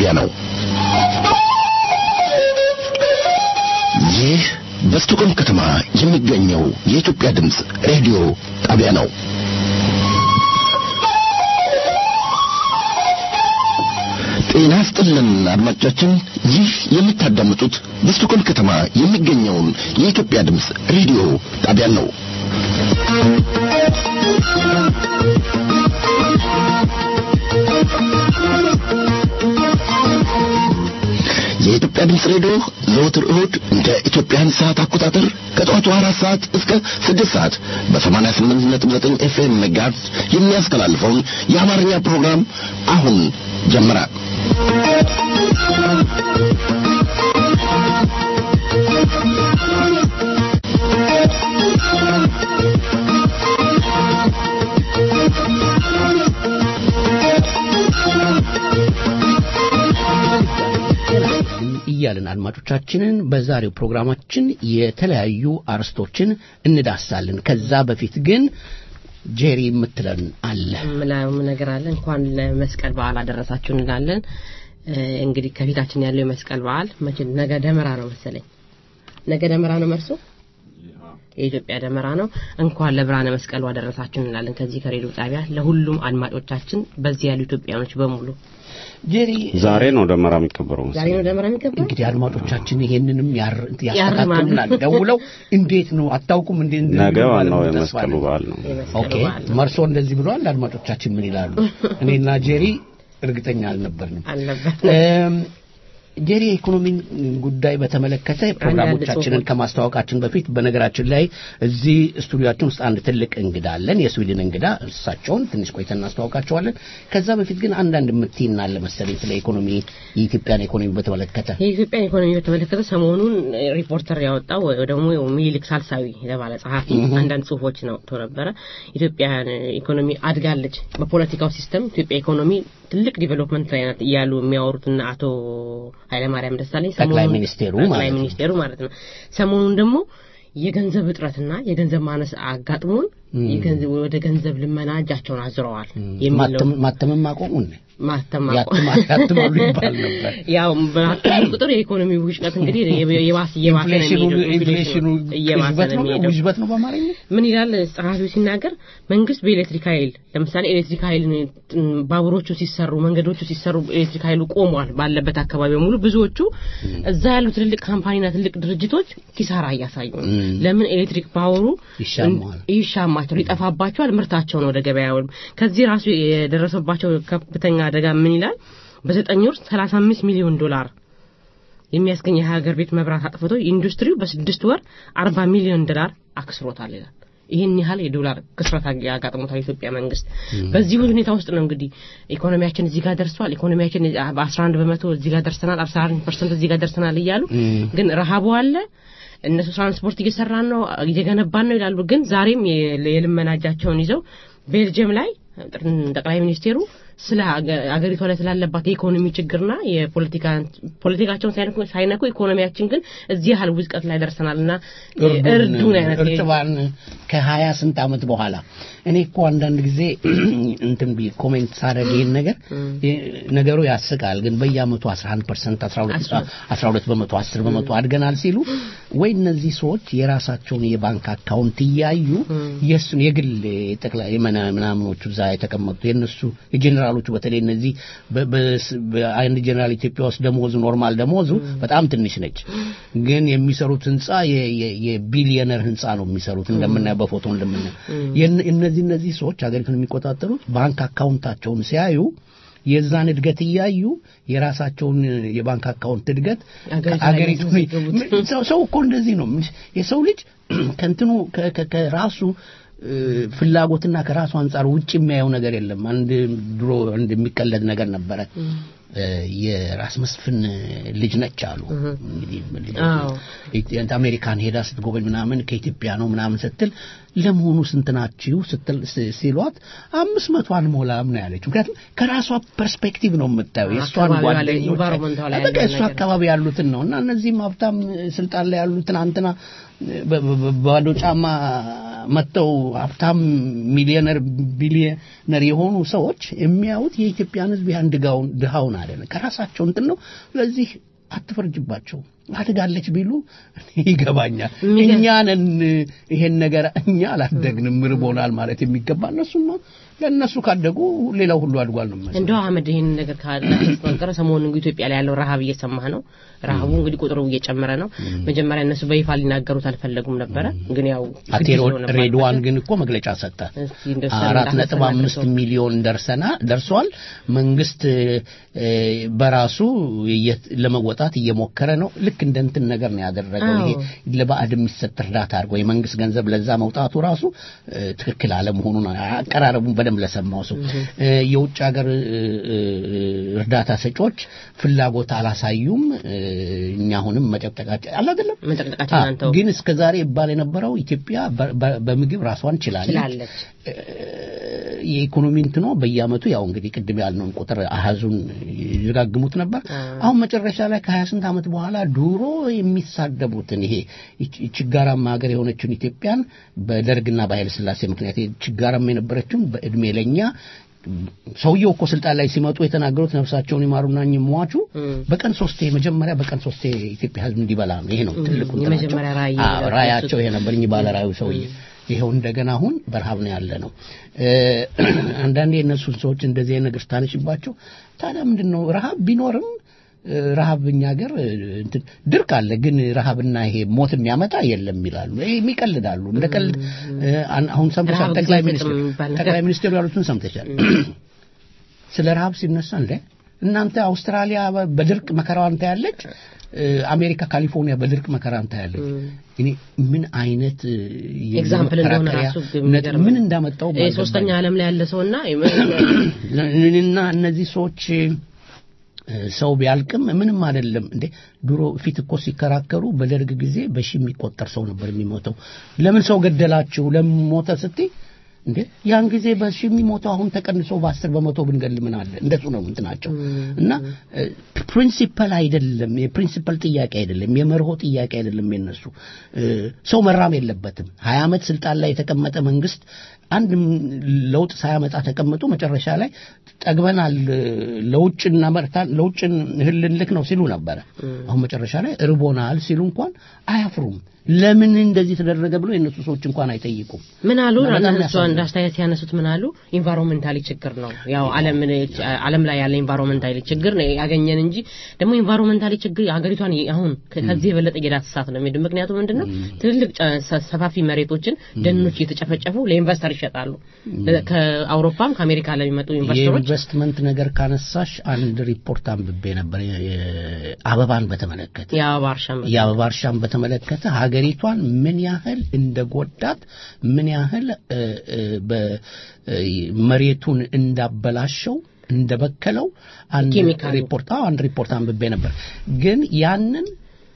ጣቢያ ነው። ይህ በስቱቆም ከተማ የሚገኘው የኢትዮጵያ ድምፅ ሬዲዮ ጣቢያ ነው። ጤና ስጥልን አድማጮቻችን፣ ይህ የምታዳምጡት በስቱኮል ከተማ የሚገኘውን የኢትዮጵያ ድምፅ ሬዲዮ ጣቢያን ነው። የኢትዮጵያ ድምፅ ሬዲዮ ዘወትር እሁድ እንደ ኢትዮጵያን ሰዓት አቆጣጠር ከጠዋቱ አራት ሰዓት እስከ ስድስት ሰዓት በሰማንያ ስምንት ነጥብ ዘጠኝ ኤፍኤም ሜጋሄርዝ የሚያስተላልፈውን የአማርኛ ፕሮግራም አሁን ጀመረ። እያልን አድማጮቻችንን በዛሬው ፕሮግራማችን የተለያዩ አርስቶችን እንዳሳለን። ከዛ በፊት ግን ጄሪ የምትለን አለ ምናም ነገር አለ። እንኳን ለመስቀል በዓል አደረሳችሁ እንላለን። እንግዲህ ከፊታችን ያለው የመስቀል በዓል መቼ ነገ ደመራ ነው መሰለኝ። ነገ ደመራ ነው መርሶ የኢትዮጵያ ደመራ ነው። እንኳን ለብርሃነ መስቀሉ አደረሳችሁ እንላለን። ከዚህ ከሬዲዮ ጣቢያ ለሁሉም አድማጮቻችን በዚህ ያሉ ኢትዮጵያኖች በሙሉ ጄሪ ዛሬ ነው ደመራ የሚከበረው ዛሬ ነው ደመራ የሚከበረው። እንግዲህ አድማጮቻችን ይሄንንም ያስተካክሉናል ደውለው እንዴት ነው አታውቁም እንዴ ነገ ዋናው የመስቀሉ በዓል ነው ኦኬ መርሶ እንደዚህ ብሏል አድማጮቻችን ምን ይላሉ እኔና ጄሪ እርግጠኛ አልነበርንም አልነበር ጄሪ የኢኮኖሚን ጉዳይ በተመለከተ ፕሮግራሞቻችንን ከማስተዋወቃችን በፊት በነገራችን ላይ እዚህ ስቱዲዮችን ውስጥ አንድ ትልቅ እንግዳ አለን፣ የስዊድን እንግዳ። እሳቸውን ትንሽ ቆይተን እናስተዋውቃቸዋለን። ከዛ በፊት ግን አንዳንድ የምትይና አለ መሰለኝ ስለ ኢኮኖሚ የኢትዮጵያን ኢኮኖሚ በተመለከተ የኢትዮጵያን ኢኮኖሚ በተመለከተ ሰሞኑን ሪፖርተር ያወጣው ወይ ደግሞ ሚኒሊክ ሳልሳዊ የተባለ ጸሐፊ አንዳንድ ጽሁፎች ነው ነበረ። ኢትዮጵያን ኢኮኖሚ አድጋለች፣ በፖለቲካው ሲስተም ኢትዮጵያ ኢኮኖሚ ትልቅ ዲቨሎፕመንት ላይ ናት እያሉ የሚያወሩትና አቶ ኃይለማርያም ደሳለኝ ጠቅላይ ሚኒስቴሩ ጠቅላይ ሚኒስቴሩ ማለት ነው። ሰሞኑን ደግሞ የገንዘብ እጥረትና የገንዘብ ማነስ አጋጥሞን ወደ ገንዘብ ልመና እጃቸውን አዝረዋል የሚለው ማተምም አቆሙን ማተም ያትማሉ ይባል ነበር። ያው በአተሙ ቁጥር የኢኮኖሚ ውሽቀት እንግዲህ የባስ እየባሰ ነው የሚሄደው። ኢንፍሌሽኑ እየባሰ ነው የሚሄደው። ውዥበት ነው በአማርኛ ምን ይላል ጸሐፊው ሲናገር መንግስት በኤሌክትሪክ ኃይል ለምሳሌ ኤሌክትሪክ ኃይል ባቡሮቹ ሲሰሩ መንገዶቹ ሲሰሩ ኤሌክትሪክ ኃይሉ ቆሟል ባለበት አካባቢ በሙሉ ብዙዎቹ እዛ ያሉ ትልልቅ ካምፓኒና ትልቅ ድርጅቶች ኪሳራ እያሳዩ ነው። ለምን ኤሌክትሪክ ፓወሩ ይሻማቸው ሊጠፋባቸዋል፣ ምርታቸውን ወደ ገበያ ከዚህ ራሱ የደረሰባቸው ከፍተኛ አደጋ ምን ይላል? በዘጠኝ ወር 35 ሚሊዮን ዶላር የሚያስገኝ የሀገር ቤት መብራት አጥፍቶ ኢንዱስትሪው በስድስት ወር 40 ሚሊዮን ዶላር አክስሮታል ይላል። ይህን ያህል የዶላር ክስረት ያጋጥሞታል የኢትዮጵያ መንግስት። በዚህ ሁኔታ ውስጥ ነው እንግዲህ ኢኮኖሚያችን እዚህ ጋር ደርሷል፣ ኢኮኖሚያችን በ11 በመቶ እዚህ ጋር ደርሰናል፣ 11 ፐርሰንት እዚህ ጋር ደርሰናል እያሉ ግን ረሃቡ አለ እነሱ ትራንስፖርት እየሰራን ነው እየገነባን ነው ይላሉ። ግን ዛሬም የልመና እጃቸውን ይዘው ቤልጅየም ላይ ጠቅላይ ሚኒስቴሩ ስለ አገሪቷ ላይ ስላለባት የኢኮኖሚ ችግርና የፖለቲካ ፖለቲካቸውን ሳይነኩ ኢኮኖሚያችን ግን እዚህ ያህል ውዝቀት ላይ ደርሰናልና እርዱን አይነት እርጥባን ከሀያ ስንት ዓመት በኋላ እኔ እኮ አንዳንድ ጊዜ እንትን ቢ ኮሜንት ሳደርግ ይህን ነገር ነገሩ ያስቃል። ግን በየአመቱ 11 ፐርሰንት 12 በመቶ 10 በመቶ አድገናል ሲሉ ወይ እነዚህ ሰዎች የራሳቸውን የባንክ አካውንት እያዩ የእሱን የግል ጠቅላይ ምናምኖቹ እዛ የተቀመጡ የእነሱ የጀኔራሎቹ በተለይ እነዚህ አንድ ጀኔራል ኢትዮጵያ ውስጥ ደሞዙ ኖርማል ደሞዙ በጣም ትንሽ ነች፣ ግን የሚሰሩት ህንፃ የቢሊየነር ህንፃ ነው የሚሰሩት እንደምናየው በፎቶ እንደምናየው እነዚህ እነዚህ ሰዎች ሀገሪቱን የሚቆጣጠሩት ባንክ አካውንታቸውን ሲያዩ የዛን እድገት እያዩ የራሳቸውን የባንክ አካውንት እድገት አገሪቱ ሰው እኮ እንደዚህ ነው። የሰው ልጅ ከንትኑ ከራሱ ፍላጎትና ከራሱ አንጻር ውጭ የሚያየው ነገር የለም። አንድ ድሮ አንድ የሚቀለድ ነገር ነበረ። የራስ መስፍን ልጅ ነች አሉ። እንግዲህ አሜሪካን ሄዳ ስትጎበኝ ምናምን ከኢትዮጵያ ነው ምናምን ስትል ለመሆኑ ስንት ናችሁ ስትል ሲሏት አምስት መቶ አንሞላም ነው ያለችው። ምክንያቱም ከራሷ ፐርስፔክቲቭ ነው የምታየው የእሷን ጓደኞች በቃ እሱ አካባቢ ያሉትን ነው እና እነዚህም ሀብታም ስልጣን ላይ ያሉትን አንትና ባዶ ጫማ መጥተው ሀብታም ሚሊዮነር ቢሊዮነር የሆኑ ሰዎች የሚያዩት የኢትዮጵያን ሕዝብ ያን ድጋውን ድሃውን አይደለም ከራሳቸው እንትን ነው። ስለዚህ አትፈርጅባቸው። አድጋለች ቢሉ ይገባኛል። እኛ ነን ይሄን ነገር እኛ አላደግንም ርቦናል ማለት የሚገባ እነሱ ነው። ለእነሱ ካደጉ ሌላው ሁሉ አድጓል ነው ማለት እንደው አህመድ ይህን ነገር ካላስተናገረ ሰሞኑን እንግዲህ ኢትዮጵያ ላይ ያለው ረሃብ እየሰማህ ነው። ረሃቡ እንግዲህ ቁጥሩ እየጨመረ ነው። መጀመሪያ እነሱ በይፋ ሊናገሩት አልፈለጉም ነበረ፣ ግን ያው አቴ ሬድዋን ግን እኮ መግለጫ ሰጠ። አራት ነጥብ አምስት ሚሊዮን ደርሰና ደርሷል። መንግስት በራሱ ለመወጣት እየሞከረ ነው። ልክ እንደ እንትን ነገር ነው ያደረገው። ይሄ ለባዕድ የሚሰጥ እርዳታ አድርጎ የመንግስት ገንዘብ ለዛ መውጣቱ ራሱ ትክክል አለመሆኑን አቀራረቡን በደንብ ለሰማው ሰው የውጭ ሀገር እርዳታ ሰጪዎች ፍላጎት አላሳዩም። እኛ አሁንም መጨቅጨቃችን አለ አይደለም መጨቅጨቃችን አንተው ግን እስከ ዛሬ ይባል የነበረው ኢትዮጵያ በምግብ ራሷን ችላለች። የኢኮኖሚ እንትኖ በየአመቱ ያው እንግዲህ ቅድም ያልነውን ቁጥር አሃዙን ይደጋግሙት ነበር። አሁን መጨረሻ ላይ ከሀያ ስንት ዓመት በኋላ ድሮ የሚሳደቡትን ይሄ ችጋራማ ሀገር የሆነችውን ኢትዮጵያን በደርግና በኃይለ ሥላሴ ምክንያት ችጋራማ የነበረችውን በእድሜ ለኛ ሰውየው እኮ ስልጣን ላይ ሲመጡ የተናገሩት ነፍሳቸውን ይማሩና እኚህ ሟቹ በቀን ሶስቴ መጀመሪያ በቀን ሶስቴ ኢትዮጵያ ሕዝብ እንዲበላ ነው። ይሄ ነው ትልቁ የመጀመሪያ ራዕይ ራያቸው ይሄ ነበር። እኚህ ባለ ራዕዩ ሰውዬ ይኸው እንደገና አሁን በረሃብ ነው ያለ ነው። አንዳንዴ የእነሱን ሰዎች እንደዚህ ነገር ስታነሽባቸው ታዲያ ምንድን ነው ረሃብ ቢኖርም ረሃብ እኛ ሀገር ድርቅ አለ፣ ግን ረሃብና ይሄ ሞት የሚያመጣ የለም ይላሉ። የሚቀልዳሉ። እንደ ቀልድ አሁን ሰምተሻል። ጠቅላይ ሚኒስትር ጠቅላይ ሚኒስትሩ ያሉትን ሰምተሻል። ስለ ረሃብ ሲነሳ እንደ እናንተ አውስትራሊያ በድርቅ መከራዋን ታያለች፣ አሜሪካ ካሊፎርኒያ በድርቅ መከራን ታያለች። እኔ ምን አይነት ኤግዛምፕል እንደሆነ ራሱ ምን እንዳመጣው ሶስተኛ ዓለም ላይ ያለ ሰውና እና እነዚህ ሰዎች ሰው ቢያልቅም ምንም አይደለም እንዴ። ድሮ ፊት እኮ ሲከራከሩ በደርግ ጊዜ በሺ የሚቆጠር ሰው ነበር የሚሞተው። ለምን ሰው ገደላችሁ ለምን ሞተ ስትይ እንዴ ያን ጊዜ በሺ የሚሞተው አሁን ተቀንሶ በአስር በመቶ ብንገል ምን አለ? እንደሱ ነው እንትናቸው እና ፕሪንሲፐል አይደለም፣ የፕሪንሲፐል ጥያቄ አይደለም፣ የመርሆ ጥያቄ አይደለም። የነሱ ሰው መራም የለበትም። ሀያ ዓመት ስልጣን ላይ የተቀመጠ መንግስት አንድ ለውጥ ሳያመጣ ተቀምጦ መጨረሻ ላይ ጠግበናል፣ ለውጭ እናመርታል፣ ለውጭ እህል ልንልክ ነው ሲሉ ነበረ። አሁን መጨረሻ ላይ እርቦናል ሲሉ እንኳን አያፍሩም። ለምን እንደዚህ ተደረገ ብሎ የእነሱ ሰዎች እንኳን አይጠይቁም። ምን አሉ? እነሱ አንድ አስተያየት ያነሱት ምን አሉ? ኢንቫይሮንመንታሊ ችግር ነው ያው ዓለም ዓለም ላይ ያለ ኢንቫይሮንመንታሊ ችግር ነው ያገኘን እንጂ ደግሞ ኢንቫይሮንመንታሊ ችግር ሀገሪቷን አሁን ከዚህ የበለጠ እየዳሰሳት ነው የሚሄድ። ምክንያቱም ምንድነው ትልልቅ ሰፋፊ መሬቶችን ደኖች እየተጨፈጨፉ ለኢንቨስተር ይሸጣሉ። ከአውሮፓም ከአሜሪካ ለሚመጡ ኢንቨስተሮች የኢንቨስትመንት ነገር ካነሳሽ አንድ ሪፖርት አንብቤ ነበር አበባን በተመለከተ የአበባ እርሻን የአበባ እርሻን በተመለከተ ሀገሪቷን ምን ያህል እንደጎዳት ምን ያህል መሬቱን እንዳበላሸው እንደበከለው አንድ ሪፖርት አንድ ሪፖርት አንብቤ ነበር። ግን ያንን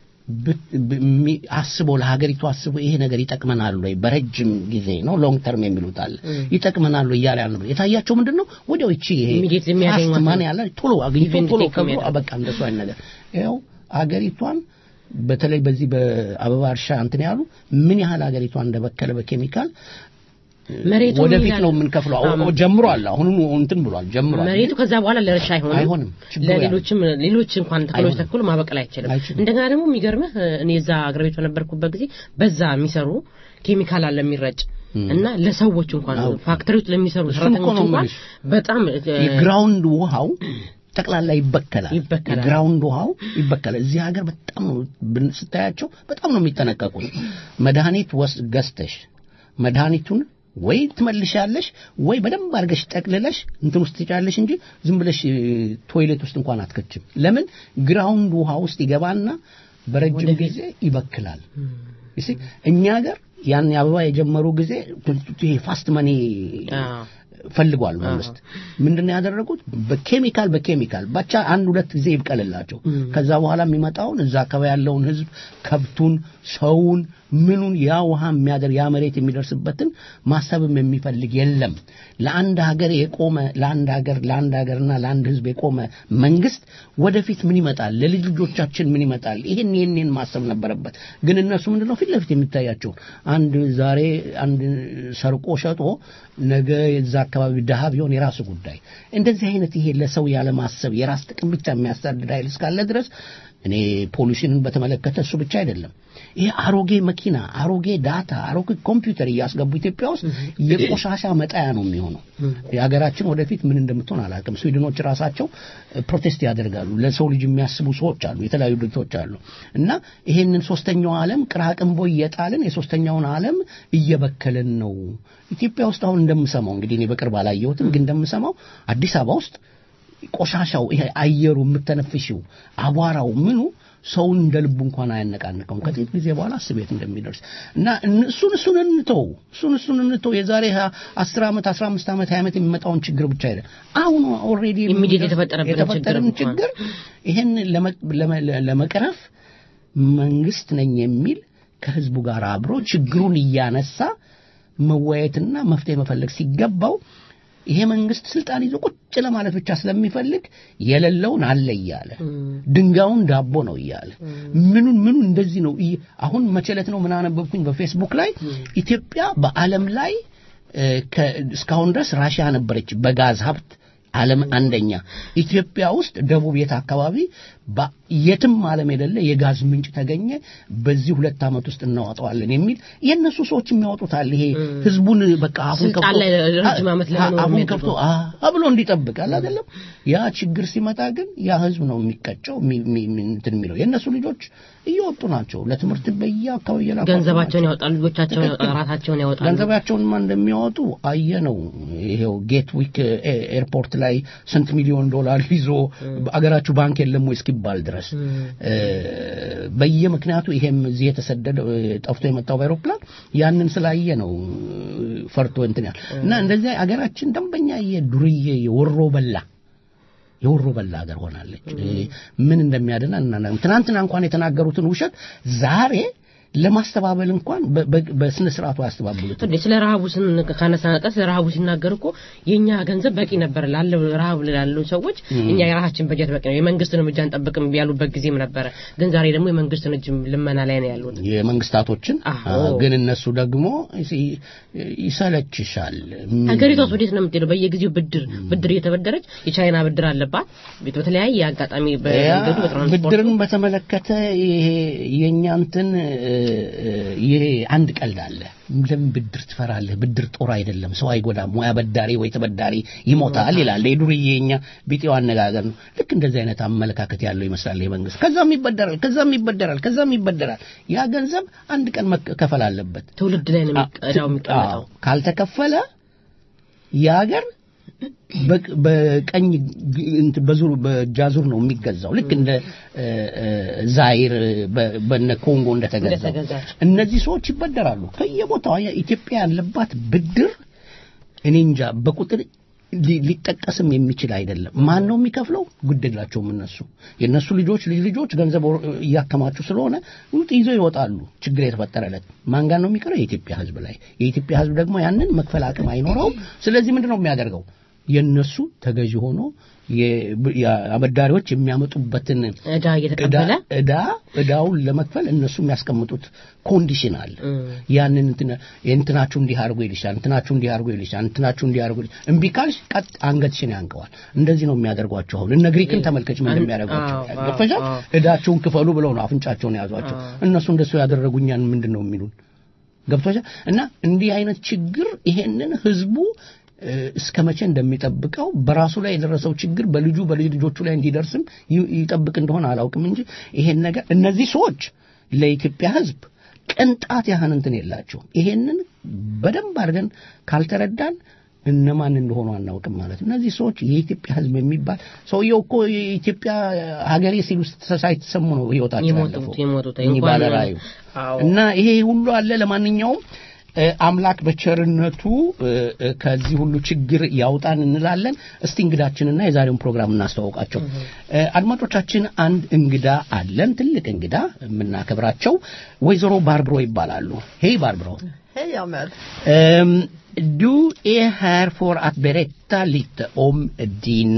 አስቦ ለሀገሪቱ አስቦ ይሄ ነገር ይጠቅመናል ወይ በረጅም ጊዜ ነው ሎንግ ተርም የሚሉት አለ ይጠቅመናል ወይ እያለ ያለ የታያቸው ምንድን ነው ወዲያው ይቺ ይሄ ፋስት ማን ያለ ቶሎ አግኝቶ ቶሎ ከብሎ በቃ እንደሱ አይነት ነገር ይኸው አገሪቷን በተለይ በዚህ በአበባ እርሻ እንትን ያሉ ምን ያህል ሀገሪቷን እንደበከለ በኬሚካል መሬቱ ወደፊት ነው የምንከፍለው። ጀምሯል፣ አሁን እንትን ብሏል፣ ጀምሯል። መሬቱ ከዛ በኋላ ለእርሻ አይሆንም አይሆንም። ለሌሎችም ሌሎች እንኳን ተክሎች ተክሎ ማበቀል አይችልም። እንደገና ደግሞ የሚገርምህ እኔ እዛ አገር ቤት በነበርኩበት ጊዜ በዛ የሚሰሩ ኬሚካል አለ የሚረጭ እና ለሰዎች እንኳን ፋክተሪዎች ለሚሰሩ ሰራተኞች እንኳን በጣም የግራውንድ ውሃው ጠቅላላ ይበከላል። ይበከላል። ግራውንድ ውሃው ይበከላል። እዚህ ሀገር በጣም ነው ስታያቸው በጣም ነው የሚጠነቀቁት። መድኃኒት ወስ ገዝተሽ መድኃኒቱን ወይ ትመልሻለሽ ወይ በደንብ አድርገሽ ጠቅልለሽ እንትን ውስጥ ትጫለሽ እንጂ ዝም ብለሽ ቶይሌት ውስጥ እንኳን አትከችም። ለምን ግራውንድ ውሃ ውስጥ ይገባና በረጅም ጊዜ ይበክላል። እሺ እኛ ሀገር ያን አበባ የጀመሩ ጊዜ ይሄ ፋስት መኒ ፈልጓል መንግስት ምንድነው ያደረጉት በኬሚካል በኬሚካል ብቻ አንድ ሁለት ጊዜ ይብቀልላቸው ከዛ በኋላ የሚመጣውን እዛ አካባቢ ያለውን ህዝብ ከብቱን ሰውን ምኑን ያ ውሃ የሚያደር ያ መሬት የሚደርስበትን ማሰብም የሚፈልግ የለም ለአንድ ሀገር የቆመ ለአንድ ሀገር ለአንድ ሀገርና ለአንድ ህዝብ የቆመ መንግስት ወደፊት ምን ይመጣል ለልጅ ልጆቻችን ምን ይመጣል ይህን ይህንን ማሰብ ነበረበት ግን እነሱ ምንድነው ፊት ለፊት የሚታያቸውን አንድ ዛሬ አንድ ሰርቆ ሸጦ ነገ የዛ አካባቢ ድሃ ቢሆን የራሱ ጉዳይ እንደዚህ አይነት ይሄ ለሰው ያለማሰብ የራስ ጥቅም ብቻ የሚያሳድድ ኃይል እስካለ ድረስ እኔ ፖሊሲንን በተመለከተ እሱ ብቻ አይደለም ይሄ አሮጌ መኪና አሮጌ ዳታ አሮጌ ኮምፒውተር እያስገቡ ኢትዮጵያ ውስጥ የቆሻሻ መጣያ ነው የሚሆነው የሀገራችን ወደፊት ምን እንደምትሆን አላውቅም ስዊድኖች ራሳቸው ፕሮቴስት ያደርጋሉ ለሰው ልጅ የሚያስቡ ሰዎች አሉ የተለያዩ ድርጅቶች አሉ እና ይሄንን ሶስተኛው ዓለም ቅራቅንቦ እየጣልን የሶስተኛውን ዓለም እየበከልን ነው ኢትዮጵያ ውስጥ አሁን እንደምሰማው እንግዲህ እኔ በቅርብ አላየሁትም ግን እንደምሰማው አዲስ አበባ ውስጥ ቆሻሻው ይሄ አየሩ የምተነፍሽው አቧራው ምኑ ሰውን እንደ ልቡ እንኳን አያነቃንቀውም ከጥቂት ጊዜ በኋላ እስቤት እንደሚደርስ እና እሱን እሱን እንተው እሱን እሱን እንተው የዛሬ አስር ዓመት አስራ አምስት ዓመት ሀያ ዓመት የሚመጣውን ችግር ብቻ አይደል አሁን ኦልሬዲ Immediate የተፈጠረብንን የተፈጠረን ችግር ችግር ይህን ለመቅረፍ መንግስት ነኝ የሚል ከህዝቡ ጋር አብሮ ችግሩን እያነሳ መወያየትና መፍትሄ መፈለግ ሲገባው ይሄ መንግስት ስልጣን ይዞ ቁጭ ለማለት ብቻ ስለሚፈልግ የሌለውን አለ እያለ ድንጋዩን ዳቦ ነው እያለ ምኑን ምኑን እንደዚህ ነው እይ- አሁን መቸለት ነው ምን አነበብኩኝ በፌስቡክ ላይ ኢትዮጵያ በዓለም ላይ እ፣ ከ- እስካሁን ድረስ ራሽያ ነበረች በጋዝ ሀብት ዓለም አንደኛ ኢትዮጵያ ውስጥ ደቡብ የት አካባቢ በ- የትም ዓለም የሌለ የጋዝ ምንጭ ተገኘ በዚህ ሁለት ዓመት ውስጥ እናወጣዋለን የሚል የእነሱ ሰዎች የሚያወጡታል ይሄ ህዝቡን በቃ አፉን ስልጣን ከፍቶ ላይ ረጅም ዓመት ለመኖር አፉን የሚያደርገው። ከፍቶ አ ብሎ እንዲጠብቅ አለ አይደለም ያ ችግር ሲመጣ ግን ያ ህዝብ ነው የሚቀጨው የሚ- የሚ- የሚ- እንትን የሚለው የእነሱ ልጆች እየወጡ ናቸው ለትምህርት በየአካባቢ እየላኳቸው ገንዘባቸውን ናቸው። ያወጣሉ ልጆቻቸውን ያወጣሉ ራሳቸውን ያወጣሉ ገንዘባቸውንማ እንደሚያወጡ አየ ነው ይሄው ጌት ዊክ ኤ- ኤርፖርት ላይ ስንት ሚሊዮን ዶላር ይዞ አገራችሁ ባንክ የለም ወይ እስኪባል ድረስ እ፣ በየምክንያቱ ይሄም እዚህ የተሰደደ እ፣ ጠፍቶ የመጣው በአይሮፕላን ያንን ስላየ ነው እ፣ ፈርቶ እንትን ያል እና እንደዚህ አገራችን ደንበኛ የዱርዬ የወሮ በላ የወሮ በላ ሀገር ሆናለች እ፣ ምን እንደሚያድና እናና ትናንትና እንኳን የተናገሩትን ውሸት ዛሬ ለማስተባበል እንኳን በ- በ- በስነ ስርዓቱ አያስተባብሉትም እንዴ ስለ ረሃቡ ስን ካነሳ ነቀስ ስለ ረሃቡ ሲናገር እኮ የኛ ገንዘብ በቂ ነበር ላለው ረሃብ ላሉ ሰዎች እኛ የራሳችን በጀት በቂ ነው የመንግስትን እርምጃ አንጠብቅም ያሉበት ጊዜም ነበረ ግን ዛሬ ደግሞ የመንግስትን እጅ ልመና ላይ ነው ያሉት የመንግስታቶችን አዎ። አ፣ ግን እነሱ ደግሞ ይ- ይሰለችሻል ሀገሪቷ ወዴት ነው የምትሄደው በየጊዜው ብድር ብድር እየተበደረች የቻይና ብድር አለባት በተለያየ አጋጣሚ ያ በመንገዱ በትራንስፖርቱ ብድርን በተመለከተ ይሄ የእኛ እንትን እ፣ እ፣ ይሄ አንድ ቀልድ አለ ለምን ብድር ትፈራለህ ብድር ጦር አይደለም ሰው አይጎዳም ወይ አበዳሪ ወይ ተበዳሪ ይሞታል ይላል የዱርዬ የኛ ቢጤው አነጋገር ነው ልክ እንደዚህ አይነት አመለካከት ያለው ይመስላል ይሄ መንግስት ከዛም ይበደራል ከዛም ይበደራል ከዛም ይበደራል ያ ገንዘብ አንድ ቀን መከፈል አለበት ትውልድ ላይ ነው የሚቀዳው የሚቀመጠው አዎ፣ ካልተከፈለ የሀገር በቅ- በቀኝ ግ- እንትን በዙር በጃዙር ነው የሚገዛው ልክ እንደ እ፣ እ፣ ዛይር በ- በነ ኮንጎ እንደተገዛው እንደተገዛች። እነዚህ ሰዎች ይበደራሉ ከየቦታው አየህ፣ ኢትዮጵያ ያለባት ብድር እኔ እንጃ በቁጥር ሊ- ሊጠቀስም የሚችል አይደለም ማን ነው የሚከፍለው ግድ የላቸውም እነሱ የእነሱ ልጆች ልጅ ልጆች ገንዘብ ወር- እያከማቹ ስለሆነ ውጥ ይዘው ይወጣሉ ችግር የተፈጠረለት ማን ጋር ነው የሚቀረው የኢትዮጵያ ህዝብ ላይ የኢትዮጵያ ህዝብ ደግሞ ያንን መክፈል አቅም አይኖረውም ስለዚህ ምንድን ነው የሚያደርገው የእነሱ ተገዢ ሆኖ የ- የአበዳሪዎች የሚያመጡበትን እዳ እየተቀበለ ዕዳ- ዕዳ ዕዳውን ለመክፈል እነሱ የሚያስቀምጡት ኮንዲሽን አለ ያንን እንትን እንትናችሁ እንዲህ አድርጎ ይልሻል እንትናችሁ እንዲህ አድርጎ ይልሻል እንትናችሁ እንዲህ አድርጎ ይልሻል እምቢ ካልሽ ቀጥ አንገትሽን ያንቀዋል እንደዚህ ነው የሚያደርጓቸው አሁን እነ ግሪክን ተመልከች ምን እንደሚያደርጓቸው አዎ፣ አዎ፣ ገፈሻል አዎ። ዕዳቸውን ክፈሉ ብለው ነው አፍንጫቸውን የያዟቸው እነሱ እንደሱ ያደረጉኛን ምንድን ነው የሚሉን ገብቶሻል እና እንዲህ አይነት ችግር ይሄንን ህዝቡ እ፣ እስከ መቼ እንደሚጠብቀው በራሱ ላይ የደረሰው ችግር በልጁ በልጅ ልጆቹ ላይ እንዲደርስም ይ- ይጠብቅ እንደሆነ አላውቅም እንጂ ይሄን ነገር እነዚህ ሰዎች ለኢትዮጵያ ህዝብ ቅንጣት ያህል እንትን የላቸው ይሄንን በደንብ አድርገን ካልተረዳን እነማን እንደሆኑ አናውቅም ማለት ነው። እነዚህ ሰዎች የኢትዮጵያ ህዝብ የሚባል ሰውየው እኮ የኢትዮጵያ ሀገሬ ሲሉ ሳይተሰሙ ነው ህይወታቸው የሞቱት- ያለፈው የሞቱት እኚህ እንኳን- ባለራእዩ አዎ። እና ይሄ ሁሉ አለ ለማንኛውም አምላክ በቸርነቱ ከዚህ ሁሉ ችግር ያውጣን እንላለን። እስቲ እንግዳችንና የዛሬውን ፕሮግራም እናስተዋውቃቸው። አድማጮቻችን፣ አንድ እንግዳ አለን፣ ትልቅ እንግዳ የምናከብራቸው ወይዘሮ ባርብሮ ይባላሉ። ሄይ ባርብሮ። Hej Ahmed. Um, du är här för att berätta lite om din,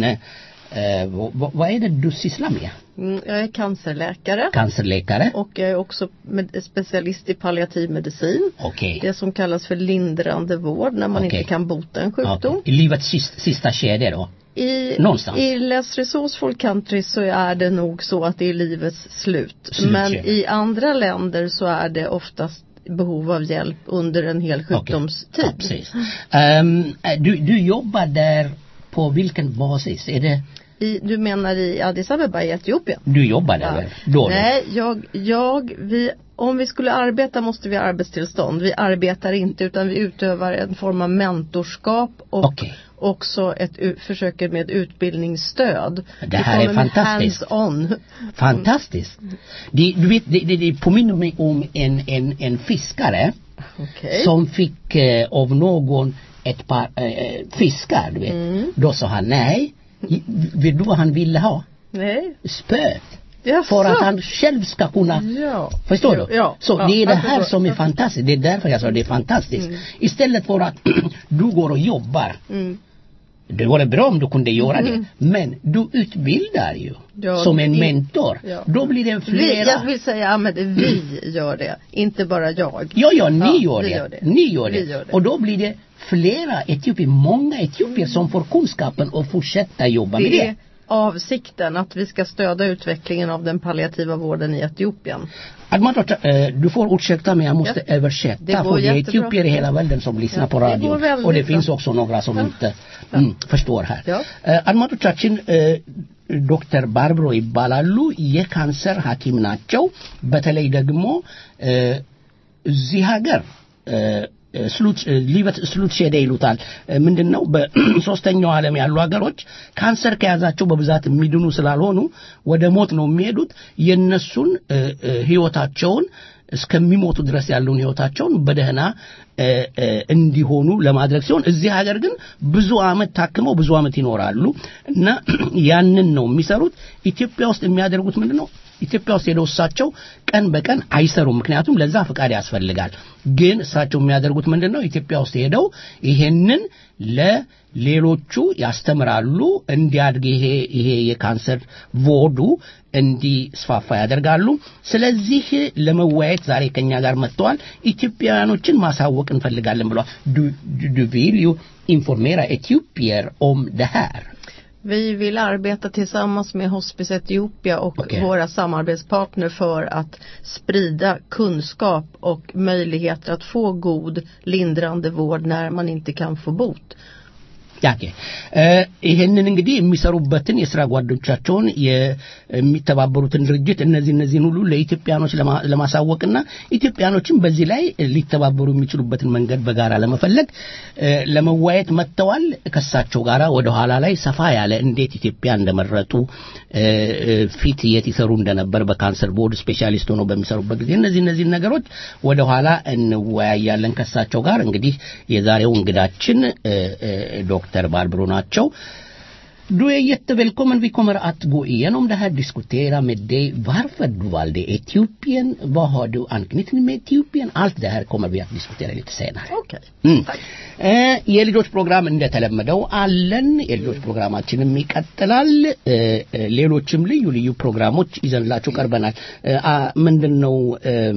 uh, vad, vad är det du sysslar med? Mm, Jag är cancerläkare Cancerläkare? och jag är också med, specialist i palliativ medicin. Okej. Det som kallas för lindrande vård när man Okej. inte kan bota en sjukdom. Okej. I livets sista, sista skede då? I, Någonstans. I Les Resourceful Country så är det nog så att det är livets slut. Slut, Men ja. i andra länder så är det oftast behov av hjälp under en hel Ja, sjukdomstid. precis. Ehm, du, du jobbar där på vilken basis? Är det I, du menar i Addis Abeba i Etiopien? du jobbar där? Ja. väl? Då, då? Nej, jag, jag, vi, om vi skulle arbeta måste vi ha arbetstillstånd. Vi arbetar inte utan vi utövar en form av mentorskap och Okej. också ett, u- försöker med utbildningsstöd. Det Vi här är kommer med fantastiskt. Hands-on. Fantastiskt. Det, du vet, det, det, det påminner mig om en, en, en fiskare Okej. som fick eh, av någon ett par eh, fiskar, du vet. Mm. Då sa han nej. I- Vet du vad han ville ha? Nej. Spöet. Jaså? För att han själv ska kunna Ja. Förstår Ja, du? ja, så ja, det är det jag här förstår. som är Jag förstår. fantastiskt. Det är därför jag sa det är fantastiskt. Istället för att du går och jobbar. Mm. Det vore bra om du kunde göra det. Men du utbildar ju. Ja, som en det- mentor. ja. Då blir det Vi, flera. jag vill säga Ahmed, vi gör det. Inte bara jag. Ja, ja, ni Ja, gör, vi det. gör det. Ni gör det. Vi gör det. Och då blir det flera etiopier, många etiopier som får kunskapen och fortsätta jobba med Det det. är avsikten att vi ska stödja utvecklingen av den palliativa vården i Etiopien. Admatot, eh, du får ursäkta men jag måste Ja. översätta Det går för det är jättebra. etiopier i hela världen som lyssnar Ja, på det radio. går väldigt Och det bra. finns också några som inte mm, förstår här. Ja. Eh, አድማጮቻችን ዶክተር ባርብሮ ይባላሉ የካንሰር ሐኪም ናቸው። በተለይ ደግሞ እ፣ እዚህ ሀገር እ፣ ስሉት ሊበት ስሉት ሼደ ይሉታል እ፣ ምንድነው በሶስተኛው ዓለም ያሉ ሀገሮች ካንሰር ከያዛቸው በብዛት የሚድኑ ስላልሆኑ ወደ ሞት ነው የሚሄዱት የነሱን እ፣ እ፣ ህይወታቸውን እስከሚሞቱ ድረስ ያለውን ህይወታቸውን በደህና እ፣ እ፣ እንዲሆኑ ለማድረግ ሲሆን እዚህ ሀገር ግን ብዙ አመት ታክመው ብዙ አመት ይኖራሉ እና ያንን ነው የሚሰሩት ኢትዮጵያ ውስጥ የሚያደርጉት ምንድን ነው ኢትዮጵያ ውስጥ ሄደው እሳቸው ቀን በቀን አይሰሩም ምክንያቱም ለዛ ፍቃድ ያስፈልጋል ግን እሳቸው የሚያደርጉት ምንድን ነው ኢትዮጵያ ውስጥ ሄደው ይሄንን ለሌሎቹ ያስተምራሉ እንዲያድግ ይሄ ይሄ የካንሰር ቮዱ እንዲስፋፋ ያደርጋሉ ስለዚህ ለመወያየት ዛሬ ከኛ ጋር መጥተዋል ኢትዮጵያውያኖችን ማሳወቅ እንፈልጋለን ብለዋል ዱ- ዱ- du vill ju informera etiopier om det här Vi vill arbeta tillsammans med Hospice Etiopia och Okej. våra samarbetspartner för att sprida kunskap och möjligheter att få god lindrande vård när man inte kan få bot. ያኬ ይህንን እንግዲህ የሚሰሩበትን የስራ ጓዶቻቸውን የሚተባበሩትን ድርጅት እነዚህ እነዚህን ሁሉ ለኢትዮጵያኖች ለማ- ለማሳወቅና ኢትዮጵያኖችን በዚህ ላይ ሊተባበሩ የሚችሉበትን መንገድ በጋራ ለመፈለግ እ፣ ለመዋየት መጥተዋል ከሳቸው ጋር ወደ ኋላ ላይ ሰፋ ያለ እንዴት ኢትዮጵያ እንደመረጡ እ፣ እ፣ ፊት የት ይሰሩ እንደነበር በካንሰር ቦርድ ስፔሻሊስት ሆነው በሚሰሩበት ጊዜ እነዚህ እነዚህን ነገሮች ወደ ኋላ እንወያያለን ከሳቸው ጋር እንግዲህ የዛሬው እንግዳችን እ፣ እ፣ ዶክተር ባርብሮ ናቸው Du är jättevälkommen. Vi kommer att gå igenom det här, diskutera med dig varför du valde Etiopien, vad har du anknytning med Etiopien? Allt det här kommer vi att diskutera lite senare. Okej. Mm. እ፣ የልጆች ፕሮግራም እንደተለመደው አለን። የልጆች ፕሮግራማችንም ይቀጥላል። እ፣ እ፣ ሌሎችም ልዩ ልዩ ፕሮግራሞች ይዘንላችሁ ቀርበናል። እ፣ አ፣ ምንድን ነው እም፣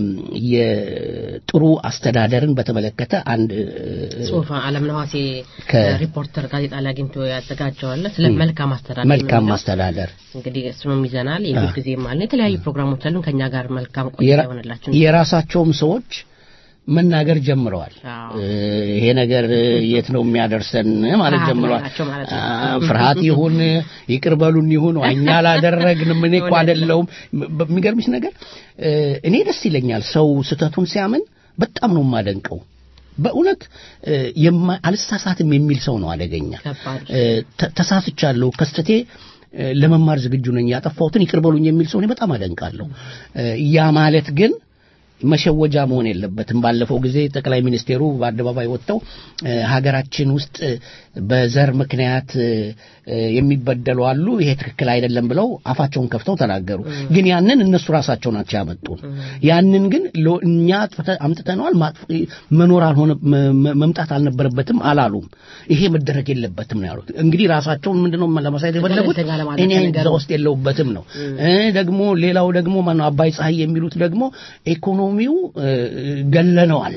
የጥሩ አስተዳደርን በተመለከተ አንድ እ፣ ጽሁፍ አለም ነዋሴ ከ- ሪፖርተር ጋዜጣ ላይ አግኝቶ ያዘጋጀዋለ ስለ መልካም አስተዳደር መልካም የሚለው። ማስተዳደር እንግዲህ እሱንም ይዘናል የሁል ጊዜም አለ የተለያዩ ፕሮግራሞች አሉን ከኛ ጋር መልካም ቆይታ የራ- ይሆንላችሁ የራሳቸውም ሰዎች መናገር ጀምረዋል። አዎ። እ፣ ይሄ ነገር እ፣ የት ነው የሚያደርሰን ማለት ፍርሃት ጀምረዋል። አላቸው ማለት ነው። አ፣ ፍርሃት ይሁን ይቅር በሉን ይሁን እኛ አላደረግንም እኔ እኮ አይደለሁም። በሚገርምሽ ነገር እ፣ እኔ ደስ ይለኛል ሰው ስህተቱን ሲያምን በጣም ነው የማደንቀው። በእውነት እ፣ የማ- አልሳሳትም የሚል ሰው ነው አደገኛ። ከባድ እ፣ ተ- ተሳስቻለሁ ከስተቴ እ፣ ለመማር ዝግጁ ነኝ ያጠፋሁትን ይቅር በሉኝ የሚል ሰው እኔ በጣም አደንቃለሁ እ፣ ያ ማለት ግን መሸወጃ መሆን የለበትም። ባለፈው ጊዜ ጠቅላይ ሚኒስቴሩ በአደባባይ ወጥተው ሀገራችን ውስጥ በዘር ምክንያት የሚበደሉ አሉ፣ ይሄ ትክክል አይደለም ብለው አፋቸውን ከፍተው ተናገሩ። ግን ያንን እነሱ ራሳቸው ናቸው ያመጡን። ያንን ግን እኛ አምጥተነዋል፣ መኖር አልሆነ መምጣት አልነበረበትም አላሉም። ይሄ መደረግ የለበትም ነው ያሉት። እንግዲህ ራሳቸውን ምንድነው ለማሳየት የፈለጉት እኔ እዛ ውስጥ የለሁበትም ነው። ደግሞ ሌላው ደግሞ ማነው አባይ ፀሐይ የሚሉት ደግሞ ኢኮኖሚው ገለነዋል፣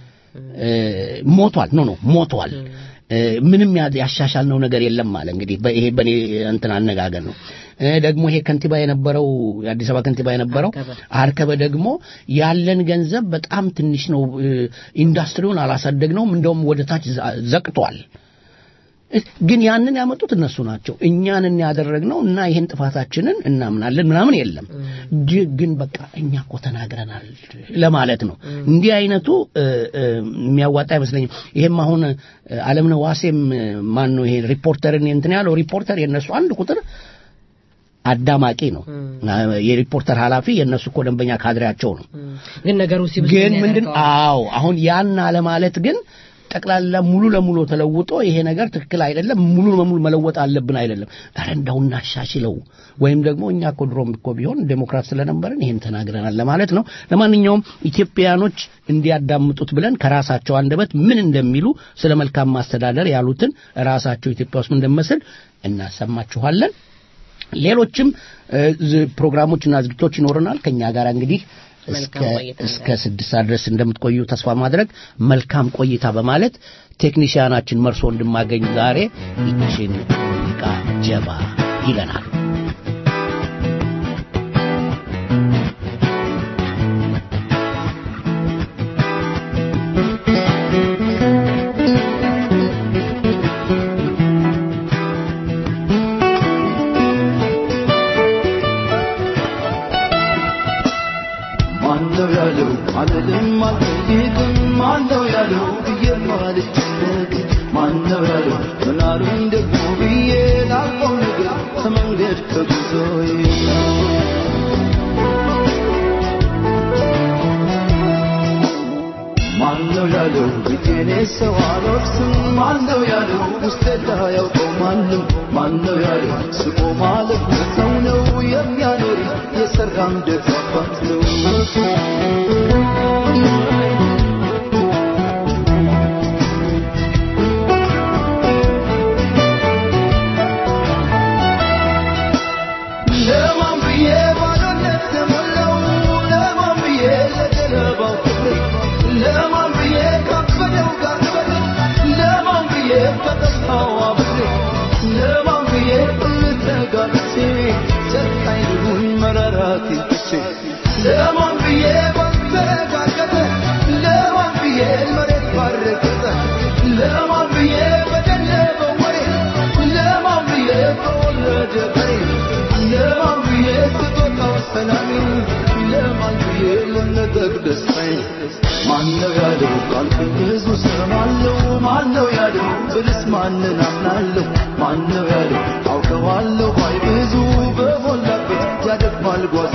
ሞቷል። ኖ ኖ ሞቷል። ምንም ያሻሻልነው ነገር የለም አለ። እንግዲህ ይሄ በእኔ እንትን አነጋገር ነው። ደግሞ ይሄ ከንቲባ የነበረው የአዲስ አበባ ከንቲባ የነበረው አርከበ ደግሞ ያለን ገንዘብ በጣም ትንሽ ነው፣ ኢንዱስትሪውን አላሳደግነውም፣ እንደውም ወደ ታች ዘቅቷል። ግን ያንን ያመጡት እነሱ ናቸው። እኛንን ያደረግነው እና ይህን ጥፋታችንን እናምናለን ምናምን የለም። ግን በቃ እኛ እኮ ተናግረናል ለማለት ነው። እንዲህ አይነቱ የሚያዋጣ አይመስለኝም። ይሄም አሁን አለምነህ ዋሴም ማን ነው ይሄ ሪፖርተርን እንትን ያለው ሪፖርተር የእነሱ አንድ ቁጥር አዳማቂ ነው። የሪፖርተር ኃላፊ የእነሱ እኮ ደንበኛ ካድሬያቸው ነው። ግን ነገሩ ሲብስ ግን ምንድን አዎ አሁን ያን አለማለት ግን ጠቅላላ ሙሉ ለሙሉ ተለውጦ ይሄ ነገር ትክክል አይደለም፣ ሙሉ ለሙሉ መለወጥ አለብን አይደለም። ኧረ እንዳው እናሻሽለው ወይም ደግሞ እኛ እኮ ድሮም እኮ ቢሆን ዴሞክራት ስለነበረን ይሄን ተናግረናል ለማለት ነው። ለማንኛውም ኢትዮጵያኖች እንዲያዳምጡት ብለን ከራሳቸው አንደበት ምን እንደሚሉ ስለ መልካም ማስተዳደር ያሉትን ራሳቸው ኢትዮጵያ ውስጥ እንደመስል እናሰማችኋለን። ሌሎችም ፕሮግራሞችና ዝግቶች ይኖረናል ከኛ ጋር እንግዲህ እስከ ስድስት ሰዓት ድረስ እንደምትቆዩ ተስፋ ማድረግ መልካም ቆይታ በማለት ቴክኒሽያናችን መርሶ እንድማገኝ ዛሬ ይችን ሙዚቃ ጀባ ይለናል። ማነው ያለው ካልኩኝ ብዙ ሰማለሁ ማነው ያለው ብልስ ማንን አምናለሁ ማነው ያለው አውቀዋለሁ ባይ ብዙ በሞላበት ያደግማል ጓዝ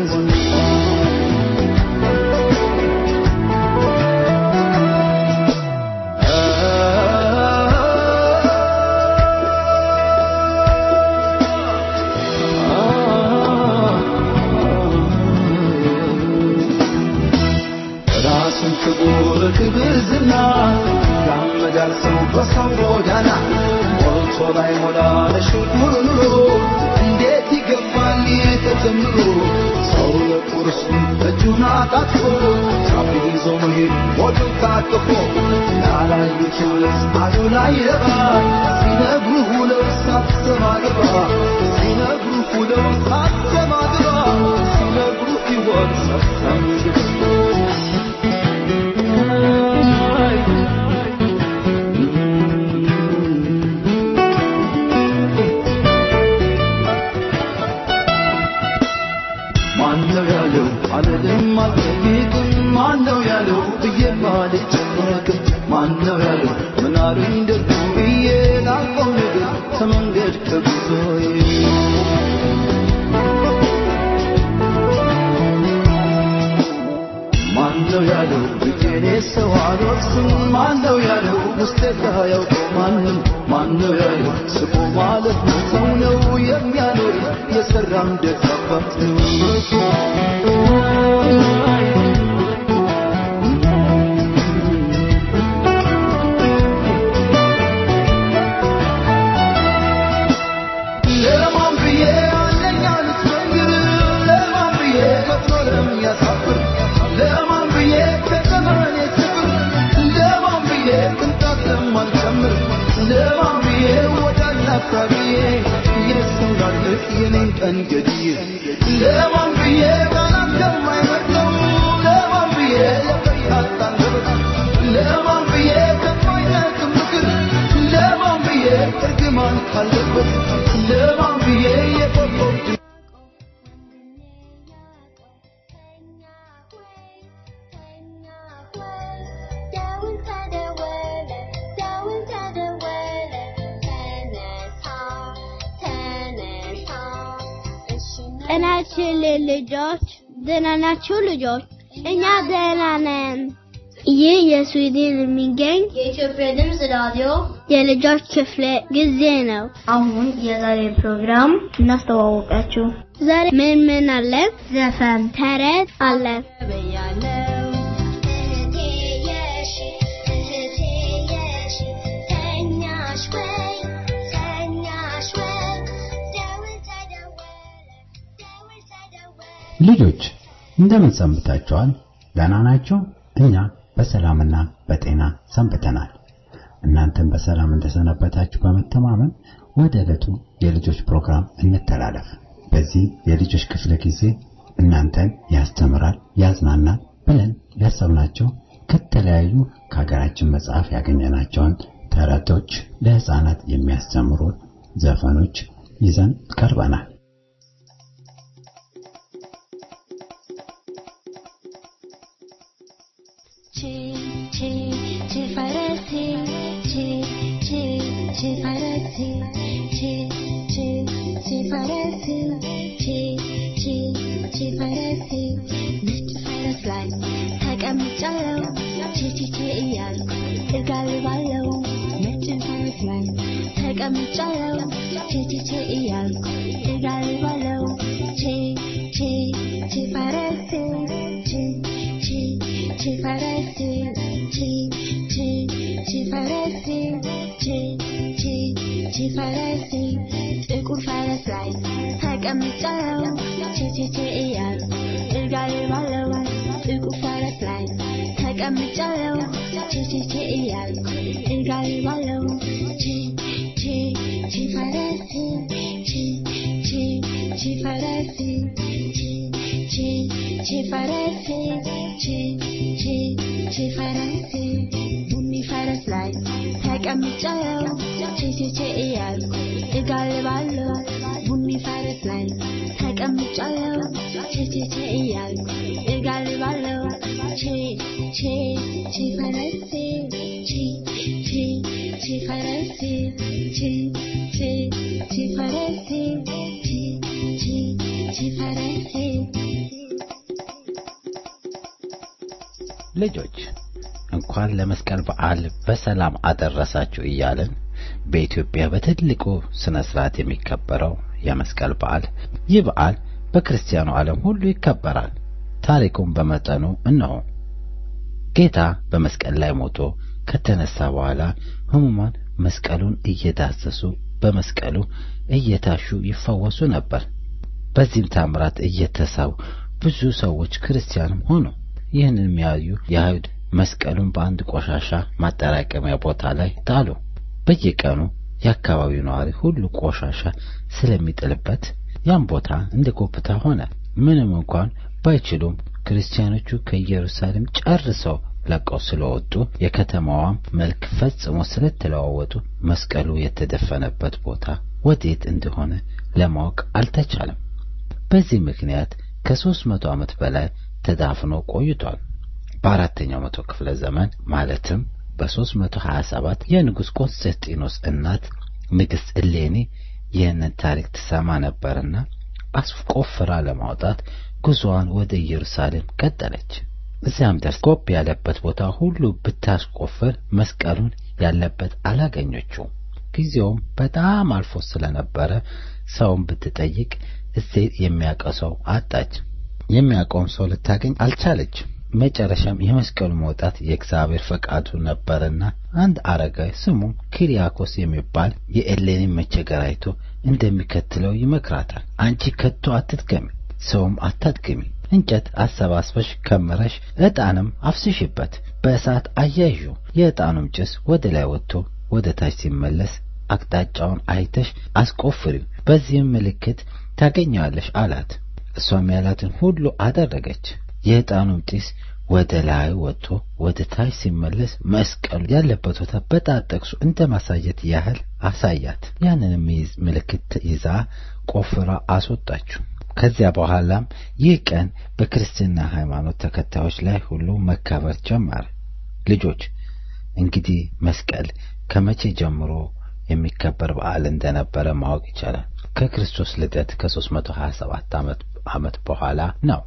ራሱን ክቡር ክብር ዝና ያመዳል ሰው በሰው ጎዳና ሞልቶ ላይ ሞላ ለሽኩር ኑሮ እንዴት ይገባል ይህ ተጀምሮ ሰው ለቁርሱ እጁን አጣጥፎ ጫፍ ይዞ መሄድ ሞቱን ታቅፎ ላላዩት ልስ አሉ ላይ ረባ ሲነግሩ ሁለው ሳትሰማ ግባ ሲነግሩ ሁለው ሳትሰማ ግባ ሲነግሩ ሕይወት ሳትሰማ ግባ ማነው ያለው አልልም አልጠይቅም ማነው ያለው ብዬ አልጨነቅም ማነው ያለው ምን አሉኝ ደግሞ ብዬ ላልቀው ነገር ከመንገድ ከጉዞዬ ማነው ያለው ብዬኔ ሰው አልወቅስም ማነው ያለው ውስጤ ያውቀው ማንም ማነው ያለው ስቆ ማለት ነው ሰው ነው የሚያኖር የሰራም ደግ አባት ነው ለማን ብዬ አለኝ አልትመንግር ለማን ብዬ ከፍሎ ለሚያሳፍር ለማን ብዬ ከዘመኔ ስፍር ለማን ብዬ ቅንጣት ለማልጨምር ለማን ብዬ ወዳጅ አፍራቢዬ የሰው ላልፍ የኔን ቀን ገድዬ ለማን ብዬ ቃላት ከማይመርጠው ለማን ብዬ የፈያት አንደበት ለማን ብዬ ከማይጠቅም ምክር ለማን ብዬ እርግማን ካለበት ለማን ብዬ የቆቆብ ጤናችን ልጆች ደህና ናችሁ ልጆች? እኛ ደህና ነን። ይህ የስዊድን የሚገኝ የኢትዮጵያ ድምፅ ራዲዮ የልጆች ክፍለ ጊዜ ነው። አሁን የዛሬ ፕሮግራም እናስተዋወቃችሁ። ዛሬ ምን ምን አለ? ዘፈን፣ ተረት አለ። ልጆች እንደምን ሰንብታችኋል? ደህና ናችሁ? እኛ በሰላምና በጤና ሰንብተናል። እናንተም በሰላም እንደሰነበታችሁ በመተማመን ወደ ዕለቱ የልጆች ፕሮግራም እንተላለፍ። በዚህ የልጆች ክፍለ ጊዜ እናንተን ያስተምራል፣ ያዝናናል ብለን ያሰብናቸው ከተለያዩ ከሀገራችን መጽሐፍ ያገኘናቸውን ተረቶች፣ ለህፃናት የሚያስተምሩ ዘፈኖች ይዘን ቀርበናል። ጥቁር ፈረስ ላይ ተቀምጫለሁ ቼቼቼ እያልኩ እጋልባለሁ ጥቁር ፈረስ ላይ ተቀምጫለሁ ቼቼቼ እያልኩ እጋልባለሁ ቼ ቼ ቼ ፈረስ ቼ ቼ ቼ ፈረስ ቼ ቼ ቼ ፈረስ ቼ ቼ ቼ ፈረስ ቡኒ ፈረስ ላይ ተቀምጫለሁ ቼቼቼ እያልኩ እጋልባለሁ ቡኒ ፈረስ ላይ ተቀምጫለሁ ቼቼቼ እያልኩ እጋልባለሁ ቼ ቼ ቼ ፈረስ ቼ ቼ ቼ ፈረስ ቼ ቼ ቼ ፈረስ ቼ ቼ ቼ ፈረስ ልጆች እንኳን ለመስቀል በዓል በሰላም አደረሳችሁ እያልን በኢትዮጵያ በትልቁ ስነ ስርዓት የሚከበረው የመስቀል በዓል ይህ በዓል በክርስቲያኑ ዓለም ሁሉ ይከበራል። ታሪኩም በመጠኑ እነሆ። ጌታ በመስቀል ላይ ሞቶ ከተነሳ በኋላ ሕሙማን መስቀሉን እየዳሰሱ በመስቀሉ እየታሹ ይፈወሱ ነበር። በዚህም ታምራት እየተሳቡ ብዙ ሰዎች ክርስቲያንም ሆኑ። ይህንን የሚያዩ የአይሁድ መስቀሉን በአንድ ቆሻሻ ማጠራቀሚያ ቦታ ላይ ጣሉ። በየቀኑ የአካባቢው ነዋሪ ሁሉ ቆሻሻ ስለሚጥልበት ያን ቦታ እንደ ጎብታ ሆነ። ምንም እንኳን ባይችሉም ክርስቲያኖቹ ከኢየሩሳሌም ጨርሰው ለቀው ስለወጡ የከተማዋም መልክ ፈጽሞ ስለተለዋወጡ መስቀሉ የተደፈነበት ቦታ ወዴት እንደሆነ ለማወቅ አልተቻለም። በዚህ ምክንያት ከሦስት መቶ ዓመት በላይ ተዳፍኖ ቆይቷል። በአራተኛው መቶ ክፍለ ዘመን ማለትም በ327 የንጉሥ ቆስጠንጢኖስ እናት ንግሥት እሌኒ ይህንን ታሪክ ትሰማ ነበርና አስቆፍራ ለማውጣት ጉዞዋን ወደ ኢየሩሳሌም ቀጠለች። እዚያም ደርስ ጎብ ያለበት ቦታ ሁሉ ብታስቆፍር መስቀሉን ያለበት አላገኘችው። ጊዜውም በጣም አልፎ ስለነበረ ሰውን ብትጠይቅ እዚህ የሚያውቀው ሰው አጣች። የሚያውቀውም ሰው ልታገኝ አልቻለች። መጨረሻም የመስቀሉ መውጣት የእግዚአብሔር ፈቃዱ ነበርና አንድ አረጋዊ ስሙ ኪሪያኮስ የሚባል የኤሌኒ መቸገር አይቶ እንደሚከትለው ይመክራታል። አንቺ ከቶ አትድገሚ፣ ሰውም አታድግሚ። እንጨት አሰባስበሽ ከምረሽ ዕጣንም አፍስሽበት፣ በእሳት አያይዡ። የዕጣኑም ጭስ ወደ ላይ ወጥቶ ወደ ታች ሲመለስ አቅጣጫውን አይተሽ አስቆፍሪው፣ በዚህም ምልክት ታገኘዋለሽ አላት። እሷም ያላትን ሁሉ አደረገች። የዕጣኑም ጢስ ወደ ላይ ወጥቶ ወደ ታች ሲመለስ መስቀሉ ያለበት ቦታ በጣት ጠቅሶ እንደ ማሳየት ያህል አሳያት። ያንንም ምልክት ይዛ ቆፍራ አስወጣችው። ከዚያ በኋላም ይህ ቀን በክርስትና ሃይማኖት ተከታዮች ላይ ሁሉ መከበር ጀመረ። ልጆች እንግዲህ መስቀል ከመቼ ጀምሮ የሚከበር በዓል እንደነበረ ማወቅ ይቻላል። ከክርስቶስ ልደት ከ327 ዓመት ዓመት በኋላ ነው።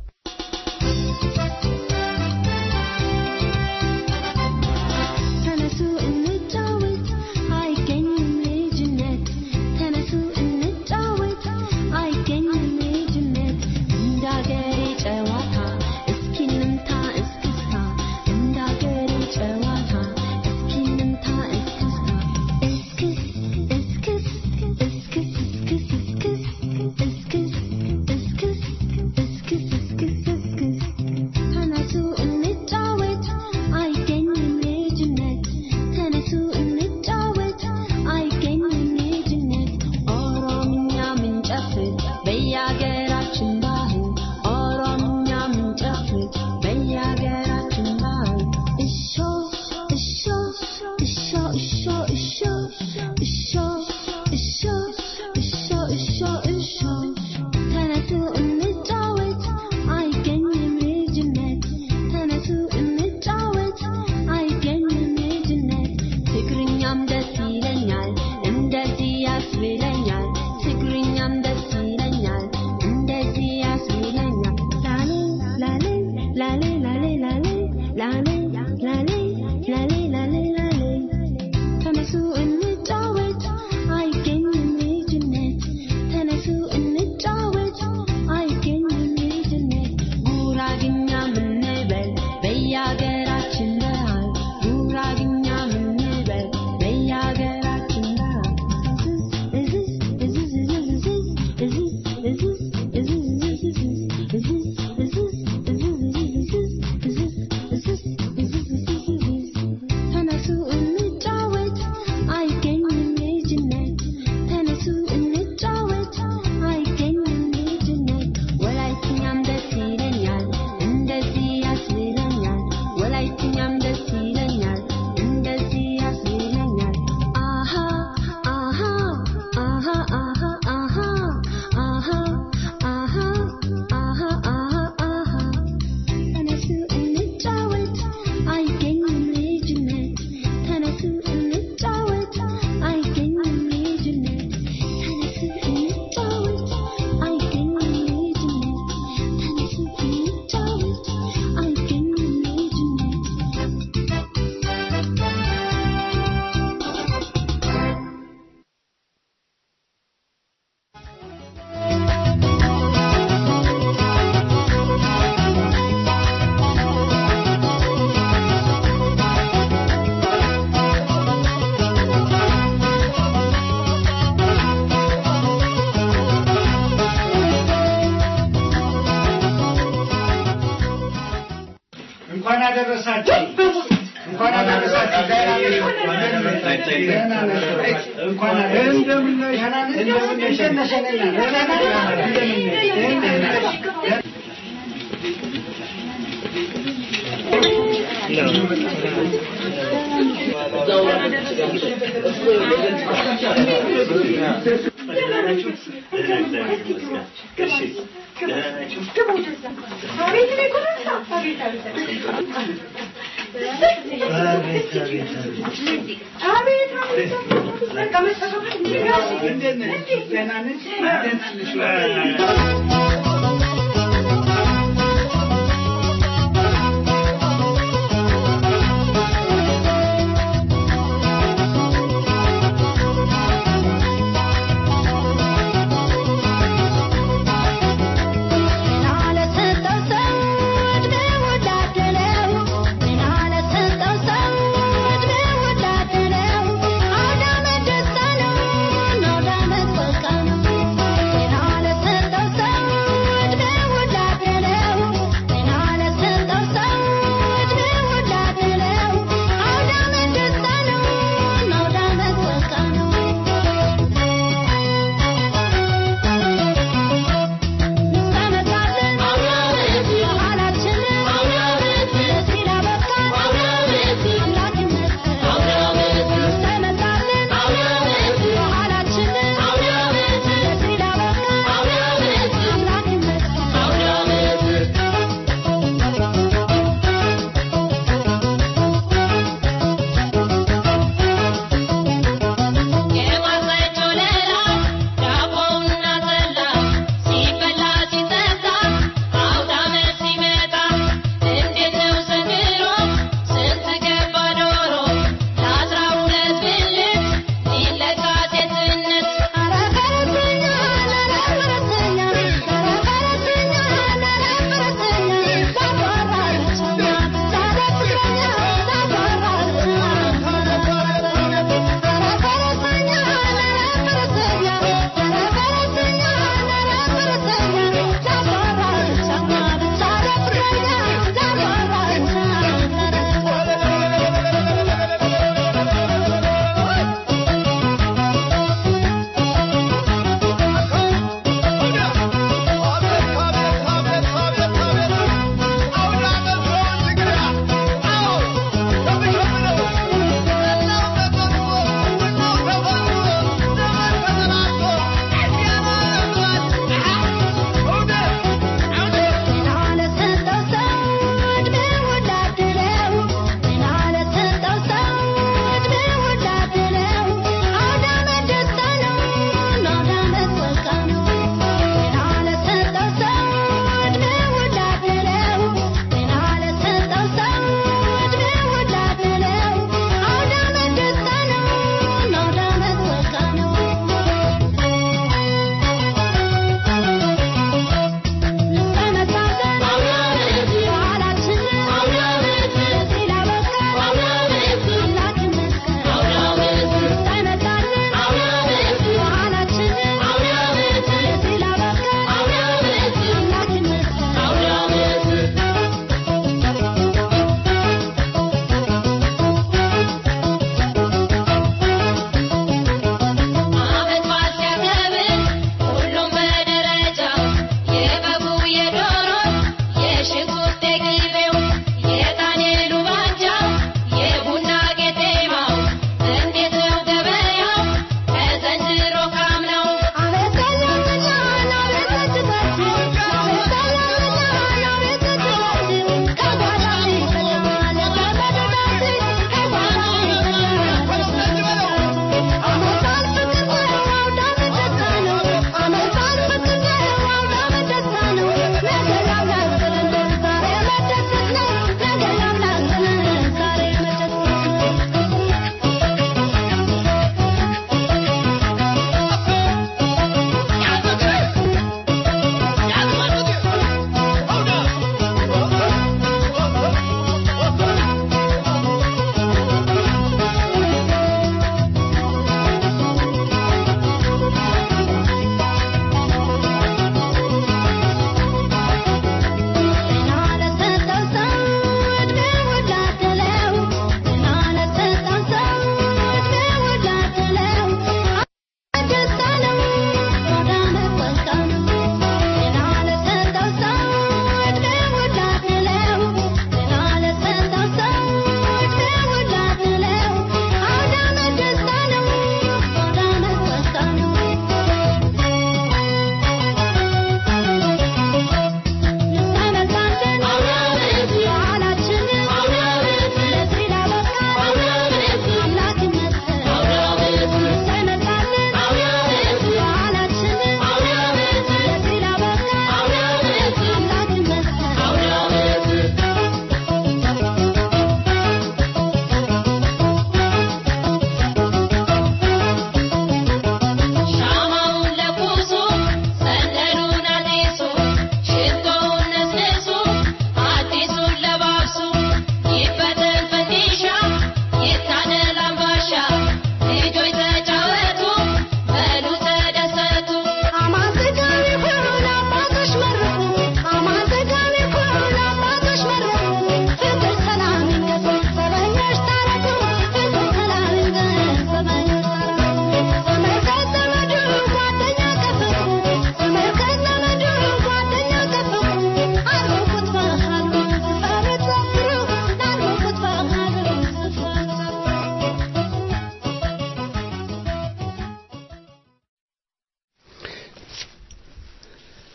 ተነሱ እንጫወት አይገኝም ልጅነት ተነሱ እንጫወት አይገኝም ልጅነት እንዳገሬ ጨዋታ እስኪ እንምታ እስክስታ እንዳገሬ ጨዋታ እስኪ እንምታ እስክስታ እስክስ እስክስ እስክስ እስክስ እስክስ እስክስ እስክስ እስክስ እስክስ ተነሱ እንጫወት አይገኝም ልጅነት ተነሱ እንጫወት አይገኝም ልጅነት ኦሮምኛ ምንጨፍር በየአገራችን ባህል ኦሮምኛ ምንጨፍር በየአገራችን ባህል እሾ እሾ እሾ እሾ እሾ እሾ እሾ እሾ እሾ እሾ ተነሱ እንጫወት አይገኝም ልጅነት ተነሱ እንጫወት አይገኝም ልጅነት ትግርኛም ደስ ይለኛል እንደዚህ ያስብለኛል ትግርኛም ደስ ይለኛል እንደዚህ ያስብለኛል ላሌ ላሌ ላሌ ላሌ ላሌ ላሌ ላሌ ላሌ ላሌ ላሌ ተነሱ እንጫወት አይገኝም ልጅነት ተነሱ እንጫወት አይገኝም ልጅነት ጉራግኛ ምንበል በየአገራችን ባህል ጉራግኛ ምንበል በየአገራችን ባህል እዝዝ እዝዝ እዝዝ እዝዝ እዝዝ እዝዝ እዝዝ እዝዝ እዝዝ ተነሱ እንጫወት አይገኝም ልጅነት ተነሱ እንጫወት አይገኝም ልጅነት ወላይትኛም ደስ ይለኛል እንደዚህ ያስብለኛል ወላይትኛም ደስ ይለኛል እንደዚህ ያስብለኛል አሃ አሃ አሃ አሃ አሃ አሃ አሃ አሃ አሃ አሃ ተነሱ እንጫወት አይገኝም ልጅነት ተነሱ እንጫወት አይገኝም ልጅነት ተነሱ እንጫወት አይገኝም ልጅነት ተነሱ እንጫወት አይገኝም ልጅነት እንኳን አደረሳችሁ እንኳን አደረሳችሁ ደህና ነሽ? እንኳን እንደምን ነሽ? እንደምን ነሽ? ደህና ነሽ? እንደምን ነሽ? Thank you.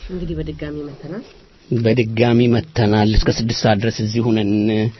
እንግዲህ በድጋሚ መተናል። በድጋሚ መተናል። እስከ ስድስት ሰዓት ድረስ እዚህ ሁነን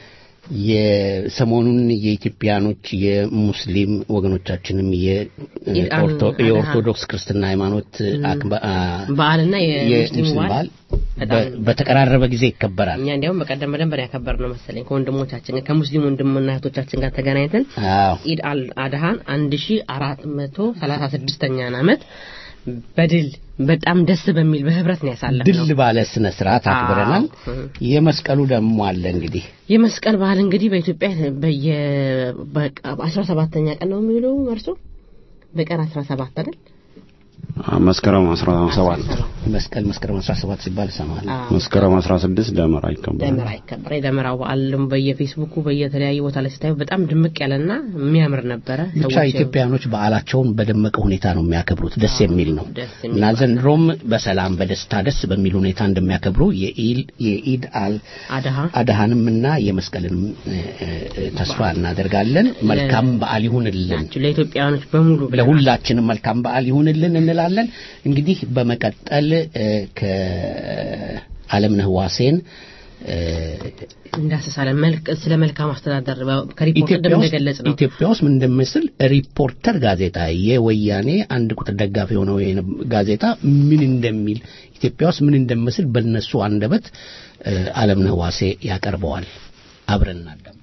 የሰሞኑን የኢትዮጵያኖች የሙስሊም ወገኖቻችንም የኦርቶ- የኦርቶዶክስ ክርስትና ሃይማኖት አክባ- አ- በዓልና የሙስሊሙ የሙስሊም በዓል በዓል በ- በተቀራረበ ጊዜ ይከበራል። እኛ እንዲያውም በቀደም በደንብ ያከበር ነው መሰለኝ ከወንድሞቻችን ጋር ከሙስሊም ወንድምና እህቶቻችን ጋር ተገናኝተን አዎ ኢድ አል አድሃን አንድ ሺ አራት መቶ ሰላሳ ስድስተኛን ዓመት በድል በጣም ደስ በሚል በህብረት ነው ያሳለፍነው። ድል ባለ ስነ ስርዓት አክብረናል። አዎ። የመስቀሉ ደግሞ አለ እንግዲህ የመስቀል በዓል እንግዲህ በኢትዮጵያ በየ በአስራ ሰባተኛ ቀን ነው የሚውለው መርሶ በቀን አስራ ሰባት አይደል? መስከረም 17 መስቀል መስከረም 17 ሲባል እሰማለሁ። መስከረም 16 ደመራ ይከበራል። ደመራ ይከበራል። የደመራው በዓልም በየፌስቡኩ በየተለያዩ ቦታ ላይ ስታዩ በጣም ድምቅ ያለና የሚያምር ነበረ። ብቻ ሰዎች ኢትዮጵያኖች በዓላቸውን በደመቀ ሁኔታ ነው የሚያከብሩት። ደስ የሚል ነው ደስ የሚል እና ዘንድሮም በሰላም በደስታ ደስ በሚል ሁኔታ እንደሚያከብሩ የኢል የኢድ አል አድሃ አድሃንም እና የመስቀልንም እ፣ እ፣ ተስፋ እናደርጋለን። መልካም በዓል ይሁንልን ለኢትዮጵያውያኖች በሙሉ ብለናል። ለሁላችንም መልካም በዓል ይሁንልን እንላለን። እንግዲህ በመቀጠል እ፣ ከአለምነህ ዋሴን እ፣ እንዳስሳለን መልክ ስለ መልካም አስተዳደር በ- ከሪፖርት ኢትዮጵያ ውስጥ እንደምንገለጽ ነው። ኢትዮጵያ ውስጥ ምን እንደሚመስል ሪፖርተር ጋዜጣ የወያኔ አንድ ቁጥር ደጋፊ የሆነው የነ- ጋዜጣ ምን እንደሚል ኢትዮጵያ ውስጥ ምን እንደሚመስል በእነሱ አንደበት እ፣ አለምነህ ዋሴ ያቀርበዋል። አብረን እናዳምጥ።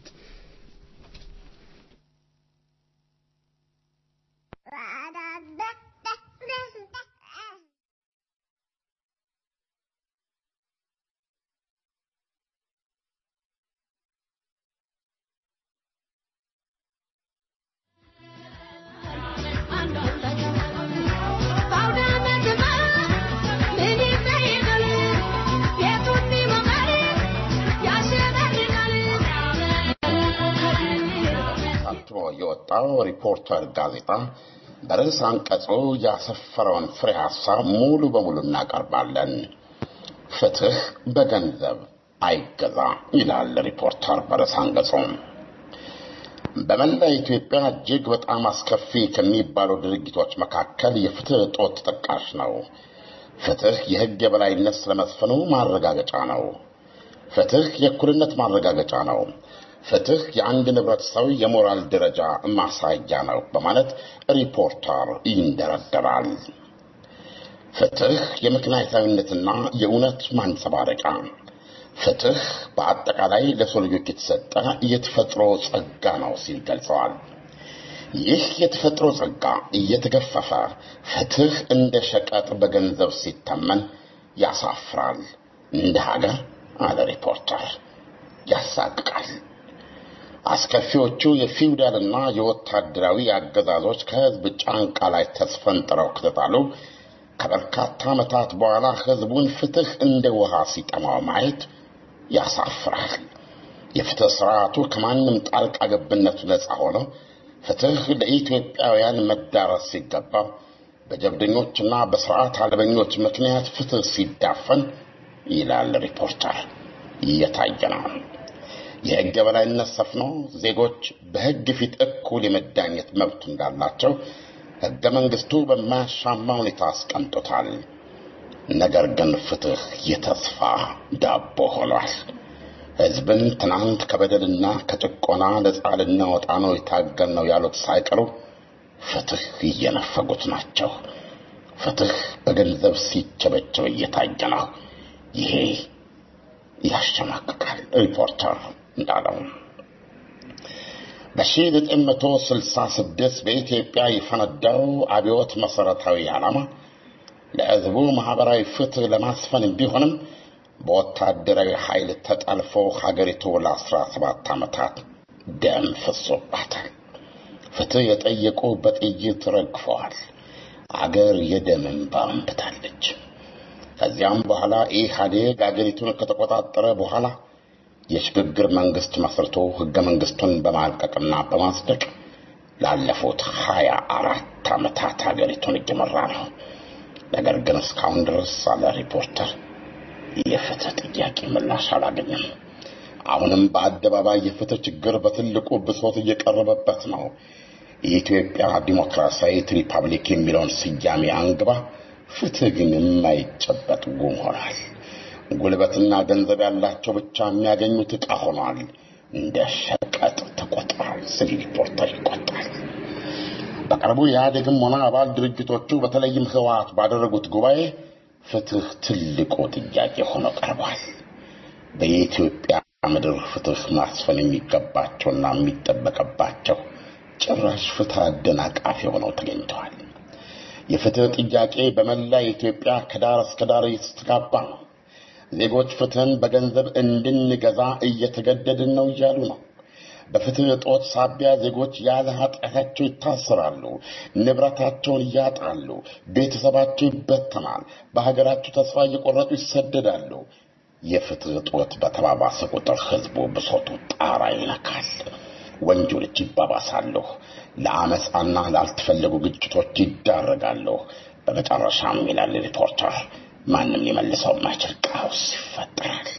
ታትሞ የወጣው ሪፖርተር ጋዜጣ በርዕስ አንቀጹ ያሰፈረውን ፍሬ ሐሳብ ሙሉ በሙሉ እናቀርባለን። ፍትህ በገንዘብ አይገዛ ይላል ሪፖርተር በርዕስ አንቀጹ። በመላ ኢትዮጵያ እጅግ በጣም አስከፊ ከሚባሉ ድርጊቶች መካከል የፍትህ እጦት ተጠቃሽ ነው። ፍትህ የሕግ የበላይነት ስለመስፈኑ ማረጋገጫ ነው። ፍትህ የእኩልነት ማረጋገጫ ነው። ፍትህ የአንድ ህብረተሰብ የሞራል ደረጃ ማሳያ ነው በማለት ሪፖርተር ይንደረደራል። ፍትህ የምክንያታዊነትና የእውነት ማንጸባረቂያ፣ ፍትህ በአጠቃላይ ለሰው ልጆች የተሰጠ የተፈጥሮ ጸጋ ነው ሲል ገልጸዋል። ይህ የተፈጥሮ ጸጋ እየተገፈፈ ፍትህ እንደ ሸቀጥ በገንዘብ ሲተመን ያሳፍራል። እንደ ሀገር አለ ሪፖርተር ያሳቅቃል። አስከፊዎቹ የፊውዳልና የወታደራዊ አገዛዞች ከህዝብ ጫንቃ ላይ ተስፈንጥረው ከተጣሉ ከበርካታ ዓመታት በኋላ ህዝቡን ፍትህ እንደ ውሃ ሲጠማው ማየት ያሳፍራል። የፍትህ ስርዓቱ ከማንም ጣልቃ ገብነቱ ነፃ ሆኖ ፍትህ ለኢትዮጵያውያን መዳረስ ሲገባው በጀብደኞችና በስርዓት አልበኞች ምክንያት ፍትህ ሲዳፈን ይላል ሪፖርተር እየታየ ነው። የህግ የበላይነት ሰፍኖ ዜጎች በህግ ፊት እኩል የመዳኘት መብት እንዳላቸው ህገ መንግስቱ በማያሻማ ሁኔታ አስቀምጦታል። ነገር ግን ፍትህ የተስፋ ዳቦ ሆኗል። ህዝብን ትናንት ከበደልና ከጭቆና ነፃ ልናወጣ ነው የታገል ነው ያሉት ሳይቀሩ ፍትህ እየነፈጉት ናቸው። ፍትህ በገንዘብ ሲቸበቸብ እየታየ ነው። ይሄ ያሸማቅቃል። ሪፖርተር እንዳለው በ1966 በኢትዮጵያ የፈነዳው አብዮት መሰረታዊ ዓላማ ለህዝቡ ማህበራዊ ፍትህ ለማስፈን ቢሆንም በወታደራዊ ኃይል ተጠልፎ ሀገሪቱ ለ17 ዓመታት ደም ፈሶባታል። ፍትህ የጠየቁ በጥይት ረግፈዋል። አገር የደም እንባ አንብታለች። ከዚያም በኋላ ኢህአዴግ አገሪቱን ከተቆጣጠረ በኋላ የሽግግር መንግስት መስርቶ ህገ መንግስቱን በማርቀቅና በማጽደቅ ላለፉት ሀያ አራት ዓመታት ሀገሪቱን እየመራ ነው። ነገር ግን እስካሁን ድረስ አለ ሪፖርተር የፍትህ ጥያቄ ምላሽ አላገኘም። አሁንም በአደባባይ የፍትህ ችግር በትልቁ ብሶት እየቀረበበት ነው። የኢትዮጵያ ዲሞክራሲያዊት ሪፐብሊክ የሚለውን ስያሜ አንግባ ፍትህ ግን የማይጨበጥ ጉም ሆኗል። ጉልበትና ገንዘብ ያላቸው ብቻ የሚያገኙት ዕቃ ሆኗል። እንደ ሸቀጥ ተቆጥሯል ሲል ሪፖርተር ይቆጣል። በቅርቡ ኢህአዴግም ሆነ አባል ድርጅቶቹ በተለይም ህወሓት ባደረጉት ጉባኤ ፍትህ ትልቁ ጥያቄ ሆኖ ቀርቧል። በኢትዮጵያ ምድር ፍትህ ማስፈን የሚገባቸውና የሚጠበቅባቸው ጭራሽ ፍትህ አደናቃፊ ሆነው ተገኝተዋል። የፍትህ ጥያቄ በመላ ኢትዮጵያ ከዳር እስከ ዳር እየተስተጋባ ነው። ዜጎች ፍትህን በገንዘብ እንድንገዛ እየተገደድን ነው እያሉ ነው። በፍትህ እጦት ሳቢያ ዜጎች ያለ ኃጢአታቸው ይታሰራሉ፣ ንብረታቸውን ያጣሉ፣ ቤተሰባቸው ይበተናል፣ በሀገራቸው ተስፋ እየቆረጡ ይሰደዳሉ። የፍትህ እጦት በተባባሰ ቁጥር ህዝቡ ብሶቱ ጣራ ይነካል። ወንጀሎች ይባባሳሉ፣ ለአመፃና ላልተፈለጉ ግጭቶች ይዳረጋሉ። በመጨረሻም ይላል ሪፖርተር ማንም ሊመልሰው የማይችል ቀውስ ይፈጠራል።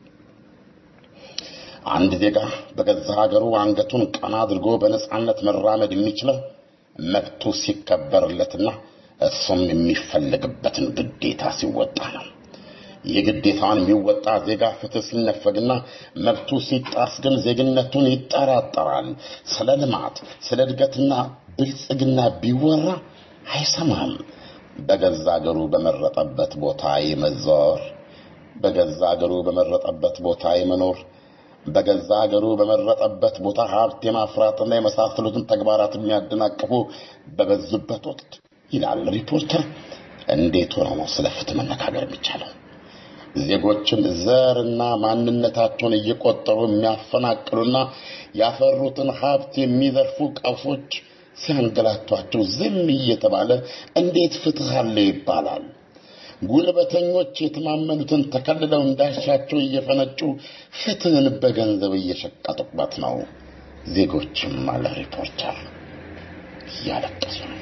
አንድ ዜጋ በገዛ ሀገሩ አንገቱን ቀና አድርጎ በነጻነት መራመድ የሚችለው መብቱ ሲከበርለትና እሱም የሚፈለግበትን ግዴታ ሲወጣ ነው። ይህ ግዴታውን የሚወጣ ዜጋ ፍትህ ሲነፈግና መብቱ ሲጣስ ግን ዜግነቱን ይጠራጠራል። ስለ ልማት፣ ስለ እድገትና ብልጽግና ቢወራ አይሰማም። በገዛ አገሩ በመረጠበት ቦታ የመዘዋወር፣ በገዛ አገሩ በመረጠበት ቦታ የመኖር፣ በገዛ አገሩ በመረጠበት ቦታ ሀብት የማፍራትና የመሳሰሉትን ተግባራት የሚያደናቅፉ በበዙበት ወቅት ይላል ሪፖርተር፣ እንዴት ሆነው ነው ስለ ፍትህ መነጋገር የሚቻለው? ዜጎችን ዘርና ማንነታቸውን እየቆጠሩ የሚያፈናቅሉና ያፈሩትን ሀብት የሚዘርፉ ቀውሶች ሲያንገላቷቸው ዝም እየተባለ እንዴት ፍትህ አለ ይባላል? ጉልበተኞች የተማመኑትን ተከልለው እንዳሻቸው እየፈነጩ ፍትህን በገንዘብ እየሸቀጡበት ነው። ዜጎችም አለ ሪፖርተር እያለቀሱ ነው።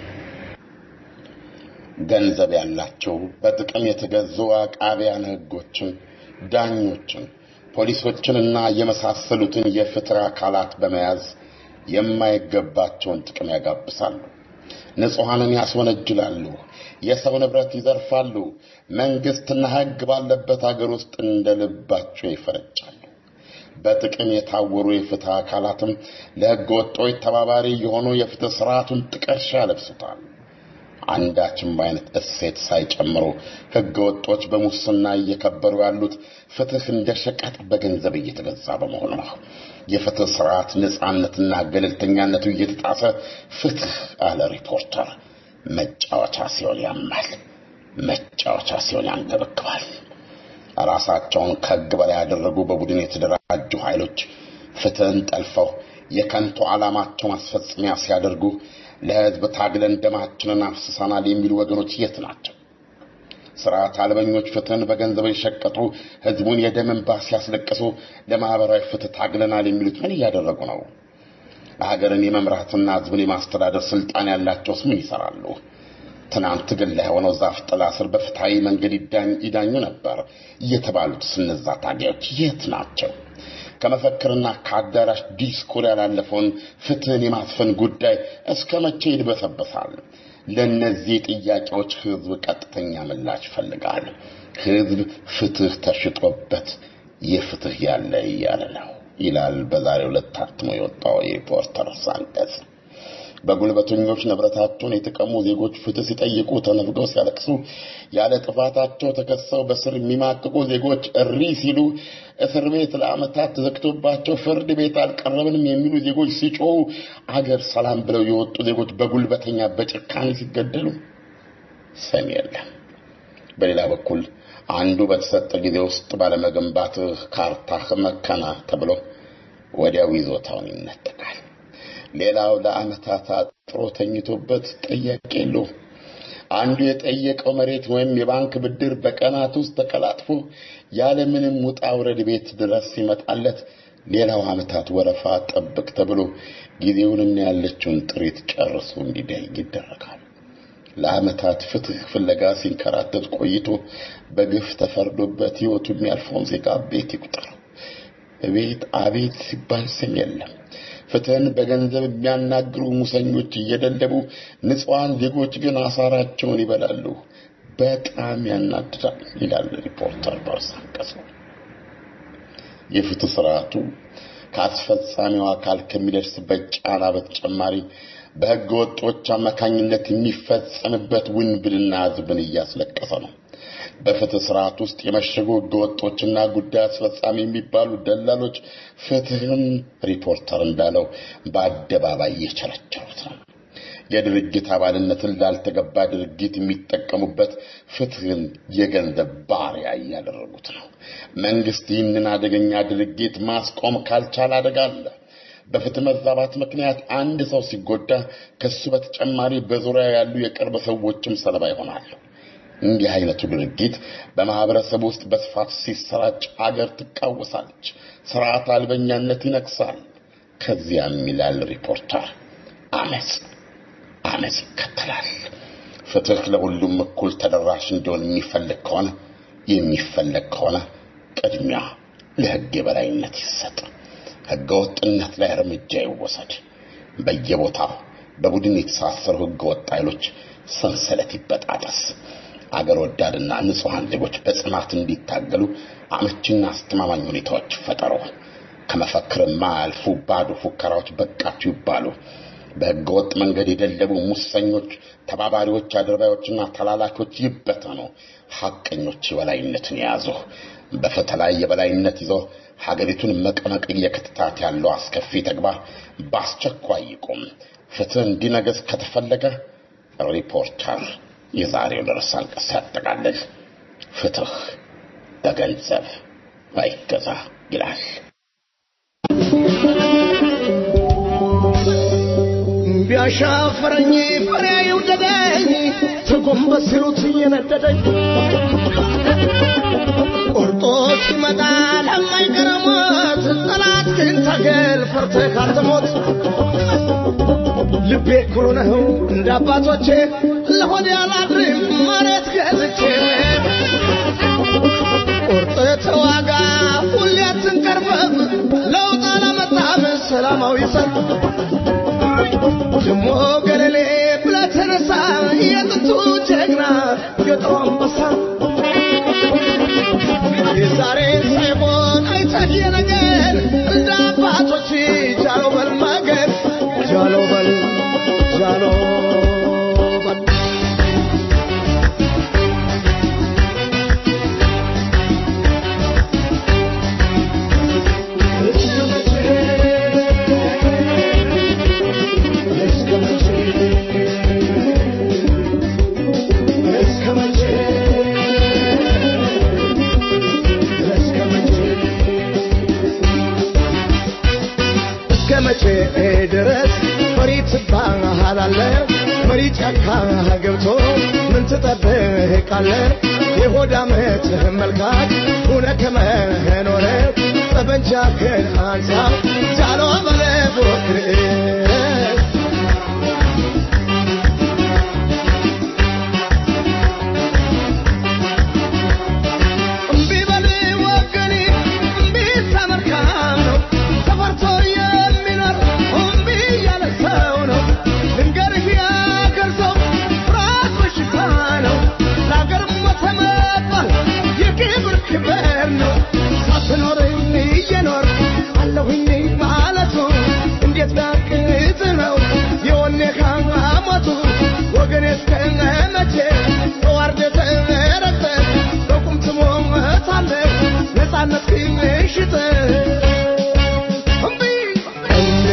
ገንዘብ ያላቸው በጥቅም የተገዙ አቃቢያን ሕጎችን፣ ዳኞችን፣ ፖሊሶችንና የመሳሰሉትን የፍትህ አካላት በመያዝ የማይገባቸውን ጥቅም ያጋብሳሉ። ንጹሐንን ያስወነጅላሉ፣ የሰው ንብረት ይዘርፋሉ። መንግስትና ሕግ ባለበት አገር ውስጥ እንደ ልባቸው ይፈረጫሉ። በጥቅም የታወሩ የፍትህ አካላትም ለሕገ ወጦች ተባባሪ የሆኑ የፍትህ ስርዓቱን ጥቀርሻ ያለብሱታል። አንዳችም አይነት እሴት ሳይጨምሩ ሕገ ወጦች በሙስና እየከበሩ ያሉት ፍትህ እንደ ሸቀጥ በገንዘብ እየተገዛ በመሆኑ ነው። የፍትህ ስርዓት ነጻነትና ገለልተኛነቱ እየተጣሰ ፍትህ አለ ሪፖርተር መጫወቻ ሲሆን ያማል፣ መጫወቻ ሲሆን ያንገበግባል። ራሳቸውን ከሕግ በላይ ያደረጉ በቡድን የተደራጁ ኃይሎች ፍትህን ጠልፈው የከንቱ ዓላማቸው ማስፈጸሚያ ሲያደርጉ ለሕዝብ ታግለን ደማችንን አፍስሰናል የሚሉ ወገኖች የት ናቸው? ስርዓት አልበኞች ፍትህን በገንዘብ የሸቀጡ ሕዝቡን የደም እንባ ሲያስለቅሱ ለማህበራዊ ፍትህ ታግለናል የሚሉት ምን እያደረጉ ነው? ሀገርን የመምራትና ሕዝብን የማስተዳደር ስልጣን ያላቸውስ ምን ይሰራሉ? ትናንት ግን ላይ ሆነው ዛፍ ጥላ ስር በፍትሃዊ መንገድ ይዳኙ ነበር የተባሉት እነዛ ታጋዮች የት ናቸው? ከመፈክርና ከአዳራሽ ዲስኩር ያላለፈውን ፍትህን የማስፈን ጉዳይ እስከ መቼ ይድበሰበሳል? ለእነዚህ ጥያቄዎች ህዝብ ቀጥተኛ ምላሽ ይፈልጋል። ህዝብ ፍትህ ተሽጦበት የፍትህ ያለ እያለ ነው ይላል በዛሬው ዕለት ታትሞ የወጣው የሪፖርተር አንቀጽ። በጉልበተኞች ንብረታቸውን የተቀሙ ዜጎች ፍትህ ሲጠይቁ ተነፍገው ሲያለቅሱ፣ ያለ ጥፋታቸው ተከሰው በስር የሚማቅቁ ዜጎች እሪ ሲሉ፣ እስር ቤት ለዓመታት ተዘግቶባቸው ፍርድ ቤት አልቀረብንም የሚሉ ዜጎች ሲጮሁ፣ አገር ሰላም ብለው የወጡ ዜጎች በጉልበተኛ በጭካኔ ሲገደሉ ሰሚ የለም። በሌላ በኩል አንዱ በተሰጠ ጊዜ ውስጥ ባለመገንባትህ ካርታህ መከና ተብሎ ወዲያው ይዞታውን ይነጠቃል። ሌላው ለዓመታት አጥሮ ተኝቶበት ጠያቂ የለውም። አንዱ የጠየቀው መሬት ወይም የባንክ ብድር በቀናት ውስጥ ተቀላጥፎ ያለምንም ውጣ ውረድ ቤት ድረስ ሲመጣለት፣ ሌላው ዓመታት ወረፋ ጠብቅ ተብሎ ጊዜውንና ያለችውን ጥሪት ጨርሶ እንዲደይ ይደረጋል። ለዓመታት ፍትህ ፍለጋ ሲንከራተት ቆይቶ በግፍ ተፈርዶበት ሕይወቱ የሚያልፈውን ዜጋ ቤት ይቁጠረው። ቤት አቤት ሲባል ስም የለም። ፍትህን በገንዘብ የሚያናግሩ ሙሰኞች እየደለቡ ንጹሐን ዜጎች ግን አሳራቸውን ይበላሉ። በጣም ያናድዳል ይላል ሪፖርተር በርዕሰ አንቀጹ። የፍትህ ስርዓቱ ከአስፈጻሚው አካል ከሚደርስበት ጫና በተጨማሪ በህገ ወጦች አማካኝነት የሚፈጸምበት ውንብድና ህዝብን እያስለቀሰ ነው። በፍትህ ስርዓት ውስጥ የመሸጉ ህገ ወጦችና ጉዳይ አስፈጻሚ የሚባሉ ደላሎች ፍትህን ሪፖርተር እንዳለው በአደባባይ እየቸረቸሩት ነው። የድርጅት አባልነትን ላልተገባ ድርጊት የሚጠቀሙበት ፍትህን የገንዘብ ባሪያ እያደረጉት ነው። መንግስት ይህንን አደገኛ ድርጊት ማስቆም ካልቻለ አደጋ አለ። በፍትህ መዛባት ምክንያት አንድ ሰው ሲጎዳ ከሱ በተጨማሪ በዙሪያ ያሉ የቅርብ ሰዎችም ሰለባ ይሆናሉ። እንዲህ አይነቱ ድርጊት በማህበረሰብ ውስጥ በስፋት ሲሰራጭ አገር ትቃወሳለች፣ ስርዓት አልበኛነት ይነግሳል። ከዚያም ይላል ሪፖርተር አመፅ አመፅ ይከተላል። ፍትህ ለሁሉም እኩል ተደራሽ እንዲሆን የሚፈልግ ከሆነ የሚፈለግ ከሆነ ቅድሚያ ለህግ የበላይነት ይሰጥ። ህገ ወጥነት ላይ እርምጃ ይወሰድ። በየቦታው በቡድን የተሳሰሩ ህገ ወጥ ኃይሎች ሰንሰለት ይበጣጠስ። አገር ወዳድና ንጹሐን ዜጎች በጽናት እንዲታገሉ አመቺና አስተማማኝ ሁኔታዎች ይፈጠሩ። ከመፈክር የማያልፉ ባዶ ፉከራዎች በቃችሁ ይባሉ። በህገ ወጥ መንገድ የደለቡ ሙሰኞች፣ ተባባሪዎች፣ አድርባዮችና ተላላኪዎች ይበተኑ። ሐቀኞች የበላይነትን የያዙ በፍትህ ላይ የበላይነት ይዞ ሀገሪቱን መቀመቅ እየከተታት ያለው አስከፊ ተግባር በአስቸኳይ ይቁም። ፍትህ እንዲነገስ ከተፈለገ ሪፖርተር የዛሬውን ርዕሰ አንቀጽ ሲያጠቃልል ፍትህ በገንዘብ አይገዛ ይላል። ቢያሻፈረኝ ፍሬ ይውደደኝ ተጎንበስ ሲሉት እየነደደኝ ቆርጦ ሲመጣ ለማይቀር ሞት ጠላት ግን ታገል ፈርተህ አትሞት ልቤ ኩሩ ነው እንደ አባቶቼ ለሆዴ አላድርም መሬት ገዝቼ ቁርጥ ተዋጋ ሁሌ አትንቀርበብ ለውጥ አላመጣም ሰላማዊ ሰልፍ ደሞ ገለሌ ብለህ ተነሳ የጥንቱ ጀግና የጦር አንበሳ የዛሬን ሳይሆን አይተህ የነገን እንደ አባቶች ጃሎ በል ማገድ ጃሎ በል ጃሎ በል እስከ መቼ ድረስ መሪ ትባሃላለ? መሪ ጫካ ገብቶ ምን ትጠብቃለ? የሆድ ዓመት መልካት ሁነ ከመኖረ ጠበንጃህን አንሳ ጃሎ በለ ፎክር እምቢ በል ወገኔ እምቢ ተመርካም ነው ተፈርቶ የሚኖር እምቢ ያለ ሰው ነው ልንገርህ ያገር ሰው ፍርሃት በሽታ ነው ለአገር ሞተ መባል የክብር ክብር ነው ሳትኖር እየኖር አለሁኝ ማለቱ እንዴት ቢያቅት ነው የወኔ ሞቱ ወገኔ እስከ መቼ ተዋርደህ ተረግጠህ በቁም ትሞታለህ ነፃነት ግን ሽጠህ እምቢ እምቢ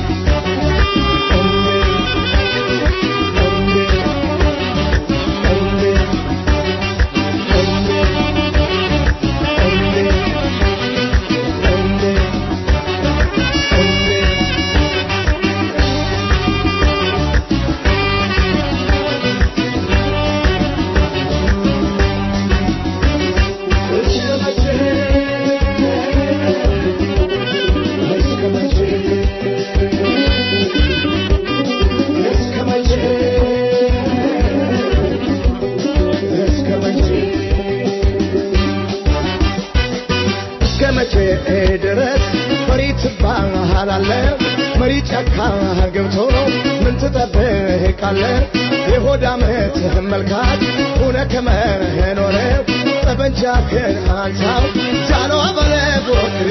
እስከ መቼ ድረስ መሪ ትባሃላለ? መሪ ጫካ ገብቶ ምን ትጠብቃለ? የሆዳምት መልካት ሁነ ከመኖረ ጠበንጃህን አንሳው ጃኖ በለ ፎክር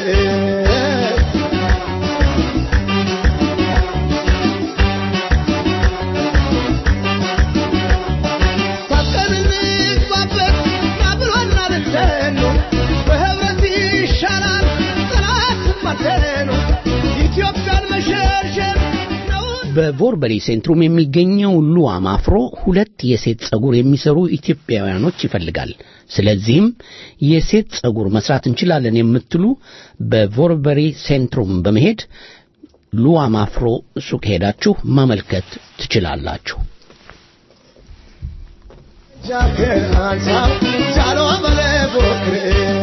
ታጥቀን እንግባበት ናብሎና ልደኑ በህብረት ይሻላል ጠላት ማደኑ ኢትዮጵያን መሸርሸር በቮርበሪ ሴንትሩም የሚገኘው ሉዋም አፍሮ ሁለት የሴት ጸጉር የሚሰሩ ኢትዮጵያውያኖች ይፈልጋል። ስለዚህም የሴት ጸጉር መስራት እንችላለን የምትሉ በቮርበሪ ሴንትሩም በመሄድ ሉዋም አፍሮ ሱቅ ሄዳችሁ ማመልከት ትችላላችሁ። ጃህን አንሳው ጃኖ በለ ፎክር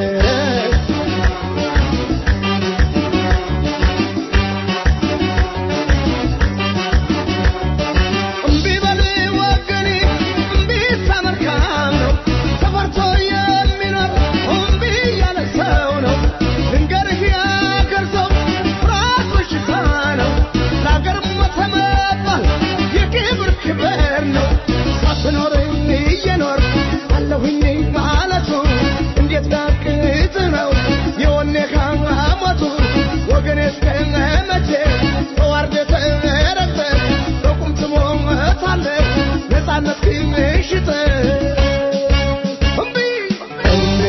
እምቢ በል ወገኔ እምቢ ተመልካም ነው ተፈርቶ የሚኖር እምቢ ያለ ሰው ነው ልንገርህ ያገር ሰው ፍርሃት በሽታ ነው ለአገር ሞተ መባል የክብር ክብር ነው ሳትኖር እየኖር አለሁኝ ማለቱ እንዴት ዳቅት ነው የወኔ ሞቱ ወገኔ እስከ መቼ ተዋርደህ ተረግጠህ በቁም ትሞታለህ ነፃነት ግን ሽጠህ እምቢ እምቢ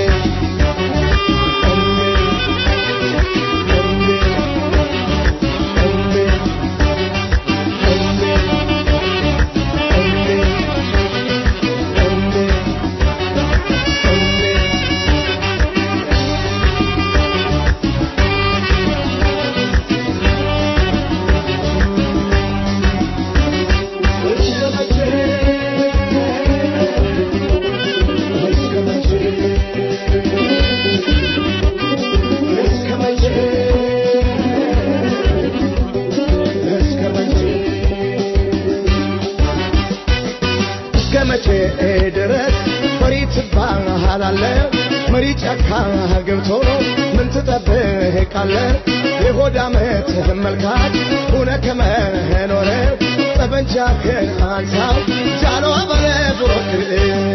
እስከ መቼ ድረስ መሪ ትባሃላለህ? መሪ ጫካ ገብቶ ምን ትጠብቃለህ? የሆድ ዓመት መልካት ሁነ ከመኖረ ጠበንጃህን አንሳው ጃኖ በለ ፎክር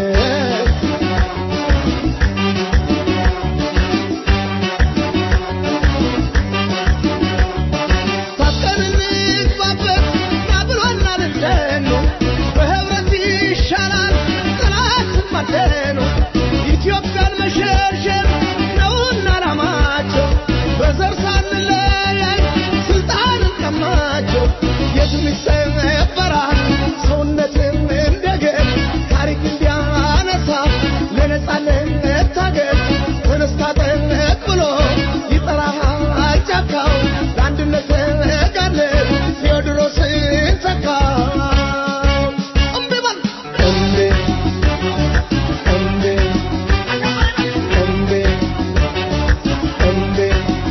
ታጥቀን እንግባበት ናብሎና ልደኑ በህብረት ይሻላል ጠላት ማደኑ ኢትዮጵያን መሸርሸር ነውና ዓላማቸው በዘር ሳንለያይ ስልጣንን ቀማቸው የትም ይሰበራል ሰውነትም እንደገን ታሪክ እንዲያነሳ ለነጻነት ታገል ተነስታ ጠንቅ ብሎ ይጠራሃል ጫካው ለአንድነት ጋለን ቴዎድሮስን ተካው እምቢ በል እምቢ እምቢ እምቢ እምቢ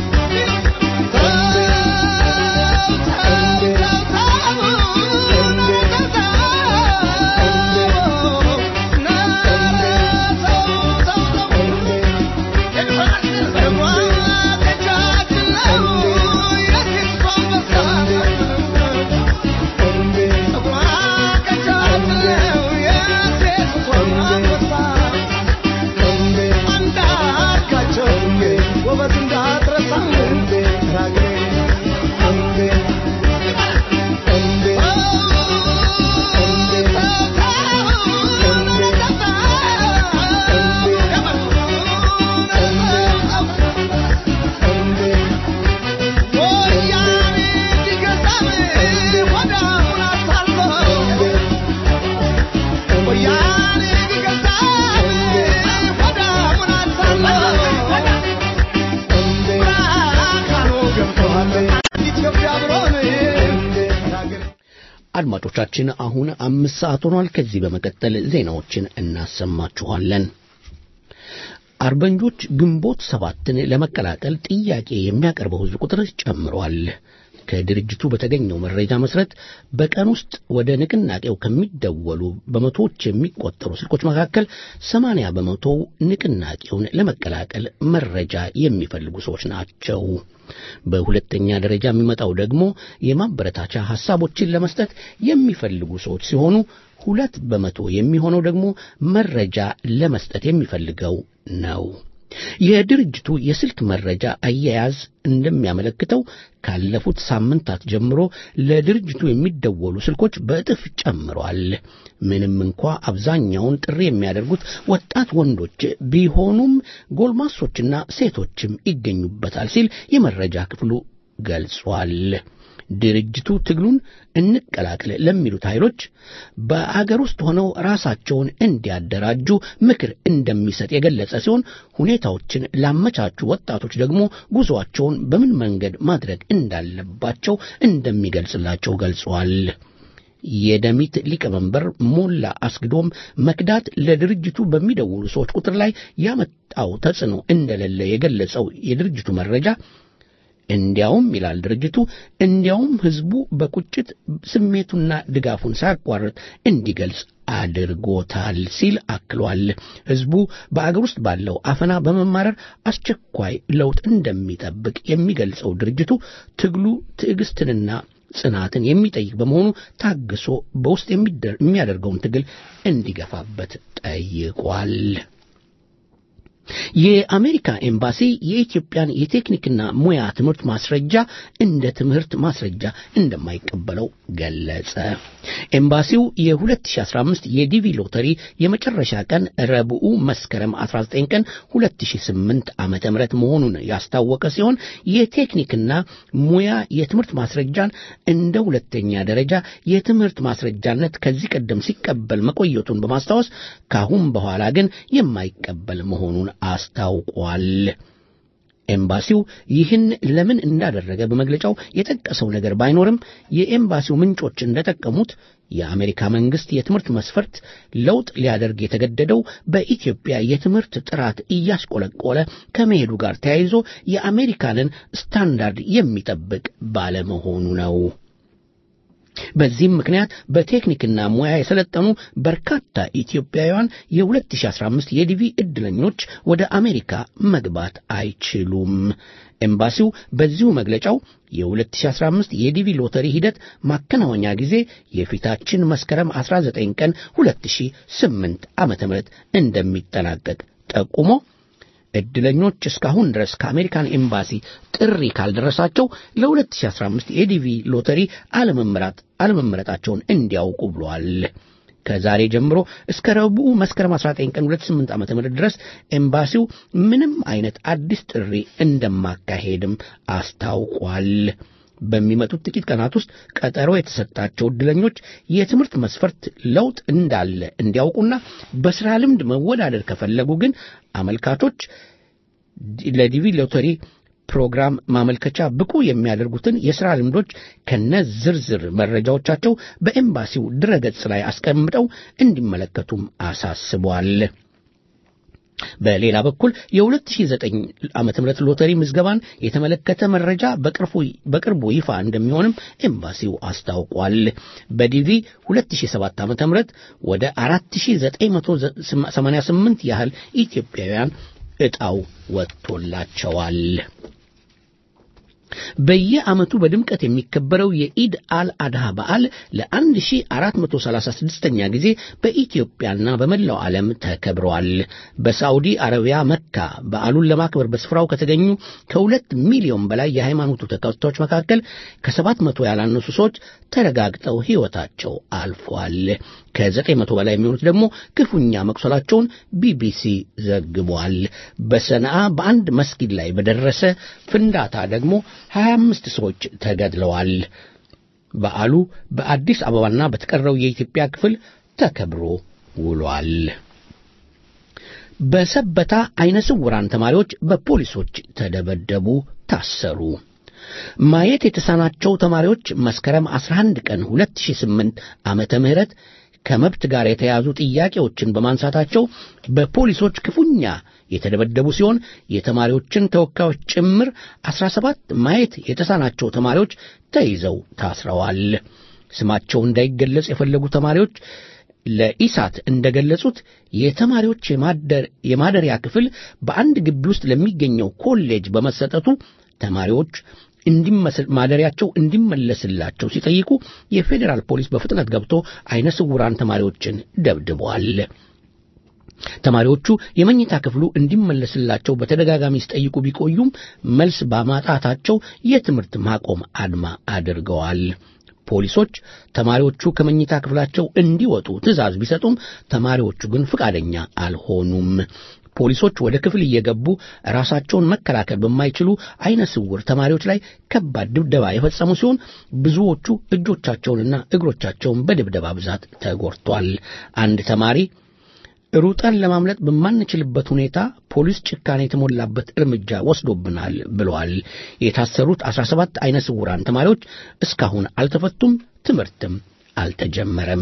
ጎበዝ እንዳትረሳ እንዴ ራግሬ እንዴ እንዴ ኢትዮጵያ ብሎን አድማጮቻችን አሁን አምስት ሰዓት ሆኗል። ከዚህ በመቀጠል ዜናዎችን እናሰማችኋለን። አርበኞች ግንቦት ሰባትን ለመቀላቀል ጥያቄ የሚያቀርበው ሕዝብ ቁጥር ጨምሯል። ከድርጅቱ በተገኘው መረጃ መሰረት በቀን ውስጥ ወደ ንቅናቄው ከሚደወሉ በመቶዎች የሚቆጠሩ ስልኮች መካከል ሰማንያ በመቶው ንቅናቄውን ለመቀላቀል መረጃ የሚፈልጉ ሰዎች ናቸው። በሁለተኛ ደረጃ የሚመጣው ደግሞ የማበረታቻ ሐሳቦችን ለመስጠት የሚፈልጉ ሰዎች ሲሆኑ ሁለት በመቶ የሚሆነው ደግሞ መረጃ ለመስጠት የሚፈልገው ነው። የድርጅቱ የስልክ መረጃ አያያዝ እንደሚያመለክተው ካለፉት ሳምንታት ጀምሮ ለድርጅቱ የሚደወሉ ስልኮች በእጥፍ ጨምሯል። ምንም እንኳ አብዛኛውን ጥሪ የሚያደርጉት ወጣት ወንዶች ቢሆኑም ጎልማሶችና ሴቶችም ይገኙበታል ሲል የመረጃ ክፍሉ ገልጿል። ድርጅቱ ትግሉን እንቀላቅል ለሚሉት ኃይሎች በአገር ውስጥ ሆነው ራሳቸውን እንዲያደራጁ ምክር እንደሚሰጥ የገለጸ ሲሆን ሁኔታዎችን ላመቻቹ ወጣቶች ደግሞ ጉዞአቸውን በምን መንገድ ማድረግ እንዳለባቸው እንደሚገልጽላቸው ገልጿል። የደሚት ሊቀመንበር ሞላ አስግዶም መክዳት ለድርጅቱ በሚደውሉ ሰዎች ቁጥር ላይ ያመጣው ተጽዕኖ እንደሌለ የገለጸው የድርጅቱ መረጃ እንዲያውም ይላል ድርጅቱ እንዲያውም ህዝቡ በቁጭት ስሜቱና ድጋፉን ሳያቋርጥ እንዲገልጽ አድርጎታል ሲል አክሏል። ህዝቡ በአገር ውስጥ ባለው አፈና በመማረር አስቸኳይ ለውጥ እንደሚጠብቅ የሚገልጸው ድርጅቱ ትግሉ ትዕግስትንና ጽናትን የሚጠይቅ በመሆኑ ታግሶ በውስጥ የሚያደርገውን ትግል እንዲገፋበት ጠይቋል። የአሜሪካ ኤምባሲ የኢትዮጵያን የቴክኒክና ሙያ ትምህርት ማስረጃ እንደ ትምህርት ማስረጃ እንደማይቀበለው ገለጸ። ኤምባሲው የ2015 የዲቪ ሎተሪ የመጨረሻ ቀን ረቡዕ መስከረም 19 ቀን 2008 ዓመተ ምህረት መሆኑን ያስታወቀ ሲሆን የቴክኒክና ሙያ የትምህርት ማስረጃን እንደ ሁለተኛ ደረጃ የትምህርት ማስረጃነት ከዚህ ቀደም ሲቀበል መቆየቱን በማስታወስ ካሁን በኋላ ግን የማይቀበል መሆኑን አስታውቋል። ኤምባሲው ይህን ለምን እንዳደረገ በመግለጫው የጠቀሰው ነገር ባይኖርም የኤምባሲው ምንጮች እንደጠቀሙት የአሜሪካ መንግስት የትምህርት መስፈርት ለውጥ ሊያደርግ የተገደደው በኢትዮጵያ የትምህርት ጥራት እያሽቆለቆለ ከመሄዱ ጋር ተያይዞ የአሜሪካንን ስታንዳርድ የሚጠብቅ ባለመሆኑ ነው። በዚህም ምክንያት በቴክኒክና ሙያ የሰለጠኑ በርካታ ኢትዮጵያውያን የ2015 የዲቪ ዕድለኞች ወደ አሜሪካ መግባት አይችሉም። ኤምባሲው በዚሁ መግለጫው የ2015 የዲቪ ሎተሪ ሂደት ማከናወኛ ጊዜ የፊታችን መስከረም 19 ቀን 2008 ዓ.ም እንደሚጠናቀቅ ጠቁሞ ዕድለኞች እስካሁን ድረስ ከአሜሪካን ኤምባሲ ጥሪ ካልደረሳቸው ለ2015 የዲቪ ሎተሪ አለመመረጣቸውን እንዲያውቁ ብሏል። ከዛሬ ጀምሮ እስከ ረቡዕ መስከረም 19 ቀን 28 ዓ.ም ድረስ ኤምባሲው ምንም አይነት አዲስ ጥሪ እንደማካሄድም አስታውቋል። በሚመጡት ጥቂት ቀናት ውስጥ ቀጠሮ የተሰጣቸው ዕድለኞች የትምህርት መስፈርት ለውጥ እንዳለ እንዲያውቁና በሥራ ልምድ መወዳደር ከፈለጉ ግን አመልካቾች ለዲቪ ሎተሪ ፕሮግራም ማመልከቻ ብቁ የሚያደርጉትን የሥራ ልምዶች ከነ ዝርዝር መረጃዎቻቸው በኤምባሲው ድረገጽ ላይ አስቀምጠው እንዲመለከቱም አሳስቧል። በሌላ በኩል የ2009 ዓመተ ምህረት ሎተሪ ምዝገባን የተመለከተ መረጃ በቅርቡ ይፋ እንደሚሆንም ኤምባሲው አስታውቋል። በዲቪ 2007 ዓመተ ምህረት ወደ 4988 ያህል ኢትዮጵያውያን ዕጣው ወጥቶላቸዋል። በየዓመቱ በድምቀት የሚከበረው የኢድ አል አድሃ በዓል ለ1436ኛ ጊዜ በኢትዮጵያና በመላው ዓለም ተከብረዋል። በሳዑዲ አረቢያ መካ በዓሉን ለማክበር በስፍራው ከተገኙ ከሁለት ሚሊዮን በላይ የሃይማኖቱ ተከታዮች መካከል ከሰባት መቶ ያላነሱ ሰዎች ተረጋግጠው ሕይወታቸው አልፏል። ከዘጠኝ መቶ በላይ የሚሆኑት ደግሞ ክፉኛ መቁሰላቸውን ቢቢሲ ዘግቧል። በሰንዓ በአንድ መስጊድ ላይ በደረሰ ፍንዳታ ደግሞ 25 ሰዎች ተገድለዋል። በዓሉ በአዲስ አበባና በተቀረው የኢትዮጵያ ክፍል ተከብሮ ውሏል። በሰበታ አይነ ስውራን ተማሪዎች በፖሊሶች ተደበደቡ፣ ታሰሩ። ማየት የተሳናቸው ተማሪዎች መስከረም 11 ቀን 2008 ዓመተ ምህረት ከመብት ጋር የተያያዙ ጥያቄዎችን በማንሳታቸው በፖሊሶች ክፉኛ የተደበደቡ ሲሆን የተማሪዎችን ተወካዮች ጭምር 17 ማየት የተሳናቸው ተማሪዎች ተይዘው ታስረዋል። ስማቸው እንዳይገለጽ የፈለጉ ተማሪዎች ለኢሳት እንደገለጹት የተማሪዎች የማደሪያ ክፍል በአንድ ግቢ ውስጥ ለሚገኘው ኮሌጅ በመሰጠቱ ተማሪዎች ማደሪያቸው እንዲመለስላቸው ሲጠይቁ የፌዴራል ፖሊስ በፍጥነት ገብቶ አይነ ስውራን ተማሪዎችን ደብድበዋል። ተማሪዎቹ የመኝታ ክፍሉ እንዲመለስላቸው በተደጋጋሚ ሲጠይቁ ቢቆዩም መልስ በማጣታቸው የትምህርት ማቆም አድማ አድርገዋል። ፖሊሶች ተማሪዎቹ ከመኝታ ክፍላቸው እንዲወጡ ትዕዛዝ ቢሰጡም ተማሪዎቹ ግን ፍቃደኛ አልሆኑም። ፖሊሶች ወደ ክፍል እየገቡ ራሳቸውን መከላከል በማይችሉ አይነ ስውር ተማሪዎች ላይ ከባድ ድብደባ የፈጸሙ ሲሆን ብዙዎቹ እጆቻቸውንና እግሮቻቸውን በድብደባ ብዛት ተጎድቷል። አንድ ተማሪ ሩጠን ለማምለጥ በማንችልበት ሁኔታ ፖሊስ ጭካኔ የተሞላበት እርምጃ ወስዶብናል ብለዋል። የታሰሩት 17 አይነ ስውራን ተማሪዎች እስካሁን አልተፈቱም፣ ትምህርትም አልተጀመረም።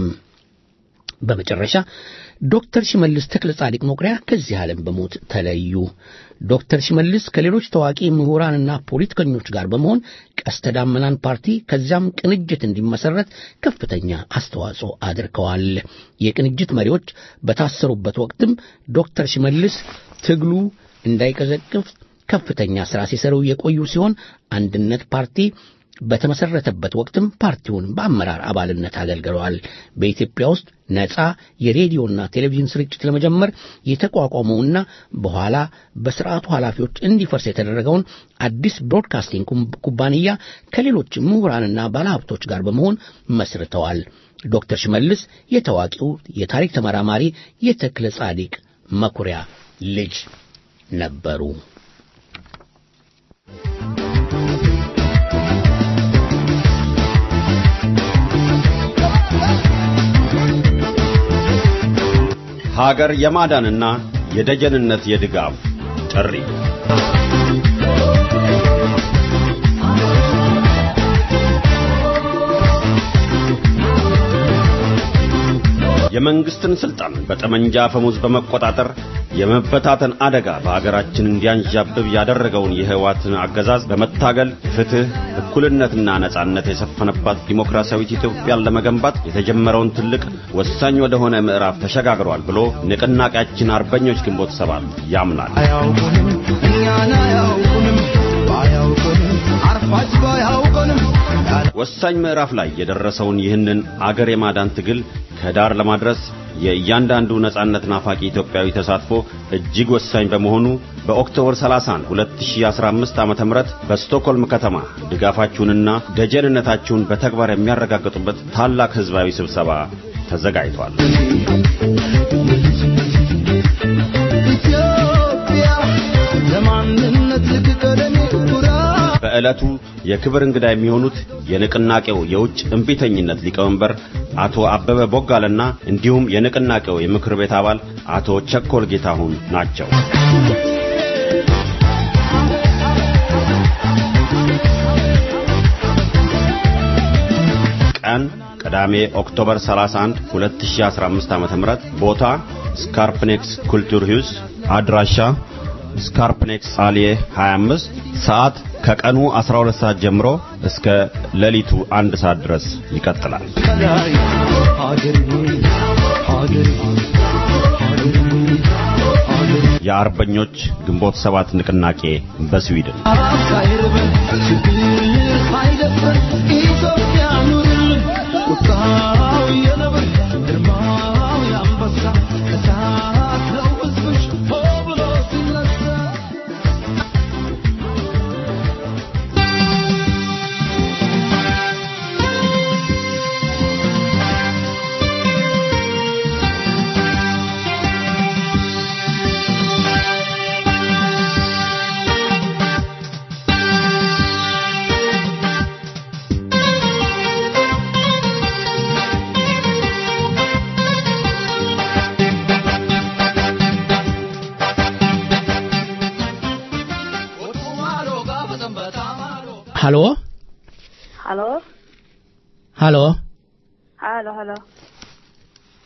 በመጨረሻ ዶክተር ሽመልስ ተክለ ጻዲቅ መኩሪያ ከዚህ ዓለም በሞት ተለዩ። ዶክተር ሽመልስ ከሌሎች ታዋቂ ምሁራንና ፖለቲከኞች ጋር በመሆን ቀስተ ዳመናን ፓርቲ ከዚያም ቅንጅት እንዲመሰረት ከፍተኛ አስተዋጽኦ አድርገዋል። የቅንጅት መሪዎች በታሰሩበት ወቅትም ዶክተር ሽመልስ ትግሉ እንዳይቀዘቅፍ ከፍተኛ ሥራ ሲሰሩ የቆዩ ሲሆን አንድነት ፓርቲ በተመሰረተበት ወቅትም ፓርቲውን በአመራር አባልነት አገልግለዋል። በኢትዮጵያ ውስጥ ነፃ የሬዲዮና ቴሌቪዥን ስርጭት ለመጀመር የተቋቋመውና በኋላ በስርዓቱ ኃላፊዎች እንዲፈርስ የተደረገውን አዲስ ብሮድካስቲንግ ኩባንያ ከሌሎች ምሁራንና ባለሀብቶች ጋር በመሆን መስርተዋል። ዶክተር ሽመልስ የታዋቂው የታሪክ ተመራማሪ የተክለ ጻዲቅ መኩሪያ ልጅ ነበሩ። ሀገር የማዳንና የደጀንነት የድጋፍ ጥሪ የመንግስትን ስልጣን በጠመንጃ አፈሙዝ በመቆጣጠር የመበታተን አደጋ በሀገራችን እንዲያንዣብብ ያደረገውን የህወሓትን አገዛዝ በመታገል ፍትህ፣ እኩልነትና ነጻነት የሰፈነባት ዲሞክራሲያዊት ኢትዮጵያን ለመገንባት የተጀመረውን ትልቅ ወሳኝ ወደሆነ ምዕራፍ ተሸጋግሯል ብሎ ንቅናቄያችን አርበኞች ግንቦት ሰባት ያምናል። አያውቁንም እኛን አያውቁንም ባያውቁንም አርፋጅ ባያውቁንም ወሳኝ ምዕራፍ ላይ የደረሰውን ይህንን አገር የማዳን ትግል ከዳር ለማድረስ የእያንዳንዱ ነጻነት ናፋቂ ኢትዮጵያዊ ተሳትፎ እጅግ ወሳኝ በመሆኑ በኦክቶበር 30 2015 ዓ.ም በስቶክሆልም ከተማ ድጋፋችሁንና ደጀንነታችሁን በተግባር የሚያረጋግጡበት ታላቅ ህዝባዊ ስብሰባ ተዘጋጅቷል። ኢትዮጵያ ለማንነት ልትቀደም ኩራት በዕለቱ የክብር እንግዳ የሚሆኑት የንቅናቄው የውጭ እምቢተኝነት ሊቀመንበር አቶ አበበ ቦጋለና እንዲሁም የንቅናቄው የምክር ቤት አባል አቶ ቸኮል ጌታሁን ናቸው። ቀን ቅዳሜ ኦክቶበር 31 2015 ዓ.ም ቦታ ስካርፕኔክስ ኩልቱር ሂውስ አድራሻ ስካርፕኔክስ አሊዬ 25 ሰዓት ከቀኑ 12 ሰዓት ጀምሮ እስከ ሌሊቱ አንድ ሰዓት ድረስ ይቀጥላል። ከላይ ሀገር ሀገር የአርበኞች ግንቦት ሰባት ንቅናቄ በስዊድን አራብ ሳይርበን ችግር ሳይደፍረን ኢትዮጵያ ኑርልን ቁጣው የነብር ግርማው የአንበሳ እሳት ነው ሕዝብሽ ሆ ብሎ ሲነሳ ሃሎ Hallå? ሃሎ Hallå, hallå.